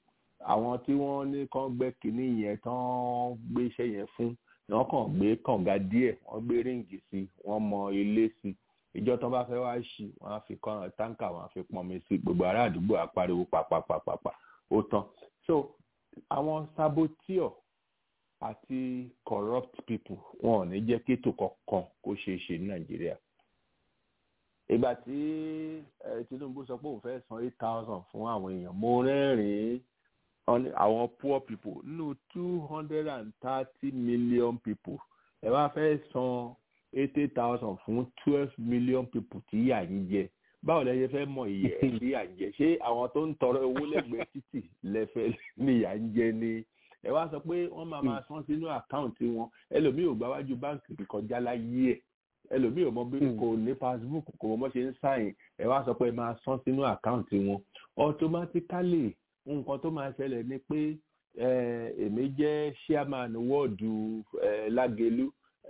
àwọn tí wọ́n ní kán gbẹ́ kínní yẹn tán gbé iṣẹ́ yẹn fún wọ́n kàn gbé kànga díẹ̀ wọ́n gbé ríǹgì sí wọ́n mọ ilé sí ìjọ tán bá fẹ́ wá ṣí wọ́n á fi kàn táǹkà wọ́n á fi pọnmi sí gbogbo ará àdúgbò àpariwo pàpàpàpàpà ó tán so àwọn saboteur àti corrupt people wọn ò ní jẹ́ kí ètò kankan kó ṣeé ṣe ní nàìjíríà ìgbà tí tinubu sọ pé òun fẹ́ san eight thousand fún àwọn èèyàn mo rẹ́rìn-ín àwọn poor people nínú two hundred and thirty million people ẹ wá fẹ́ san eighty thousand fún twelve million people tí yà ń jẹ báwo lẹ ṣe fẹ́ mọ iye ẹ̀ tí yà ń jẹ ṣé àwọn tó ń tọrọ owó lẹ́gbẹ̀ẹ́ títì lẹ́fẹ̀ẹ́ ní yà ń jẹ ni ẹ wá sọ pé wọ́n máa máa san sínú àkáǹtì wọn ẹlòmíì ò gbáwájú báǹkì kọjá láyé ẹ̀ ẹlòmíì ò mọ bí kò ní passbook kò mọ bó ṣe ń sáyìn ẹ wá sọ pé ẹ máa san sínú àkáǹtì wọn automatically nǹkan tó máa ṣẹlẹ̀ ni pé èmi jẹ́ chairman wọ́ọ̀dù lágẹ̀lú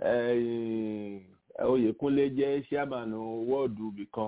oyèkúnlé jẹ́ chairman wọ́ọ̀dù bìkan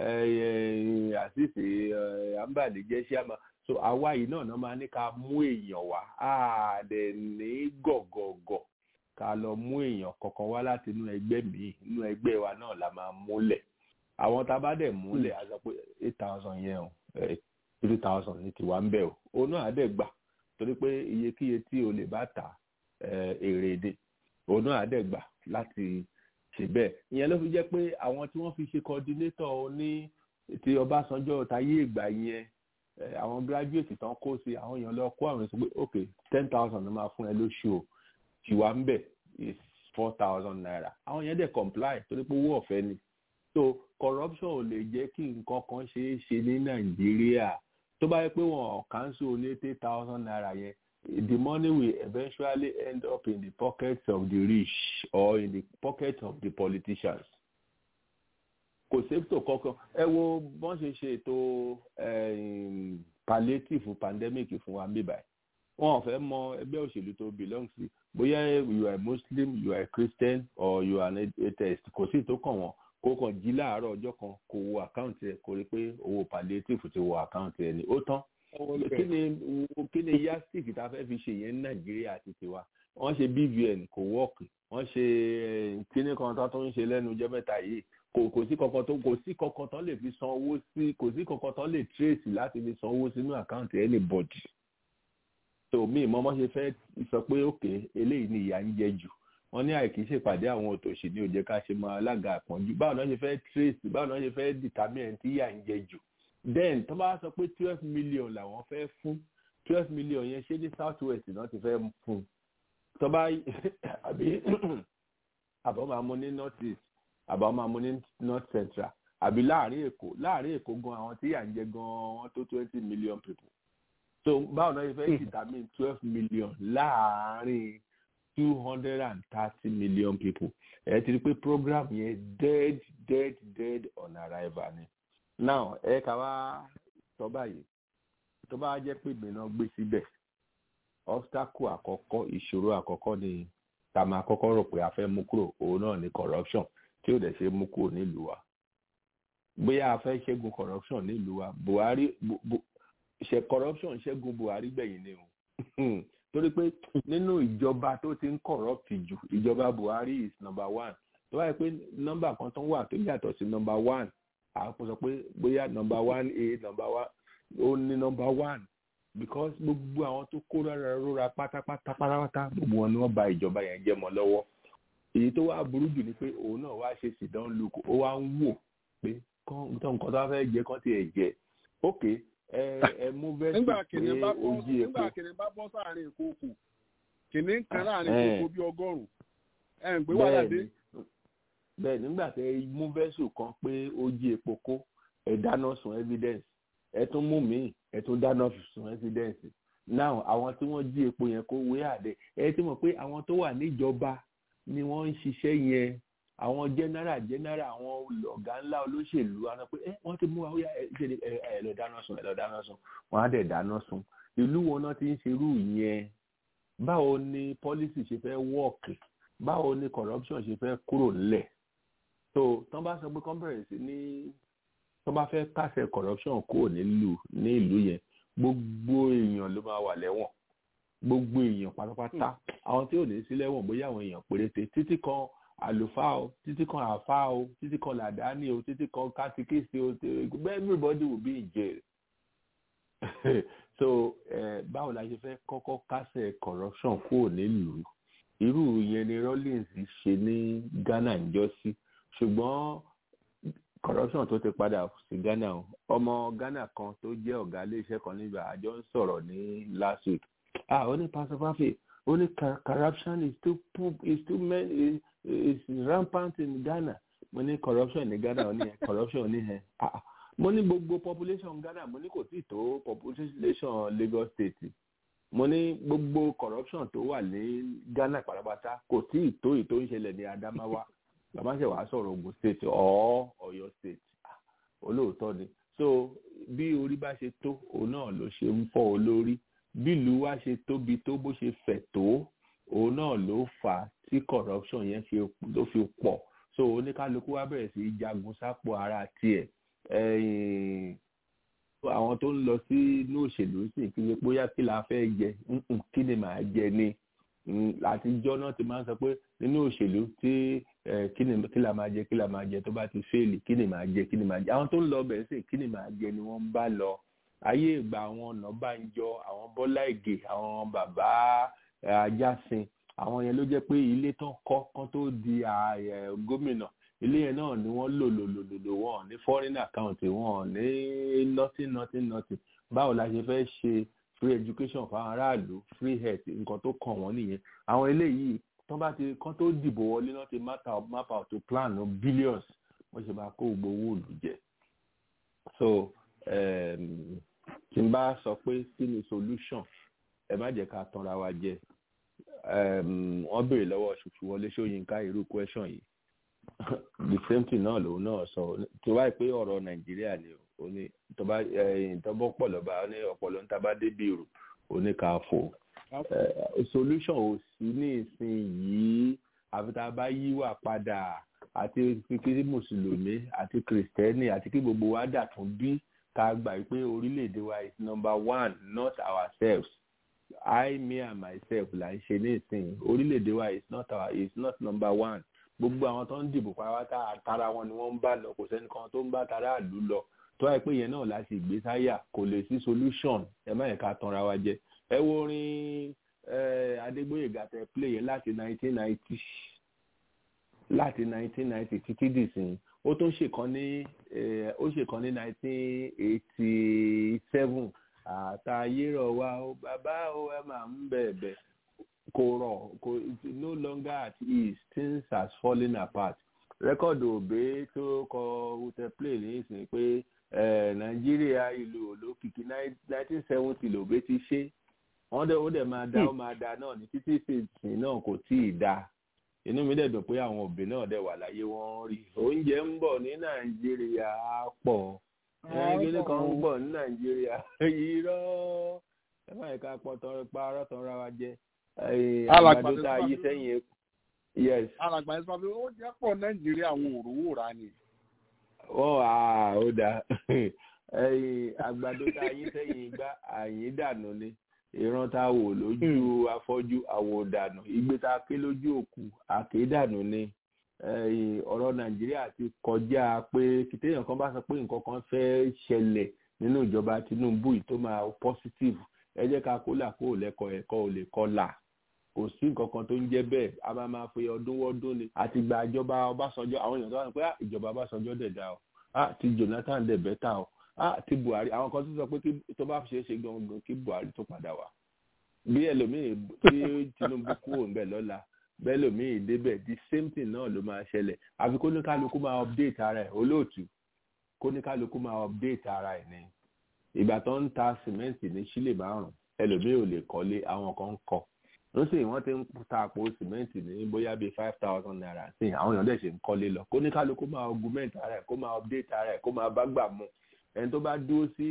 àṣìṣe àǹbàlì jẹ́ chairman so àwa yìí náà náà máa ní ká mú èèyàn wá á dẹ̀ ní gọ̀gọ̀gọ̀ ká lọ mú èèyàn kankan wá láti inú ẹgbẹ́ míì inú ẹgbẹ́ wa náà la máa múlẹ̀ àwọn tá a bá dẹ̀ múlẹ̀ a sọ pé eight thousand yẹn o three thousand ní tiwa ń bẹ̀ o òun náà á dẹ̀ gbà torí pé iyekíye tí o lè bá ta èrè èdè òun náà á dẹ̀ gbà láti ṣe bẹ́ẹ̀ ìyẹn ló fi jẹ́ pé àwọn tí wọ́n fi ṣe coordinator ní ti Ọbásanjọ́ táyé ìgbà yẹn àwọn graduate tán kó sí àwọn èèyàn lọ kó àwọn èso pé ok ten thousand ló máa fún ẹ lóṣù o tiwa ń bẹ̀ is four thousand naira àwọn yẹn dẹ̀ comply torí pé owó ọ̀fẹ́ ni so corruption ò lè jẹ́ kí nǹkan kan ṣeé ṣe ní Nàìjíríà tó bá yẹ pé wọn cancel ní eighty thousand naira yẹn the money will eventually end up in the pockets of the rich or in the pockets of the politicians kò sèptò kankan ẹ wo bọ́n ṣe ṣe ètò palliative pandemic fún wa bíbá ẹ̀ wọn ò fẹ́ mọ ẹgbẹ́ òṣèlú tó belong sí bóyá you are muslim you are christian or you are an atheist kò sí tó kàn wọ́n kó kàn jí láàárọ̀ ọjọ́ kan kó wo àkáǹtì ẹ̀ kó rí pé owó palliative ti wọ àkáǹtì ẹ̀ ni ó tán kí ni kí ni yastik tá a fẹ́ fi ṣe yẹn ní nàìjíríà àti tiwa wọ́n ṣe bvn kò wọ́ọ̀kì wọ́n ṣe kíní kan tó ń ṣe lẹ́nu ọjọ́ mẹ́ta yìí kò kò sí kankan tó kò sí kankan tó lè fi san owó sí kò sí kankan tó lè trace láti fi san owó sínú àkáǹtì anybody tó mi ìmọ̀ mọ́ ṣe fẹ́ sọ pé òkè eléyìí ni ìyà ń jẹ jù wọ́n ní àìkí ṣèpàdé àwọn òtòṣì ní òjẹ́ ká ṣe máa alága àpọ́njú báwo náà ṣe fẹ́ trace báwo náà ṣe fẹ́ determine tí ìyà ń jẹ jù then tó bá sọ pé twelve million làwọn fẹ́ fún twelve million yẹn ṣé ní south west náà ti fẹ́ fún tó bá àbí àbọ̀ máa mú ní north east àbá máa mú ní north central àbí láàrin èkó láàrin èkó gan àwọn tí yà ń jẹ gan wọn tó twenty million people so báwo náà ṣe fẹ́ determine twelve million láàrin two hundred and thirty million people ẹ ti rí pé program yẹn dead dead dead on arrival ni now ẹ ká wá sọ báyìí tó bá jẹ́ pé ìgbìnà gbé síbẹ̀ obstacle àkọ́kọ́ ìṣòro àkọ́kọ́ ni tá máa kọ́kọ́ rò pé a fẹ́ mú kúrò òun náà ni corruption tí ò dẹ̀ ṣe mú kúrò nílùú wa bóyá a fẹ́ ṣẹ́gun corruption nílùú wa buhari ṣe corruption ṣẹ́gun buhari gbẹ̀yìn ni o torí pé nínú ìjọba tó ti ń corrupt jù ìjọba buhari is number one tó báyìí pé nọ́mbà kan tó ń wà tó yàtọ̀ sí number one àpò sọ pé bóyá number one a number one ó ní number one because gbogbo àwọn tó kó rárá rórá pátápátá pátápátá gbogbo wọn ni wọ́n bà ìjọba yẹn jẹ́ mọ́ lọ́wọ́ èyí tó wá burú jù ni pé òun náà wá ṣe sídán lukú ó wá ń wò pé tó nǹkan tó wá fẹ́ jẹ kán tiẹ̀ jẹ ok ẹ ẹ mú bẹ́ẹ̀ sì pé ojú epo nígbà kìnìún bá bọ́ sáàrin ìkókò kìnìún kan láàrin ìkókò bí ọgọ́rùn-ún ẹ̀ ń gbé wàhálà dé. bẹ́ẹ̀ nígbà tẹ mú vẹ́sù kan pé ojú epo kó ẹ dáná sun evidence ẹ tún mú míì ẹ tún dáná sun evidence now àwọn tí wọ́n jí epo yẹn kó wé àdé ẹ ti mọ̀ pé àwọn tó wà níjọba ni wọ́n ń ṣiṣẹ́ yẹn àwọn general general àwọn ọ̀gá ńlá olóṣèlú àwọn pé ẹ wọ́n ti mú wa ó yá ẹ ṣe ẹ ẹ lọ dáná sun ẹ lọ dáná sun wọ́n á dẹ̀ dáná sun ìlú wọn náà ti ń ṣerú yẹn báwo ni policy ṣe fẹ́ wọ́ọ̀kì báwo ni corruption ṣe fẹ́ kúrò ńlẹ̀ so tán bá sọ pé kán bẹ̀rẹ̀ sí ní tán bá fẹ́ kásẹ̀ corruption kúrò nílùú ní ìlú yẹn gbogbo èèyàn ló máa wà lẹ́wọ̀n gbogbo èèyàn pátápátá àwọn tí ò ní sí lẹ́wọ̀n bóyá àwọn èèyàn péréte títí kan àlùfáà o títí kan àfáà o títí kan làdáni o títí kan kátíkìsì o everybody will be in jail so eh, báwo la ṣe fẹ́ kọ́kọ́ kásẹ̀ corruption kúrò nílùú irú yẹn ni Rawlings ṣe ní Ghana ń jọ sí ṣùgbọ́n corruption tó ti padà sí Ghana o ọmọ Ghana kan tó jẹ́ ọ̀gá iléeṣẹ́ kan nígbà àjọ ń sọ̀rọ̀ ní last week ah ó ní pastor fafe ó ní corruption is too poop is too many is, is rampant in Ghana mo ní corruption ní Ghana ó ní corruption ní ẹ ah mo ní gbogbo population Ghana mo ní kò tí tó population Lagos State mo ní gbogbo corruption tó wà ní Ghana pátápátá kò tí ì tó ìtò ìṣẹ̀lẹ̀ ní Adamawa bàbá ṣe wàá sọ̀rọ̀ Ògùn state or Ọ̀yọ́ state olóòótọ́ ni so bí orí bá ṣe tó òun náà ló ṣe ń fọ́ olórí bí ìlú wa ṣe tóbi tó bó ṣe fẹ̀ tó òun náà ló fà á tí corruption yẹn fi ló fi pọ̀ so oníkálukú wa bẹ̀rẹ̀ sí í jagun sápò ara tiẹ̀ àwọn tó ń lọ sí inú òṣèlú sì kí ni bóyá kí la fẹ́ jẹ kí ni màá jẹ ni àtijọ́ náà ti máa ń sọ pé nínú òṣèlú tí kí ni kí la máa jẹ kí la máa jẹ tó bá ti fẹ́ẹ̀lì kí ni màá jẹ kí ni màá jẹ àwọn tó ń lọ bẹ̀rẹ̀ sí kí ni màá jẹ ni wọ́n ń bá lọ ayé ìgbà àwọn Ọ̀nàbànjọ àwọn Bọ́lá Ìgè àwọn bàbá Ajásin àwọn yẹn ló jẹ́ pé ilé tán kọ́ kán tó di gómìnà ilé yẹn náà ni wọ́n lò lò lò lò lò wọ́n ní foreign account wọ́n ní nothing nothing nothing báwo la ṣe fẹ́ ṣe free education fún aráàlú free health nǹkan tó kàn wọ́n nìyẹn àwọn eléyìí tán bá ti kán tó dìbò wọlé náà ti map out map out to plan no billions wọ́n ṣe máa kó gbogbo owó òlù jẹ so tí n bá sọ pé kí ni solution ẹ má jẹ́ ká tanra wa jẹ wọ́n béèrè lọ́wọ́ ṣùṣù wọlé ṣóyínká irú question yìí the same thing náà lòun náà sọ tó báyìí pé ọ̀rọ̀ nàìjíríà ni ó ní tọ́ba ìtọ́bọ̀ pọ̀ lọ́ba ó ní ọ̀pọ̀lọ́ ń tábà débi rò ó ní ká fò solution ò sí ní ìsìn yìí àfi tá a bá yíwà padà àti kíkiri mùsùlùmí àti kìrìsìtẹ́nì àti kí gbogbo wa dà tún bí ká gbà pé orílẹ̀-èdè wa is number one not ourselves I me and myself là ń ṣe ní ìsìn orílẹ̀-èdè wa is not our is not number one gbogbo àwọn tó ń dìbò pàápàá tara wọn ni wọ́n ń bá lọ kò sẹ́ni kan tó ń bá tara àlú lọ tó wáyé pé yẹn náà láti gbé sáyà kò lè sí solution ẹ má yẹ ká tanra wa jẹ ẹ wo orin Adégbóyèga tẹ play yẹn láti nineteen ninety láti nineteen ninety títí dìsìn ó tún ṣèkan ní ó ṣèkan ní nineteen eighty seven àtàyérọ̀ wa ó bàbá ó ẹ máa ń bẹ̀ẹ̀bẹ̀ kò rọ̀ kò no longer at ease things has fallen apart rẹ́kọ̀dù òbé tó kọ wùtẹ́ play nísìnyí pé nàìjíríà ìlú olókìkí nineteen seventy lòbé ti ṣe wọ́n dẹ̀ ó dẹ̀ máa da ó máa da náà ní títí ìsìn náà kò tí ì da inú mi dẹ̀ dùn pé àwọn òbí náà dẹ̀ wà láyé wọ́n rí oúnjẹ ń bọ̀ ní nàìjíríà pọ̀ ẹgbẹ́ kan ń bọ̀ ní nàìjíríà irọ́ ẹ má yẹ ká pọ̀ tọrọ pa arọ́ tọrọ wa jẹ àgbàdo tá a yí sẹ́yìn epo. yes. alàgbà ẹ sọ pé ó jẹ́ pọ̀ nàìjíríà àwọn òróró ra ni. wọ́n á ó dáa àgbàdo tá a yí sẹ́yìn igbá àyín dànù ni ìran tá a wò lójú afọ́jú àwò dànù ìgbé tá a ké lójú òkú àké dànù ni ọ̀rọ̀ nàìjíríà ti kọjá pé kìtẹ́yàn kan bá sọ pé nǹkan kan fẹ́ ṣẹlẹ̀ nínú ìjọba tinubu yìí tó máa positive ẹ jẹ́ ká kó là kó lẹ́kọ̀ọ́ ẹ̀kọ́ ò lè kọ́ là kò sí nǹkan kan tó ń jẹ́ bẹ́ẹ̀ a máa máa fi ọdún wọ́dún ni àti gba ìjọba ọbásanjọ́ àwọn èèyàn tó wà ní pé ìjọba ọbásanjọ́ dẹ̀ dá o ti jonathan dẹ̀ bẹ́tà o ti buhari àwọn kan tó sọ pé tó bá ṣe é ṣe gangan kí buhari tó padà wá bí ẹlòmíì tí tinubu kúrò ńbẹ̀ lọ́la bẹ́ẹ̀ lòmíì débẹ̀ the same thing náà ló máa ṣẹlẹ̀ àfi kó ní kálukú máa update ara ẹ̀ olóòtú kó ní kálukú máa update ara ẹ̀ ní ìgbà tó ń ta sìmẹ́ǹtì ní sílè márùn ẹlòmíì ò lè kọ́lé àwọn kan ń kọ́ lọ́sìn wọ́n ti ń ta àpò sìmẹ́ǹtì ní bóyá bíi five thousand naira sí àwọn èèyàn dẹ̀ ṣe ń kọ́lé lọ kó ní kálukú máa augment ara ẹ̀ kó máa update ara ẹ̀ kó máa bá gbà mu ẹni tó bá dúró sí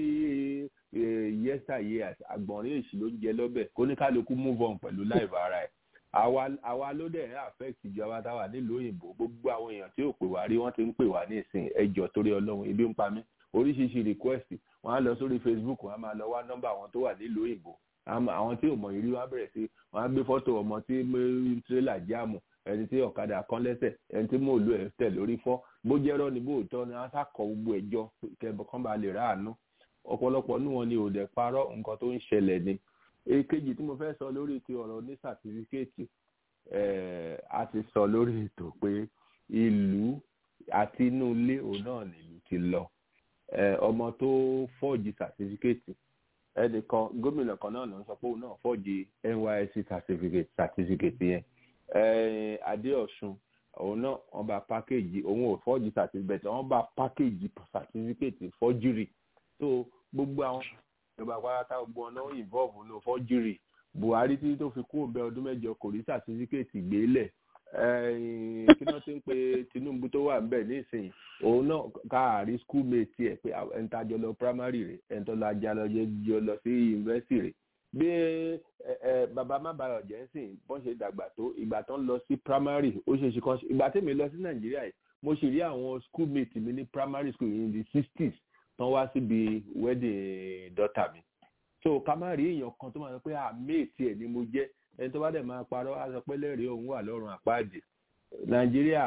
yẹ́sà years àgbọ̀nrín èsì ló ń jẹ lọ́bẹ̀ kó ní kálukú move on pẹ̀lú live ara ẹ̀ àwa ló dẹ̀ affect ìjọba táwa nílùú òyìnbó gbogbo àwọn èèyàn tí ò pè wá rí wọ́n ti ń pè wá ní ìsìn ẹjọ́ torí ọlọ́run ibi ń pa mí oríṣiríṣi request wọ́n á lọ sórí facebook wọ́n á máa lọ wá nọ́mbà àwọn tó wà nílùú òyìnbó àwọn tí ò mọ̀ ìrí wọ́n á bẹ̀rẹ̀ sí wọ́n á gbé fọ́tò ọmọ tí tírélà jáàmù ẹni tí ọ̀kadà kan lẹ́sẹ̀ ẹni tí mò ń lo ẹ̀ tẹ̀ lórí fọ́ bó jẹ́rọ́ ni bó tọ́ ni wọ́n á kọ gbogbo ẹ̀jọ́ kẹ́bọ̀ kan bá lè ráàánú ọ̀pọ̀lọpọ̀ nù wọn ni ò dẹ̀ parọ́ nǹkan tó ń ṣẹlẹ̀ ni èkejì tí mo fẹ́ sọ lórí ti ọ̀rọ̀ ní sàtífíkẹ́ẹ̀tì a ti sọ lórí ètò pé ìlú àti inú ilé òun náà nílùú ti lọ ọmọ tó fọ́ọ̀jì sàtífíkẹ́ẹ̀tì ẹnìkan gómìnà kan náà ló ń sọ pé òun náà fọ́ọ̀jì nysc sàtífíkẹ́ẹ̀tì yẹn adéọ̀sùn òun náà wọ́n bá pákéjì òun ò fọ́ọ̀jì sàtífíkẹ́ẹ̀tì wọ́n bá pákéjì sàtífíkẹ́ẹ̀tì fọ́júrì tó gbogbo àwọn ìjọba pátá gbogbo ọ̀nà involve ní fọ́júrì buhari tí tó fi kú òbẹ ọdún mẹ́jọ kò rí sàtífíkẹ́ẹ̀tì gbélẹ̀ kí wọ́n ti ń pe tinubu tó wà níbẹ̀ nísìnyí òun náà káàrí schoolmate ẹ̀ pé ẹni tá a jọ lọ primary rẹ̀ ẹni tó lọ ajá lọ jọ lọ sí university rẹ̀ bí bàbá má bàa ọ̀jẹ̀ ń sìn bọ́n ṣe dàgbà tó ìgbà tó ń lọ sí primary ó ṣe ṣe kan ìgbà tèmi lọ sí nàìjíríà yìí mo sì rí àwọn schoolmate mi ní primary school in the sixties tán wá síbi wedding daughter mi so ká má rí èèyàn kan tó máa sọ pé àmẹ́ẹ̀tì ẹ̀ ni mo jẹ́ ẹni tó bá dẹ̀ máa parọ́ á sọ pé lẹ́rìí òun wà lọ́rùn àpáàdé nàìjíríà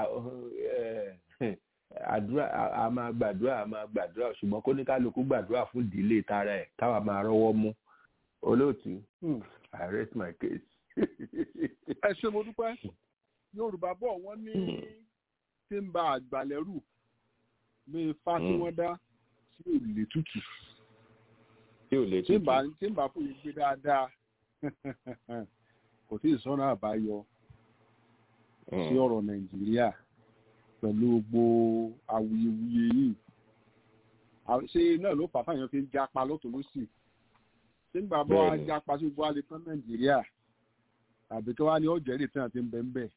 àdúrà a máa gbàdúrà a máa gbàdúrà ṣùgbọ́n kó ní kálukú gbàdúrà fún ìdílé tara ẹ̀ káwa máa rọ́wọ́ mú olóòtú i rest my case. ẹ ṣe mo dúpẹ́ yorùbá bọ̀ wọ́n ní tí ń ba àgbàlẹ́rù ní ifá tí wọ́n dá tí ò lè tútù tí ò lè tí tutù. ń bá tí ń bá fún yín gbé dáadáa kò tí ì sọ́nà àbáyọ sí ọ̀rọ̀ nàìjíríà pẹ̀lú gbogbo awuyewuye yìí À- ṣé náà ló fà á fáyàn fi ń japa lọ́tọ̀ lọ́sì ṣé ń gbàgbọ́ wa Bẹ́ẹ̀ni. japa sí gbogbo alẹ́ tán nàìjíríà àbí kí wàá ní ọ̀jẹ̀ rè tí wọ́n ti ń bẹ̀ ń bẹ̀.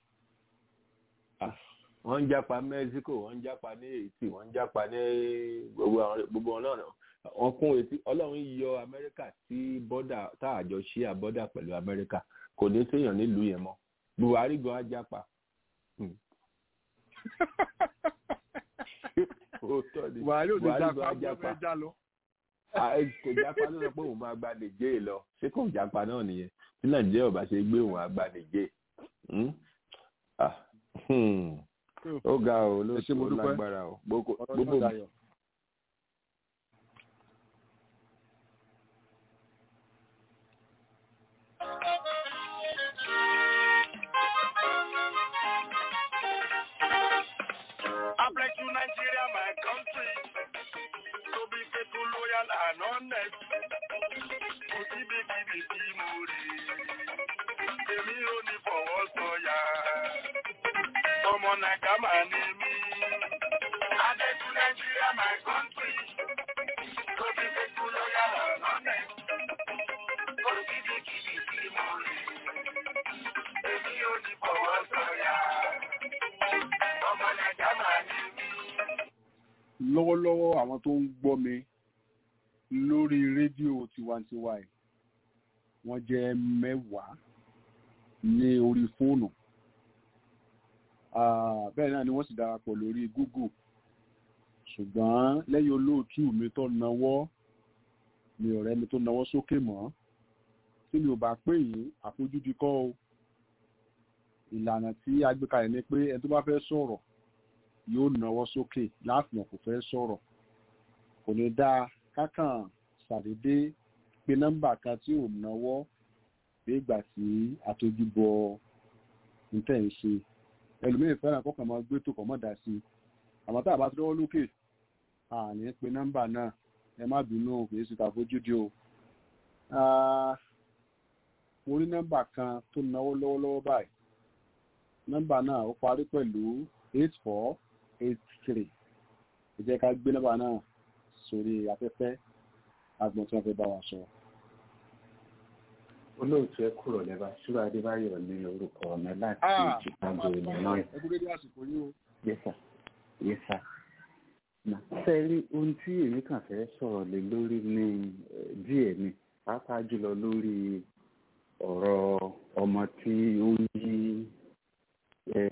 wọ́n ń jápa mexico wọ́n ń jápa ní haiti wọ́n ń jápa ní gbogbo àwọn gbogbo wọn náà wọ́n kún etí ọlọ́run yọ amẹ́ríkà sí bọ́dà tá àjọ ṣí àbọ́dà pẹ̀lú amẹ́ríkà kò ní séèyàn nílùú yẹn mọ́ buhari gan á jápa. Hmm. Òótọ́ ni. buhari ò ní Buhari japa gan á gbọ́ jápa. fẹ́ já lọ. Ah, eh, kò jápa ló sọ pé òun máa gba nìjẹ́ lọ ṣé kò jápa náà nìyẹn tí nàìjíríà ò bá ṣe gbé òun á gba nìjẹ́ Hmm? Ah, hmm. ó ga ọ ló Ẹ ṣé, mo tó dúpẹ́. lágbára ọ gbogbo ọ̀rọ̀ gbogbo náà dayọ̀. I pledge to Nigeria, my country, to be faithful, loyal, and honest. Kò síbi kíbi tí mo rí, èmi ò ní fọwọ́ sọ̀yà. Ọmọ Nàìjà máa ní mí. I pledge to Nigeria, my country, to be faithful, loyal, and honest. Kò síbi kíbi tí mo rí, èmi ò ní fọwọ́ sọ̀yà. Ọmọ Nàìjà máa ní mí. lọ́wọ́lọ́wọ́ àwọn tó ń gbọ́ mi lórí rédíò tiwantiwa yìí wọ́n jẹ́ mẹ́wàá ní orí fóònù Ah, bẹ́ẹ̀ náà ni wọ́n sì darapọ̀ lórí google ṣùgbọ́n lẹ́yìn olóòtú mi tó nawọ́ mi ọ̀rẹ́ mi tó nawọ́ sókè mọ́ tí mi ò bá pè yín àfojúdi kọ́ o ìlànà tí a gbé kalẹ̀ ni pé ẹni tó bá fẹ́ sọ̀rọ̀ yóò nawọ́ sókè láàfin kò fẹ́ sọ̀rọ̀ kò ní dáa kákàn ṣàdédé pé nọ́mbà kan tí ò nawọ́ bí ìgbà tí àtojúbọ nítẹ̀ ń ṣe ẹlòmíì fẹ́ràn kọ́kàn máa gbé tó kọ̀ mọ́ dá sí i àmọ́ tá a bá ti lọ́wọ́ lókè àní pé nọ́mbà náà ẹ má bínú kì í ṣe tàfojúdi o Ah, mo rí nọ́mbà kan tó náwó lọ́wọ́lọ́wọ́ báyìí nọ́mbà náà ó parí pẹ̀lú eight four eight three ẹ jẹ́ ká gbé nọ́mbà náà sórí afẹ́fẹ́ agbọ̀n tí wọ́n fẹ́ bá wa sọ. olóòtú ẹ kúrò lẹ́bàá ṣúra adébáyọ̀ ní orúkọ ọ̀nà láti Ah, chicago illinois ẹ kú dédé àsìkò yìí o. yẹ́sà yẹ́sà. sẹ́rí ohun tí èmi kàn fẹ́ sọ̀rọ̀ lé lórí ní eh, díẹ̀ ni pàápàá jùlọ lórí ọ̀rọ̀ ọmọ tí ó ń yí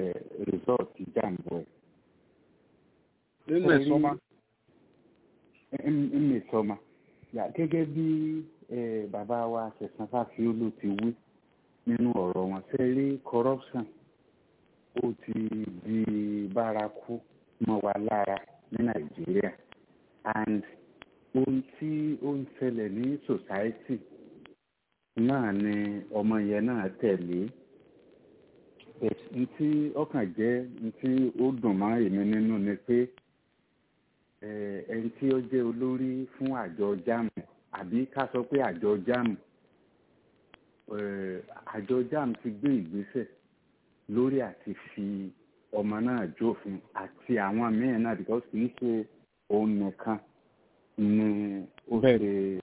rìsọ́ọ̀tì jàǹbọ̀ ẹ̀. nínú ẹ̀ sọ́mà ẹ̀mí sọ́mà gẹ́gẹ́ bí bàbá wa ṣẹ̀sán fáfiólò ti wí nínú ọ̀rọ̀ wọn ṣe rí corruption ó ti di bárakú mọ́ wa lára ní nàìjíríà and ohun tí ó ń ṣẹlẹ̀ ní society náà ni ọmọ yẹn náà tẹ̀lé ntí ọkàn jẹ́ ntí ó dùn mọ́ èmi nínú ni pé ẹni tí ó jẹ́ olórí fún àjọ JAMB àbí ká sọ pé àjọ JAMB àjọ JAMB ti gbé ìgbésẹ̀ lórí àti fi ọmọ náà jófin àti àwọn míín náà because kì í ṣe òun nìkan ni ó ṣe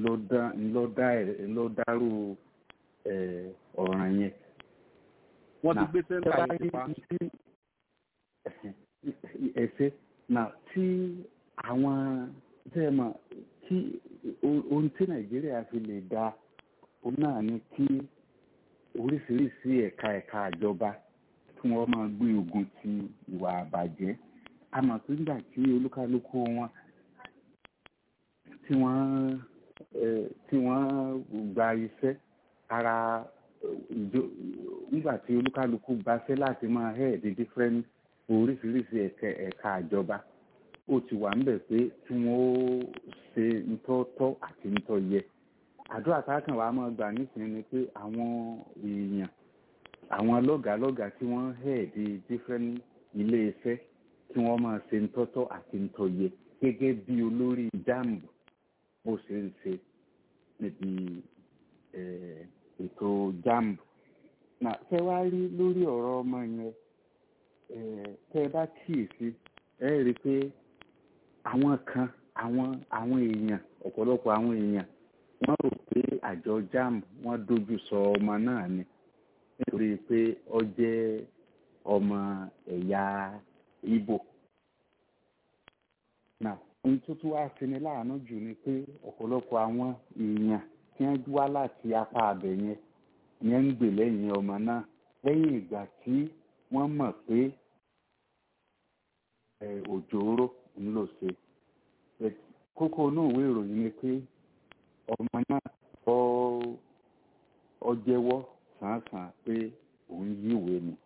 ló dárú ọ̀ràn yẹn. wọ́n ti gbé sẹ́ńtà yìí pa. ẹ̀sẹ̀ náà tí àwọn tẹ́ mọ̀ tí ohun tí nàìjíríà fi lè da òun náà ni kí oríṣiríṣi ẹ̀ka ẹ̀ka àjọba kí wọ́n máa gbé ogun ti ìwà àbàjẹ́ àmọ́ tó ń gbà tí olúkálùkù wọn tí wọ́n tí wọ́n gba iṣẹ́ ara ìjọ nígbà tí olúkálùkù gbaṣẹ́ láti máa head different oríṣiríṣi ẹ̀ka àjọba ó ti wà ńbẹ̀ pé tí wọ́n ó ṣe ntọ́tọ́ àti ntọ́yẹ àdúrà káàkàn wàá máa gbà nísìnyí ni pé àwọn èèyàn àwọn lọ́gàálọ́gàá tí wọ́n head different ilé iṣẹ́ kí wọ́n máa ṣe ntọ́tọ́ àti ntọ́yẹ gẹ́gẹ́ bí olórí JAMB bó ṣe ń ṣe níbi ètò JAMB náà ṣe wá rí lórí ọ̀rọ̀ ọmọ yẹn tẹ́ ẹ bá kíyèsí ẹ rí i pé àwọn kan àwọn àwọn èèyàn ọ̀pọ̀lọpọ̀ àwọn èèyàn wọ́n rò pé àjọ JAMB wọ́n dojú sọ ọmọ náà ni nítorí pé ó jẹ́ ọmọ ẹ̀yà Ìgbò náà ohun tó tún wá sí ni láàánú jù ni pé ọ̀pọ̀lọpọ̀ àwọn èèyàn tí wọ́n wá láti apá abẹ yẹn yẹn ń gbè lẹ́yìn ọmọ náà lẹ́yìn ìgbà tí wọ́n mọ̀ pé òjòòrò ń lò ṣe kókó inú ìwé ìròyìn ni pé ọmọ náà ọ jẹ́wọ́ sàn-án pé òun yíwèé ni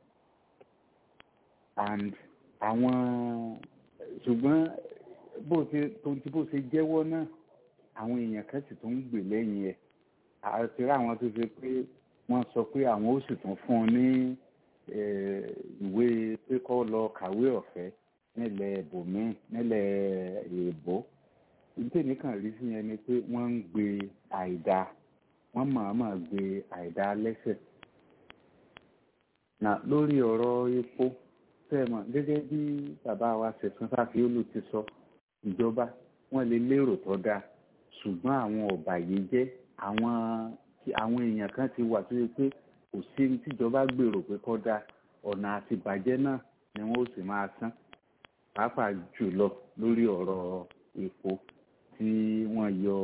and àwọn ṣùgbọ́n bó ṣe tonti bó ṣe jẹ́wọ́ náà àwọn èèyàn kan sì tún ń gbè lẹ́yìn ẹ̀ àti ráwọn tó ṣe pé wọ́n sọ pé àwọn ó sì tún fún un ní ìwé pé kó lọ kàwé ọ̀fẹ́ nílẹ̀ ibòmíì nílẹ̀ èèbó nítorí kan rí sí yẹn ni pé wọ́n ń gbé àìdá wọ́n mọ̀ọ́mọ̀ gbé àìdá lẹ́sẹ̀ nà lórí ọ̀rọ̀ epo sẹ́ẹ̀mọ̀ gẹ́gẹ́ bí bàbá wa ṣẹ̀sán sáfíólù ti sọ ìjọba wọ́n lè lérò tó dáa ṣùgbọ́n àwọn ọ̀bàyéjẹ́ àwọn àwọn èèyàn kan ti wà tó yẹ pé kò sí ní tíjọba gbèrò pé kó dáa ọ̀nà àti bàjẹ́ náà ni wọ́n ó sì máa san pàápàá jùlọ lórí ọ̀rọ̀ epo tí wọ́n yọ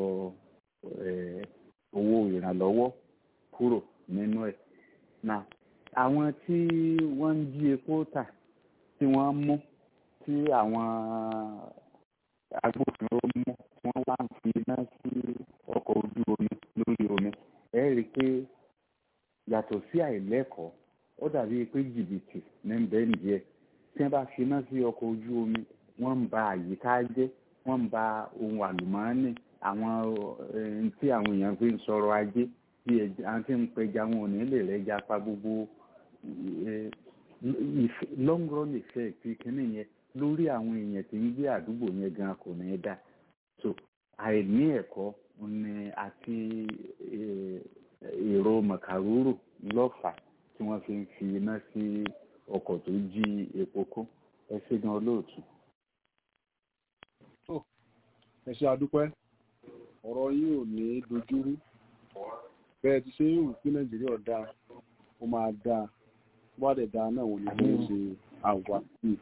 owó ìrànlọ́wọ́ kúrò nínú ẹ̀ náà àwọn tí wọ́n ń jí epo tà tí wọ́n mú tí àwọn agbófinró mú tí wọ́n wá ń fi iná sí ọkọ̀ ojú omi lórí omi ẹ rí i pé yàtọ̀ sí àìlẹ́kọ̀ọ́ ó dàbí pé jìbìtì ní bẹ́ẹ̀ nìyẹn tí wọ́n bá fi iná sí ọkọ̀ ojú omi wọ́n ń ba àyíká jẹ́ wọ́n ń ba ohun àlùmọ́ọ́nì àwọn tí àwọn èèyàn fi ń sọ̀rọ̀ ajé bí àwọn tí ń pẹja wọn ò ní lè rẹ́jà pa gbogbo long run effect kìíní yẹn lórí àwọn èèyàn tí ń gbé àdúgbò yẹn gan kò ní dá so àìní ẹ̀kọ́ ni àti èrò màkàrúrù lọ́fà tí wọ́n fi ń fi iná sí ọkọ̀ tó jí epo kó ẹ ṣe gan olóòtú. ẹ ṣe àdúpẹ́ ọ̀rọ̀ yìí ò ní dojúrú bẹ́ẹ̀ ti ṣe ń rò pé nàìjíríà dáa ó máa dáa wá dẹ̀ dáa náà wò ní bí ó ṣe àwà sí i.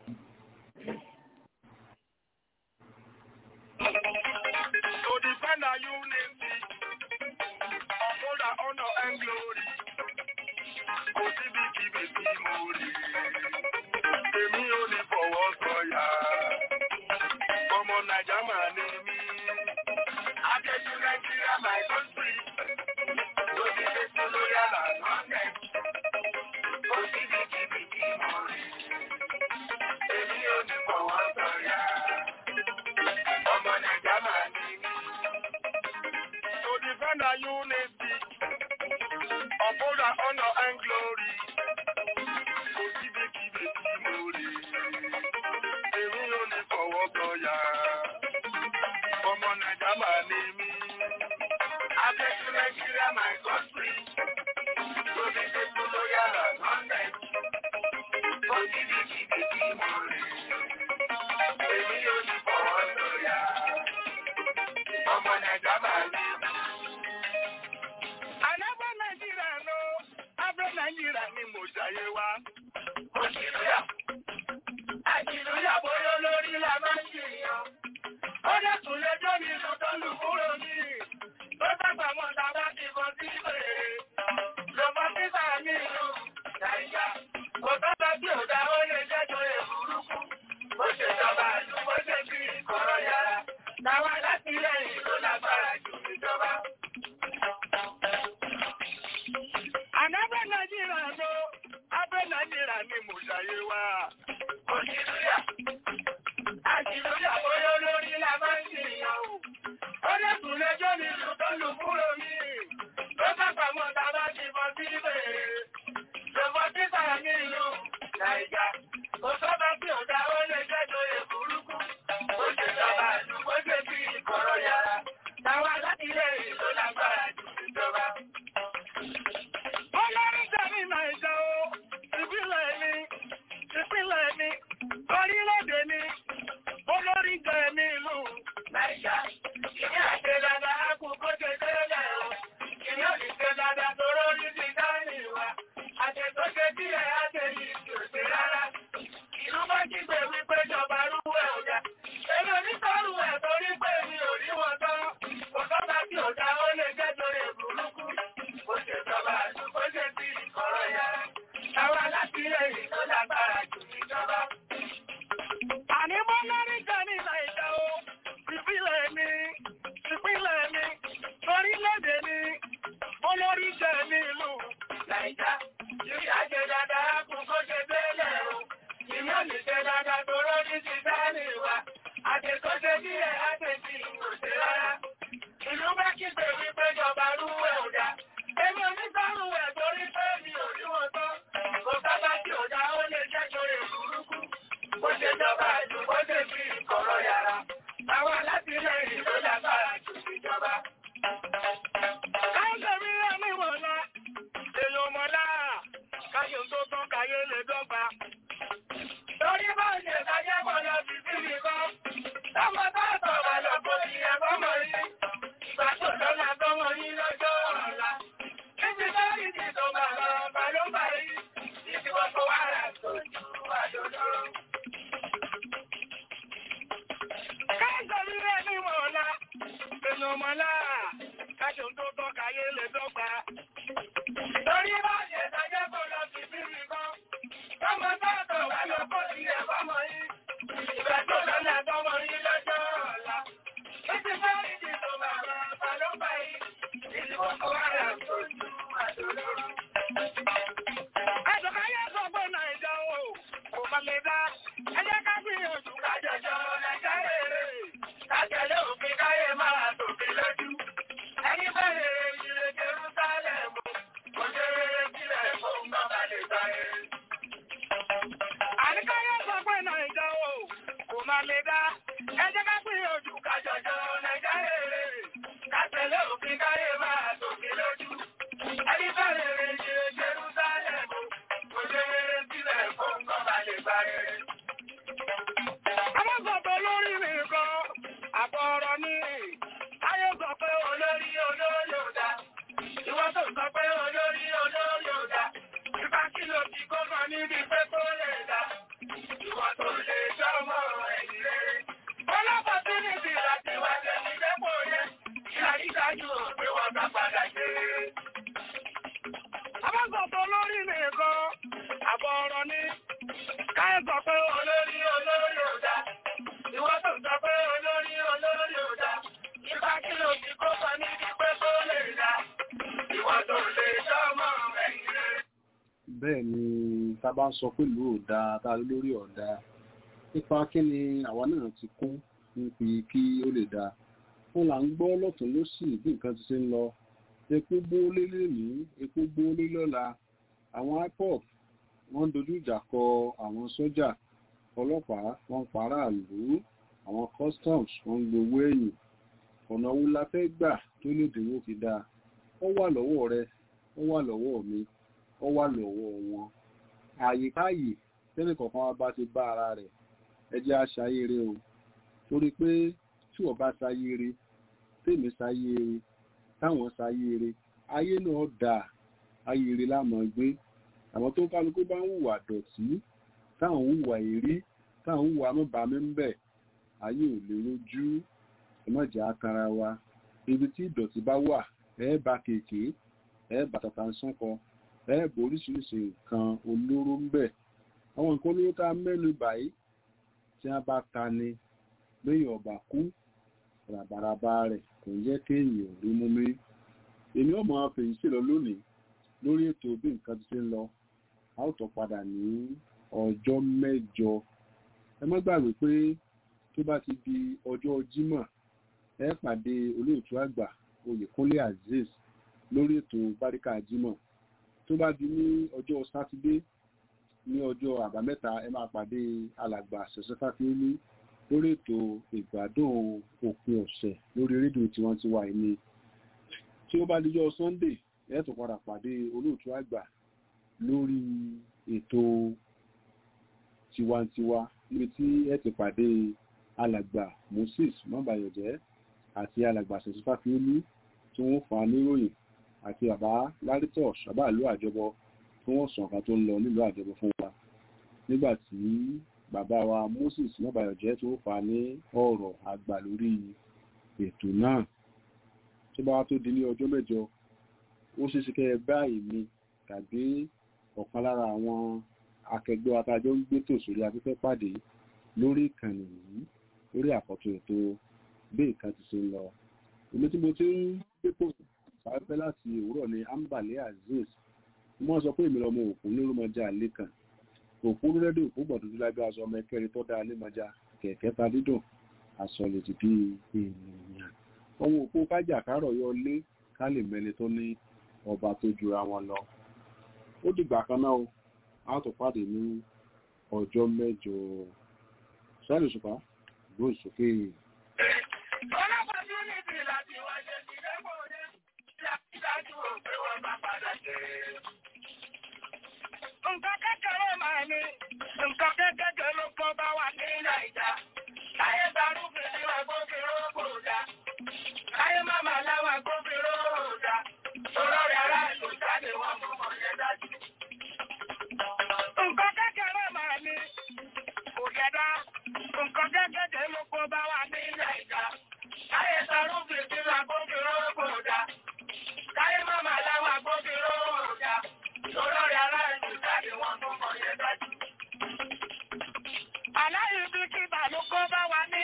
To defend our unity, uphold our honor and glory. Kò síbi kíbi tí mo rí. Èmi ò ní fọwọ́ sọ̀yà. Ọmọ Nàìjà máa ní mí. níbikíbi tí mo rí. Èmi yóò ti fọwọ́ sọ̀yà. Ọmọ Nàìjíríà máa ní. Àlábọ̀ Nàìjíríà ló, abẹ́ Nàìjíríà ni mo ṣàyè wa. Òṣìlúyà. Àjìlúyà bóyá lórí la máa ń ṣèyàn. Ó dẹ̀kun lẹ́jọ́ nínú tó lù kúrò ní. Tó dàgbà mọ́ ta bá ti bọ́ sí fèrè. Lọ́mọ sísà ní ìlú Nàìjíríà. Kò tọ́jọ́ tí ò dá ó lè jẹ́jọ́ èbúrúkú. Ó ṣèjọba ìlú bó ṣe fi ìkọ̀rọ̀ yàrá. Táwa láti lẹ́yìn ló lágbára jù ìjọba. Àlábọ̀ Nàìjíríà ló, abẹ́ Nàìjíríà ni mo ṣàyè wa. Òṣìlúyà. Àjìlúyà bóyá lórí la máa ń ṣèyàn. Ó dẹ̀kun lẹ́jọ́ nínú tó lù kúrò ní. Tó dàgbà mọ́ ta bá ti bọ́ sí fèrè. Lọ́mọ sísà ní ìlú Nàìjíríà. Kò sọ́ba tí ò dá ó lè jẹ́jọ́ èbúrúkú. Ó ṣèjọba ìlú bó ṣe fi ìkọ̀rọ̀ yàrá. Táwa láti lẹ́yìn ló lágbára jù ìjọba. Olórí jẹ́mi Nàìjà o, ìbílẹ̀ mi, ìpínlẹ̀ mi, orílẹ̀-èdè mi, olórí jẹ́mi ìlú. Nàìjà, ìní àṣẹ dáadáa kú kó ṣe tẹ́lẹ̀ o. Ìní ò ní ṣe dáadáa tó rórí ti dání wa. Àṣẹ tó ṣe díẹ̀ àṣẹ yìí kì ò ṣe rárá. Ìlú bá kígbe wípé ìjọba rúwú ẹ̀ ò dá. Èmi ò ní sọ́rù ẹ̀ torí pé mi ò rí wọn tán. Kò sọ́ba tí ò dá ó lè jẹ́ torí burúkú. Ó ṣèjọba àti bó ṣe fi ìkọ̀rọ̀ yàrá. Táwa láti lẹ́yìn tó lágbára jù níjọba. Àní mo lórí jẹ́mi Nàìjà o, ìbílẹ̀ mi, ìpínlẹ̀ mi, orílẹ̀-èdè mi, olórí jẹ́mi ìlú. Nàìjà, ìrì àjẹ dáadáa kún kó ṣe bẹ́ẹ̀lẹ̀ o. Ìmí ò ní ṣe dáadáa tó rọ́ní ti sáàlì wa. Àjẹ tó ṣe díẹ̀ àjẹ tí kò ṣe rárá. Ìlú bá kígbe wípé ìjọba rú ẹ̀ ò dá. Èmi ò ní sọ́rù ẹ̀ torí pé mi ò rí wọn tán. Kò sábà tí ò dá ó lè jẹ́ torí burúkú. Bó ṣe jọba ìlú bó ṣe fi ìkọ̀rọ̀ yàrá. Àwọn alátìlẹyìn ló lágbára jù ìjọba. Káyọ̀ mi rẹ̀ mí wọ̀lá, èèyàn mọ̀lá, káyọ̀ tó tán káyé lè dọ́gba. Torí bá ṣe ṣàjẹ́ pọ̀ lọ sí síbi kan. Tọ́mọ bá sọ̀rọ̀ lọ kó ti ẹ̀fọ́ mọ̀ yìí. Ìgbà tó lọ́la tọ́mọ yìí lọ́jọ́ ọ̀la. Títí lórí ti tó bàbá ọba ló bá yìí. Títí wọ́n kó wàrà tó ju àdòdó. Káyọ̀ mi rẹ̀ mí wọ̀lá, èèyàn mọ̀lá, káyọ̀ tó tán káyé lè dọ́gba. Torí bá ṣe ṣàjẹ́ pọ̀ lọ sí síbi kan. Tọ́mọ bá sọ̀rọ̀ lọ kó ti ẹ̀fọ́ mọ̀ yìí. Ìgbà tó lọ́la tọ́mọ yìí lọ́jọ́ ọ̀la. Títí lórí ti tó bàbá ọba ló bá yìí. Títí wọ́n kó wàrà tó ju àdòdó. Àjọkáyé sọ pé Nàìjà o, kò má lè dá. Ẹ jẹ́ ká gbìyànjú ká Kájọjọ Nàìjà rere, kájọlé òfin káyé máa tòfin lójú. Ẹni bẹ̀rẹ̀ ìrè Jerúsálẹ̀mù, kò ṣe rere sílẹ̀ fún bàbá lè gbà rere. Àníkáyé sọ pé Nàìjà o, kò má lè dá. Ẹ jẹ́ ká gbìyànjú ká Kájọjọ Nàìjà rere, kájọlé òfin káyé máa tòfin lójú. Ẹni bẹ̀rẹ̀ ìrè Jerúsálẹ̀mù, kò ṣe rere sílẹ̀ fún bàbá lè gbà rere. Àwọn sọ̀tọ̀ lórí nìkan, àbọ̀ ọ̀rọ̀ ni. Ayé sọ pé olórí olórí ò dá. Ìwọ tó sọ pé olórí olórí ò dá. Ìbá kí ló ti kó kan níbi pé kó lè dá. Ìwọ tó lè sọmọ ẹ̀yìn rere. Ọlọ́pàá tí níbi láti wá tẹ̀lé dépò yẹn. Ìyá ìdájú ò pé wọ́n bá padà ṣe rere. àwọn sọ̀tọ̀ lórí nìkan, àbọ̀ ọ̀rọ̀ ni. Káyé sọ pé Olórí olórí ò dá. Ìwọ tó sọ pé olórí olórí ò dá. Ìbá kí ló ti kó kan níbi pé kó lè dá. Ìwọ tó lè sọmọ ẹ̀yìn rere. bẹ́ẹ̀ ni tá a bá ń sọ pé ìlú ò dáa tá a lórí ọ̀dà nípa kí ni àwa náà ti kún níbi kí ó lè dáa wọn là ń gbọ́ lọ́tún lósì bí nǹkan ti ṣe ń lọ epo gbóólé lónìí epo gbóólé lọ́la àwọn ipop wọ́n ń dojú ìjà kọ àwọn sójà ọlọ́pàá wọ́n ń paráàlú àwọn customs wọ́n ń gbowó ẹ̀yìn ọ̀nà wo la fẹ́ gbà tó lè dínwó fi dáa ó wà lọ́wọ́ rẹ ó wà lọ́wọ́ mi ó wà lọ́wọ́ wọn ààyè káàyè tẹ́lẹ̀ kọ̀ọ̀kan wa bá ti bá ara rẹ̀ ẹ jẹ́ aṣayére o torí pé tí wọ́n bá ṣayére tèmi ṣayére táwọn ṣayére ayé náà dà ayére lámọ̀ gbé àwọn tó kálukú bá ń hùwà dọ̀tí táwọn hùwà èrí táwọn hùwà mọ́bàámi ń bẹ̀ ayé ò lè rojú ẹ̀mọ́jà akara wa ibi tí ìdọ̀tí bá wà ẹ̀ bá kéèké ẹ̀ bá tàtà ń sánkan ẹ̀ bò oríṣiríṣi nǹkan olóró ń bẹ̀ àwọn nǹkan olóró tá a mẹ́nu báyìí tí wọ́n bá ta ni lẹ́yìn ọ̀bà kú ràbàràbà rẹ̀ kò yẹ kéèyàn rí mú mi èmi ọmọ fèyí sí lọ lónìí lórí ètò bí nǹkan ti ṣe ń lọ a ó tọ́ padà ní ọjọ́ mẹ́jọ ẹ má gbàgbé pé tó bá ti di ọjọ́ jímọ̀ ẹ pàdé olóòtú àgbà oyèkúnlé azeez lórí ètò báríkà jímọ̀ tó bá di ní ọjọ́ sátidé ní ọjọ́ àbámẹ́ta ẹ máa pàdé alàgbà ṣẹ̀ṣẹ̀fàfíní lórí ètò ìgbádùn òpin ọ̀sẹ̀ lórí rédíò tiwantiwa ẹni tí ó bá dijọ́ sunday ẹ tún padà pàdé olóòtú àgbà lórí ètò tiwantiwa níbi tí ẹ ti pàdé alàgbà moses mọ́bàyọ̀jẹ́ àti alàgbà ṣẹ̀ṣẹ̀fàfíní tí wọ́n fà á níròyìn àti bàbá lárítọ̀ ṣàbàlú àjọbọ tí wọ́n sọ nǹkan tó ń lọ nílùú àjọbọ fún wa nígbà tí bàbá wa moses mọ́bàyọ̀jẹ́ tó fà á ní ọ̀rọ̀ àgbà lórí ètò náà tó bá wá tó di ní ọjọ́ mẹ́jọ ó ṣe ṣe kẹ́ ẹ báyìí mi tàbí ọ̀kan lára àwọn akẹgbẹ́ atajọ́ ń gbé tò sórí afẹ́fẹ́ pàdé lórí ìkànnì yìí lórí àkọ́tún ètò bí nǹkan ti ṣe ń lọ èmi tí mo ti ń gbépò sáfẹ́ láti òwúrọ̀ ní ambale azeez wọ́n sọ pé èmi lọ́mọ òkú nírúmọjá lẹ́kàn òkú rẹ́díò òkú gbọ̀dúdú lábẹ́ aṣọ ọmọ ẹkẹrin tó dáa lẹ́mọjá kẹ̀kẹ́ ta dídùn aṣọ lè ti bí ènìyàn ọmọ òkú kájà kárọ̀ yọ lé ká lè mẹ́ni tó ní ọba tó jura wọn lọ ó dìgbà kan náà a tó pàdé ní ọjọ́ mẹ́jọ sẹ́lẹ̀ òṣùpá gbóhùn sókè. Ọlọ́pàá tí ó ní ìdí láti wáyé ti dẹ́kọ̀ ní ìdájú òpé wọn bá padà jẹ́. Nǹkan kékeré máa ní, nǹkan kékeré ló kọ́ bá wà ní Nàìjà. Láyé darúgbìn ní agbófinró kò dá. Láyé máma láwọn agbófinró kò dá. Olórí ará ìlú jáde wọ́n mú wọn yẹn dájú. Nǹkan kékeré máa ní, kò yẹ dá. Nǹkan kékeré ló kọ́ bá wà ní Nàìjà. Láyé darúgbìn ní agbófinró kò dá. Láyé máma láwọn agbófinró kò dá. Olórí ará ìlú jáde wọ́n mú wọn yẹn dájú. Aláyé bí kíbà ló kọ́ bá wà ní